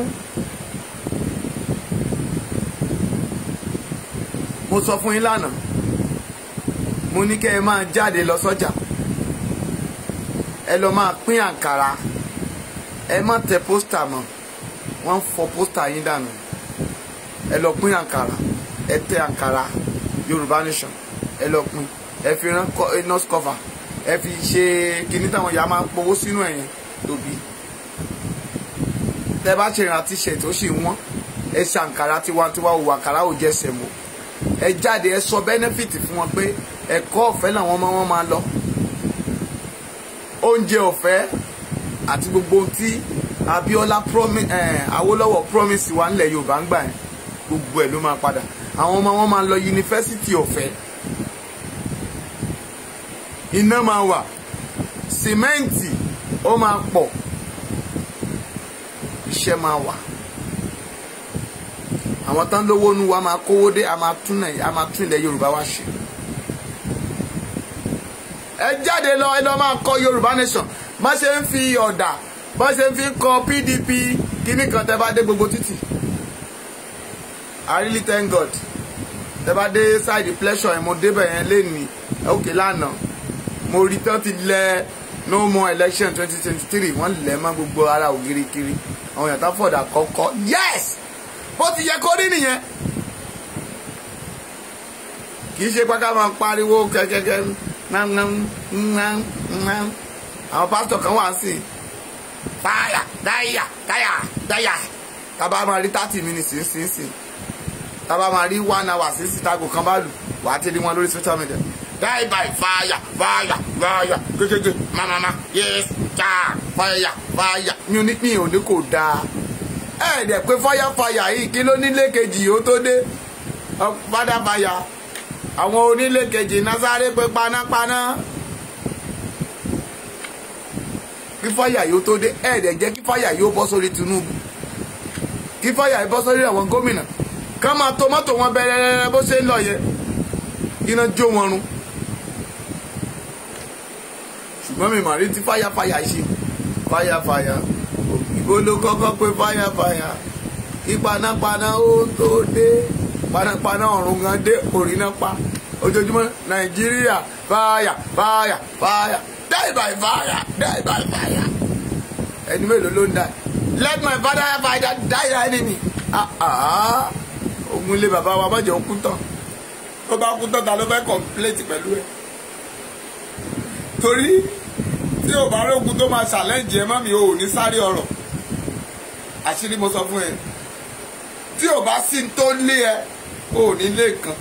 mo sọ fún yín lánàá mo ní kẹ́ ẹ máa jáde lọ sọ́jà ẹ lọ máa pín àǹkàrà ẹ má tẹ pósítà mọ́ wọ́n ń fọ pósítà yín dànù ẹ lọ pín àǹkàrà ẹ tẹ àǹkàrà Yorùbá Nation ẹ lọ pín ẹ fi rán nurse cover ẹ fi ṣe kinní táwọn ìyá máa ń powó sínú ẹ̀yìn tóbi tẹ bá ṣe ìrántí ṣẹ̀ tó ṣì wọ́n ẹ ṣe àǹkárá tiwantiwa òwò àǹkárá ò jẹsẹ̀ mọ́ ẹ jáde ẹ sọ bẹ́nẹ́fìtì fún wọn pé ẹ̀kọ́ ọ̀fẹ́ làwọn ọmọ wọn máa lọ oúnjẹ ọ̀fẹ́ àti gbogbo ohun tí Abíọ́lá promise eh, Awólọ́wọ̀ promise wa nílẹ̀ Yorùbá ń gbà yẹn gbogbo ẹ̀ ló máa padà àwọn ọmọ wọn máa lọ yunifásitì ọ̀fẹ́ iná máa wà sìmẹ́ǹtì ó máa pọ̀ iṣẹ́ máa wà àwọn tán lówó nu wa máa kówó dé a máa tún a máa tún ilẹ̀ Yorùbá wa ṣe ẹ jáde lọ ẹ lọ máa kọ Yorùbá nation má ṣe ń fi ọ̀dà bá ṣe ń fi kọ PDP kíní kan tẹ́ bá dé gbogbo títì I really thank God tẹ́ bá dé side pleasure ẹ̀ mo débẹ̀ yẹn lénìí òkè lánàá mo rí tán ti lẹ no more election twenty twenty three wọ́n lẹ̀ mọ́ gbogbo ara ògiri kiri àwọn èèyàn tá fọ̀dà kọ́kọ́ yes bó ti yẹ kó rí nìyẹn kì í ṣe pé ká máa pariwo kẹ́kẹ́kẹ́ àwọn pásítọ̀ kan wà sí fáyà dáyà dáyà dáyà tábà máa rí thirty minutes sínsìnsìn tábà máa rí one hour sínsìn tágò kan bá lù wàá ti rí wọn lórí social media die by fire fire fire kékeré mamama yes cha fire fire mi ò ní mi ò ní kò dáa ẹ dẹ̀ pé fire fire yìí kí ló nílé kejì ó tó dé fada fire àwọn onílé kejì nasáré pé panápaná kí fáyà yóò tó dé ẹ dẹ̀ jẹ́ kí fáyà yóò bọ́ sórí Tinubu kí fáyà yóò bọ́ sórí àwọn gómìnà ká máa tó mọ́tò wọn bẹ̀rẹ̀ bó ṣe ń lọ yẹ iná jó wọn run ṣùgbọ́n mi mà rí ti fáyàfáyà ṣe fáyàfáyà ìbò ló kọ́kọ́ pé fáyàfáyà kí panápaná ó tó dé panápaná ọ̀run gan dé orí náà pa ojoojúmọ́ nàìjíríà fáyà fáyà fáyà die by fire die by fire ẹni mélòó ló ń dà let my father have fire die your enemy ogun ilé bàbá wa má jẹ́ òkú tán tó bá kú tán ta ló fẹ́ kọ̀mpléètì pẹ̀lú ẹ̀ torí tí ò bá rógun tó máa ṣàlẹ́ǹjì ẹ mọ́mi ò ní sáré ọ̀rọ̀ àṣírí mo sọ fún ẹ tí ò bá sí tó lé ẹ ò ní lé kan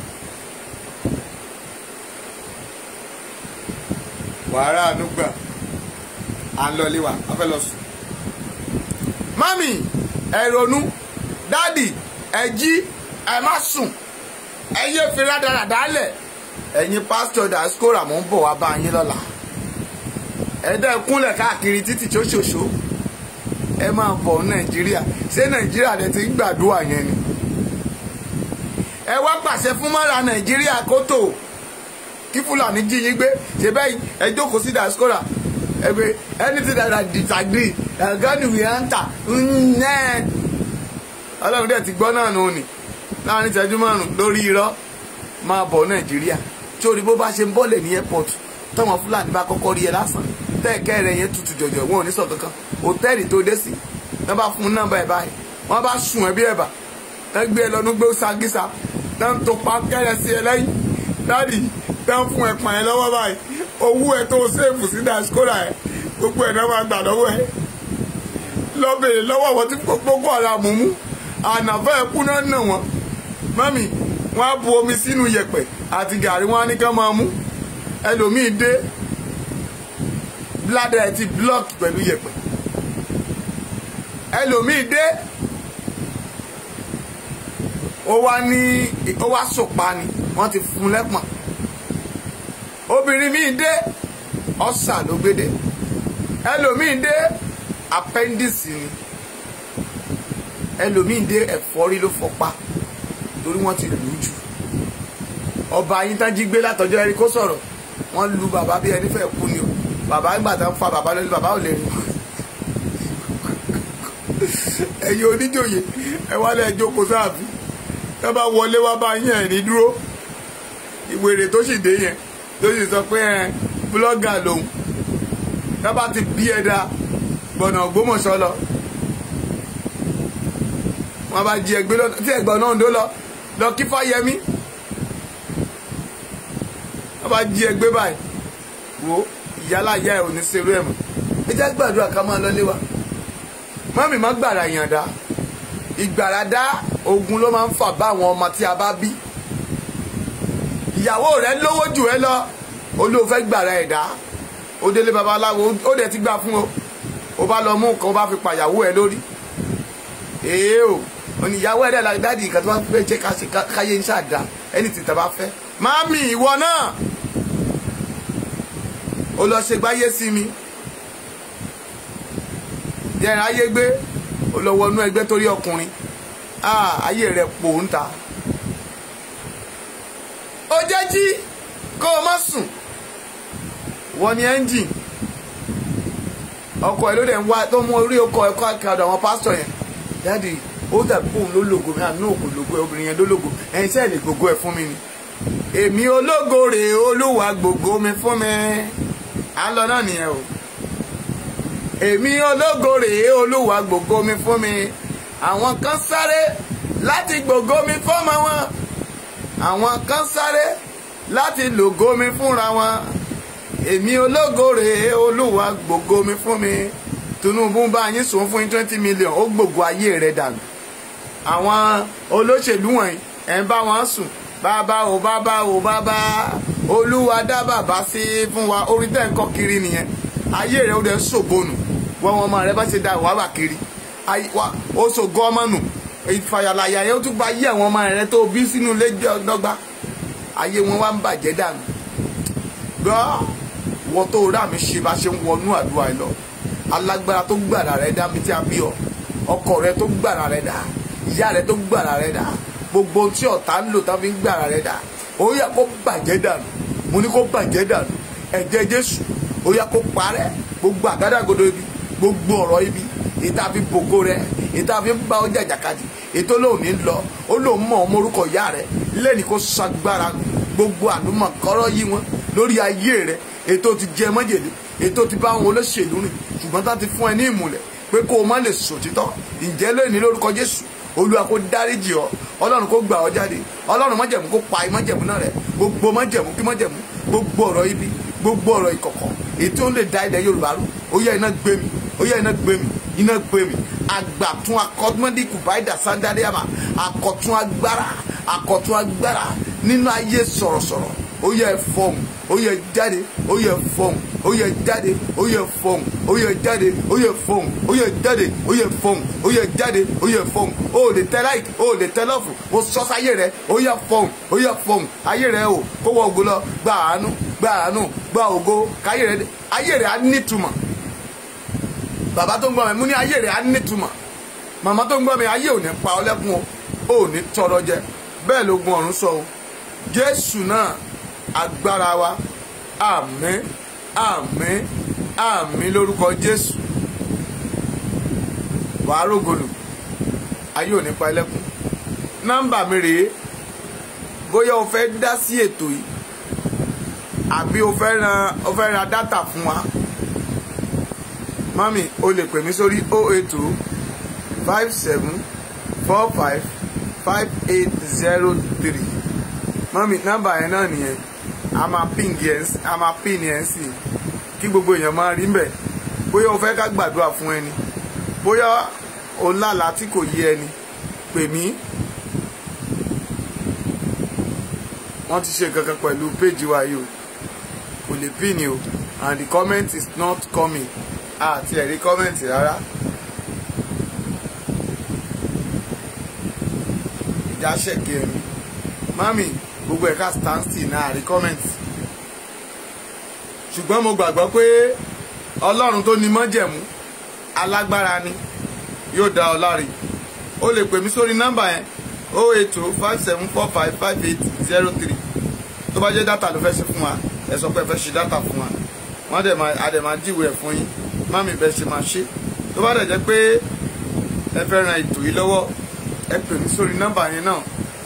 wàhálà ànúgbà à ń lọlé wa a fẹ́ lọ sùn. mami ẹ ronú dádì ẹ jí ẹ má sùn ẹ yé fi rádaràdà lẹ̀ ẹ̀yin pásítọ̀ diaspora mò ń bọ̀ wá bá yín lọ́la ẹ dẹ́ kúnlẹ̀ káàkiri títì ṣoṣoṣo ẹ máa bọ̀ nàìjíríà ṣé nàìjíríà lẹ ti ń gbàdúrà yẹn ni ẹ wá pàṣẹ fún mọ́ra nàìjíríà kó tò kí fúlàní jí yín gbé ṣe bẹ́ẹ̀ ẹ jókòó sí diaspora ẹ pé anything that I disagree God will answer nnẹ́ẹ̀ ọlọ́run dẹ̀ ti gbọ́ náà nù ní láàrin ìṣẹ́jú márùn-ún lórí irọ́ máa bọ̀ nàìjíríà tí orí bó bá ṣe ń bọ́lẹ̀ ní airport tọ́mọ fúlàní bá kọ́kọ́ rí ẹ lásán tẹ́ẹ̀kẹ́ rẹ̀ yẹn tutù jọ̀jọ̀ wọn ò ní sọ kankan hòtẹ́ẹ̀lì tó dé sí wọ́n bá fún un nọ́mbà ẹ̀ báyìí wọ́n bá sùn ẹ̀ bí ẹ̀bà tẹ́ gbé ẹ lọ́nu gbé sagísa tẹ́ ń tó pa kẹ́rẹ́ sí ẹ lẹ́yìn dáàdì tẹ́ ń fún ẹ pàn ẹ lọ́wọ́ báyìí owó ẹ tó sèfù sí diaspora ẹ gbogbo ẹ̀ náà máa gbà lọ́wọ́ ẹ lọ́bẹ̀rẹ̀ lọ́wọ́ àwọn tí gbogbo ara mú mú ànàfẹ́ ẹkú náà nà wọ́n mọ́mì wọ́n á bu omi sínú yẹ̀pẹ̀ àti gàrí wọn á ní ká máa mú ẹlòmíì dé bladder ẹ ti block pẹ̀lú yẹ̀pẹ̀ ẹlòmíì dé ó wá ní ó wá sòpa ni wọ́n ti fún lẹ́pọ̀n obìnrin míì dé ọ̀sà ló gbédè ẹlòmíì dé appendix ni ẹlòmíì dé ẹ̀fọ́rí ló fọpa torí wọ́n ti lù ú jù ọba yín tán jí gbé látọjọ́ ẹni kó sọ̀rọ̀ wọ́n lu bàbá bí ẹni fẹ́ kú ni o bàbá ìgbà tán fa bàbá lórí bàbá ò lè rìn ẹ̀yin oníjòyè ẹ wálé ẹ jókòó sáàfin ẹ bá wọlé wá bá yín ẹ̀ ní dúró ìwèrè tó sì dé yẹn tó sì sọ pé ẹ búlọ́gà lòun ẹ bá ti bí ẹ da gbọ̀nà Ògbómọ̀ṣọ́ lọ wọn bá jí ẹgbẹ́ lọ tí ẹ̀gbọ́n náà ń dó lọ lọ kí Fáyẹmí wọn bá jí ẹgbẹ́ báyìí wo ìyálà ìyá ẹ̀ ò ní serú ẹ̀ mọ́ ẹ jẹ́ gbàdúrà ká máa lọlé wa mọ́mì má gbàrà yànda ìgbàràdá ogun ló máa ń fà bá àwọn ọmọ tí a bá bí ìyàwó rẹ lówó jù ẹ lọ olóò fẹ́ gbàrà ẹ̀dá ó délé babaláwo ó dẹ̀ ti gbà fún o ó bá lọ mú nǹkan ó bá fi pàyàwó ẹ lórí èé o oníyàwó ẹ̀dá la dáàdi ìkàtí wọn fẹ́ jẹ́ ká ṣe káyé ń ṣàdá ẹni tí tàbá fẹ́ máàmì ìwọ náà ó lọ ṣe gbáyé sí mi yẹn ayé gbé ó lọ wọnú ẹgbẹ́ torí ọkùnrin ayé rẹ̀ pò ń ta ó jẹ́ jí kó o má sùn wọ́n ní ẹ́ńjìn ọkọ̀ ẹ̀ ló dẹ̀ ń wá tó mú orí ọkọ̀ ẹ̀kọ́ àkàdọ̀ àwọn pásítọ̀ yẹn dáàdi ó dàbí òun ló lògò mi àná òkò lògò ẹ obìnrin yẹn ló lògò ẹ̀yin sẹ́ẹ̀ lè gbogbo ẹ̀ fún mi ni èmi ológo rèé olúwa gbogbo mi fún mi à ń lọ náà nìyẹn o èmi ológo rèé olúwa gbogbo mi fún mi àwọn kan sáré láti gbogbo mi fọ́mọ wọn àwọn kan sáré láti lògo mi fúnra wọn èmi ológo rèé olúwa gbogbo mi fún mi Tinubu bá yín sùn fún twenty million ó gbogbo ayé rẹ̀ dànù àwọn olóṣèlú wọ̀nyí ẹ̀ ń bá wọn sùn bàbá o bàbá o bàbá olúwa dá bàbá sí fún wa orí tẹ̀ ń kọ́ kiri nìyẹn ayé rẹ̀ ó dẹ̀ ṣògbónù wọ́n wọn ọmọ rẹ̀ bá ṣe da wàhálà kiri ó ṣògo ọmọ nù ìfàyàlàyà yẹn ó tún gba ayé àwọn ọmọ rẹ̀ tó bí sínú ilé dọ́gba ayé wọn wá ń bàjẹ́ dànù gbọ́ wọ́n tó rà mí ṣe bá ṣe ń wọnú àdúrà ẹ lọ alágbára tó gbàrà rẹ dá mi tí a bí ọ ọkọ rẹ tó gbàrà rẹ dá ìyá rẹ tó gbàrà rẹ dá gbogbo tí ọ̀tá ń lò tá fi ń gbàrà rẹ dá ó yá kó bàjẹ́ dànù mo ní kó bàjẹ́ dànù ẹ̀jẹ̀ jésù ó yá kó parẹ́ gbogbo àgádágodo ibi gbogbo ọ̀rọ̀ ibi ìta fi bògo rẹ ìta fi ń bá ọjà jàkadì ètò lòun ní lọ ó lòun mọ̀ ọmọ orúkọ ìyá rẹ lẹ́ni kó sagbára gbogbo àdúmọ̀ kọ́rọ́ yí wọn lórí ayé rẹ ètò ti jẹ mọ́jèlé ètò ti bá àwọn olóṣèlú rìn ṣùgbọ́n tá ti fún ẹ ní ìmùlẹ̀ pé kó o má lè sòtítọ́ ǹjẹ́ lónìí lórúkọ jésù olúwa kó dáríjì ọ ọlọ́run kó gbà ọ jáde ọlọ́run májẹ̀mú kó pa májẹ̀mú náà rẹ gbogbo májẹ̀mú kí májẹ̀mú gbogbo ọ̀rọ̀ ibi gbogbo ọ̀rọ̀ ìkọ̀kọ̀ ètò ń lè da ilẹ̀ yorùbá rú ó yá iná gbé mi ó yá iná gbé mi iná gbé mi àgbàtún akọ́dúnmọ́dé kùbáìdà sándádéàmà àkọ́tún agbára àkọ́tún agbára nínú ayé sọ̀rọ̀sọ̀rọ̀ ó yẹ fọ́ọ̀mù ó yẹ jáde ó yẹ fọ́ọ̀mù ó yẹ jáde ó yẹ fọ́ọ̀mù ó yẹ jáde ó yẹ fọ́ọ̀mù ó yẹ jáde ó yẹ fọ́ọ̀mù ó yẹ jáde ó yẹ fọ́ọ̀mù ó lè tẹ láìkì ó lè tẹ lọ́fù ó sọ sáyé rẹ ó yẹ fọ́ọ̀mù ó yẹ fọ́ọ̀mù ayé rẹ o kó wọ ògo lọ gba àánú gba àánú gba ògo káyé rẹ ayé rẹ á nítumọ̀ bàbá tó ń gbọ́ mi mú ní ayé rẹ á nítumọ̀ màmá tó ń gbọ́ mi ayé ò ní pa ọ lẹ́kún o ò ní tọrọ jẹ bẹ́ẹ̀ ló gun ọ̀run sọ o jésù náà agbára wa àmín àmín àmín lórúkọ jésù wàá rògbòlù ayé ò ní pa ẹlẹ́kùn nọ́mbà mi rèé bóyá o fẹ́ dá sí ètò yìí àbí o fẹ́ ran o fẹ́ ra dátà fún wa mami o lè pè mí sórí 080 57 45 5803 mami nọ́mbà yẹn náà nìyẹn a máa pín yẹn a máa pín yẹn sí kí gbogbo èèyàn máa rí mbẹ bóyá o fẹ́ ká gbàdúrà fún ẹni bóyá o lálàá tí kò yé ẹni pè mí wọ́n ti ṣe kankan pẹ̀lú péjì wa yìí o kò lè pín ni o and the comment is not coming àti ẹ̀rí comment rárá. ìjà ṣẹ̀kì ẹ̀mí mami gbogbo ẹ̀ka stand still náà rí comment ṣùgbọ́n mo gbàgbọ́ pé ọlọ́run tó ní mọ́jẹ̀mú alágbára ni yóò dá ọ láre o lè pè mí sórí nọ́mbà yẹn o eight two five seven four five five eight zero three tó bá jẹ́ dátà ló fẹ́ ṣe fún wa ẹ sọ pé ẹ fẹ́ ṣe dátà fún wa wọ́n dẹ̀ máa adẹ̀ máa jíwèé ẹ̀ fún yín mami bẹ́ẹ̀ ṣe máa ṣe tó bá dẹ̀ jẹ́ pé ẹ fẹ́ ran ètò yìí lọ́wọ́ ẹ pè mí sórí nọ́mbà yẹn náà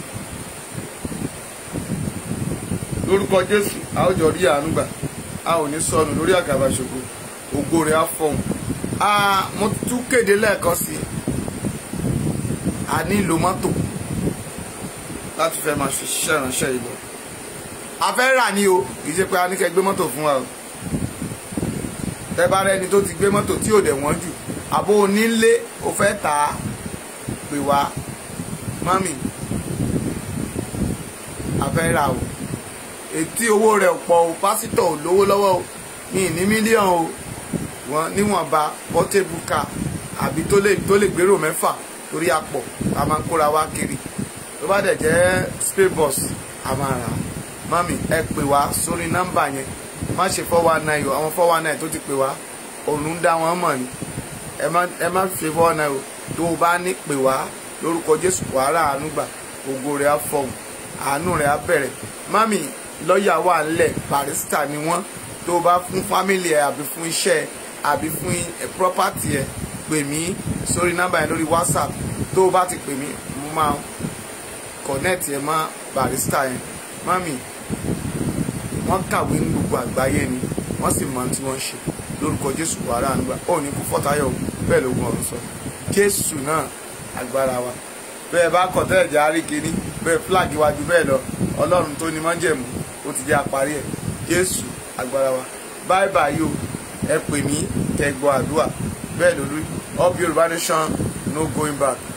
lórúkọ jésù a ó jọ rí àánú gbà a ò ní sọnù lórí àgàbà ṣògo ògo rẹ̀ á fọhùn a mo tún kéde lẹ́ẹ̀kan sí a nílò mọ́tò láti fẹ́ máa fi ṣiṣẹ́ ìránṣẹ́ yìí lọ a fẹ́ rà ní o kì í ṣe pé a ní kẹ́ gbé mọ́tò fún wa o tẹ́ bá rẹ́ni tó ti gbé mọ́tò tí ò dẹ̀ wọ́n jù àbó onílé o fẹ́ tà á pè wá mọ́mì àfẹ́rà o ètí owó rẹ̀ pọ̀ o pásítọ̀ ò lówó lọ́wọ́ o mi ní mílíọ̀nù o wọn níwọ̀nba portable car àbí tó lè tó lè gbèrò mẹ́fà torí apọ̀ a máa ń kóra wá kiri tó bá dẹ̀ jẹ́ spray bus a máa rà á mọ́mì ẹ pè wá sórí nọ́mbà yẹn má ṣe four one nine o àwọn four one nine tó ti pè wá òun ń dá wọn mọ̀ ni ẹ má ẹ má ṣe four one nine o tó o bá ní pè wá lórúkọ Jésù wàhálà àánú gbà ògo rẹ̀ á fọhùn àánú rẹ̀ á bẹ̀rẹ̀ mọ́mì lọ́ọ̀yà wà ńlẹ̀ barista ni wọ́n tó o bá fún fámìlì ẹ àbí fún iṣẹ́ ẹ àbí fún property ẹ pè mí sórí nọ́mbà yẹn lórí whatsapp tó o bá ti pè mí mo máa connect ẹ mọ́ barista yẹn mọ́mì wọ́n kàwé ní gbogbo àgbáyé ni wọ́n sì mọ tí wọ́n ṣe lórúkọ jésù wàrà ànúgbà ó ní kú fọ́tayọ̀ bẹ́ẹ̀ ló gbọ́n ọ̀run sọ jésù náà agbára wa bẹ́ẹ̀ bá kọ̀ tẹ́ ẹ̀jẹ̀ àríkìní bẹ́ẹ̀ flag iwájú bẹ́ẹ̀ lọ ọlọ́run tó ní májẹ̀mú ó ti jẹ́ àparí ẹ̀ jésù agbára wa báyìí báyìí o ẹ pè mí kẹ́ gbọ́ àdúrà bẹ́ẹ̀ lórí up yorùbá nation no going back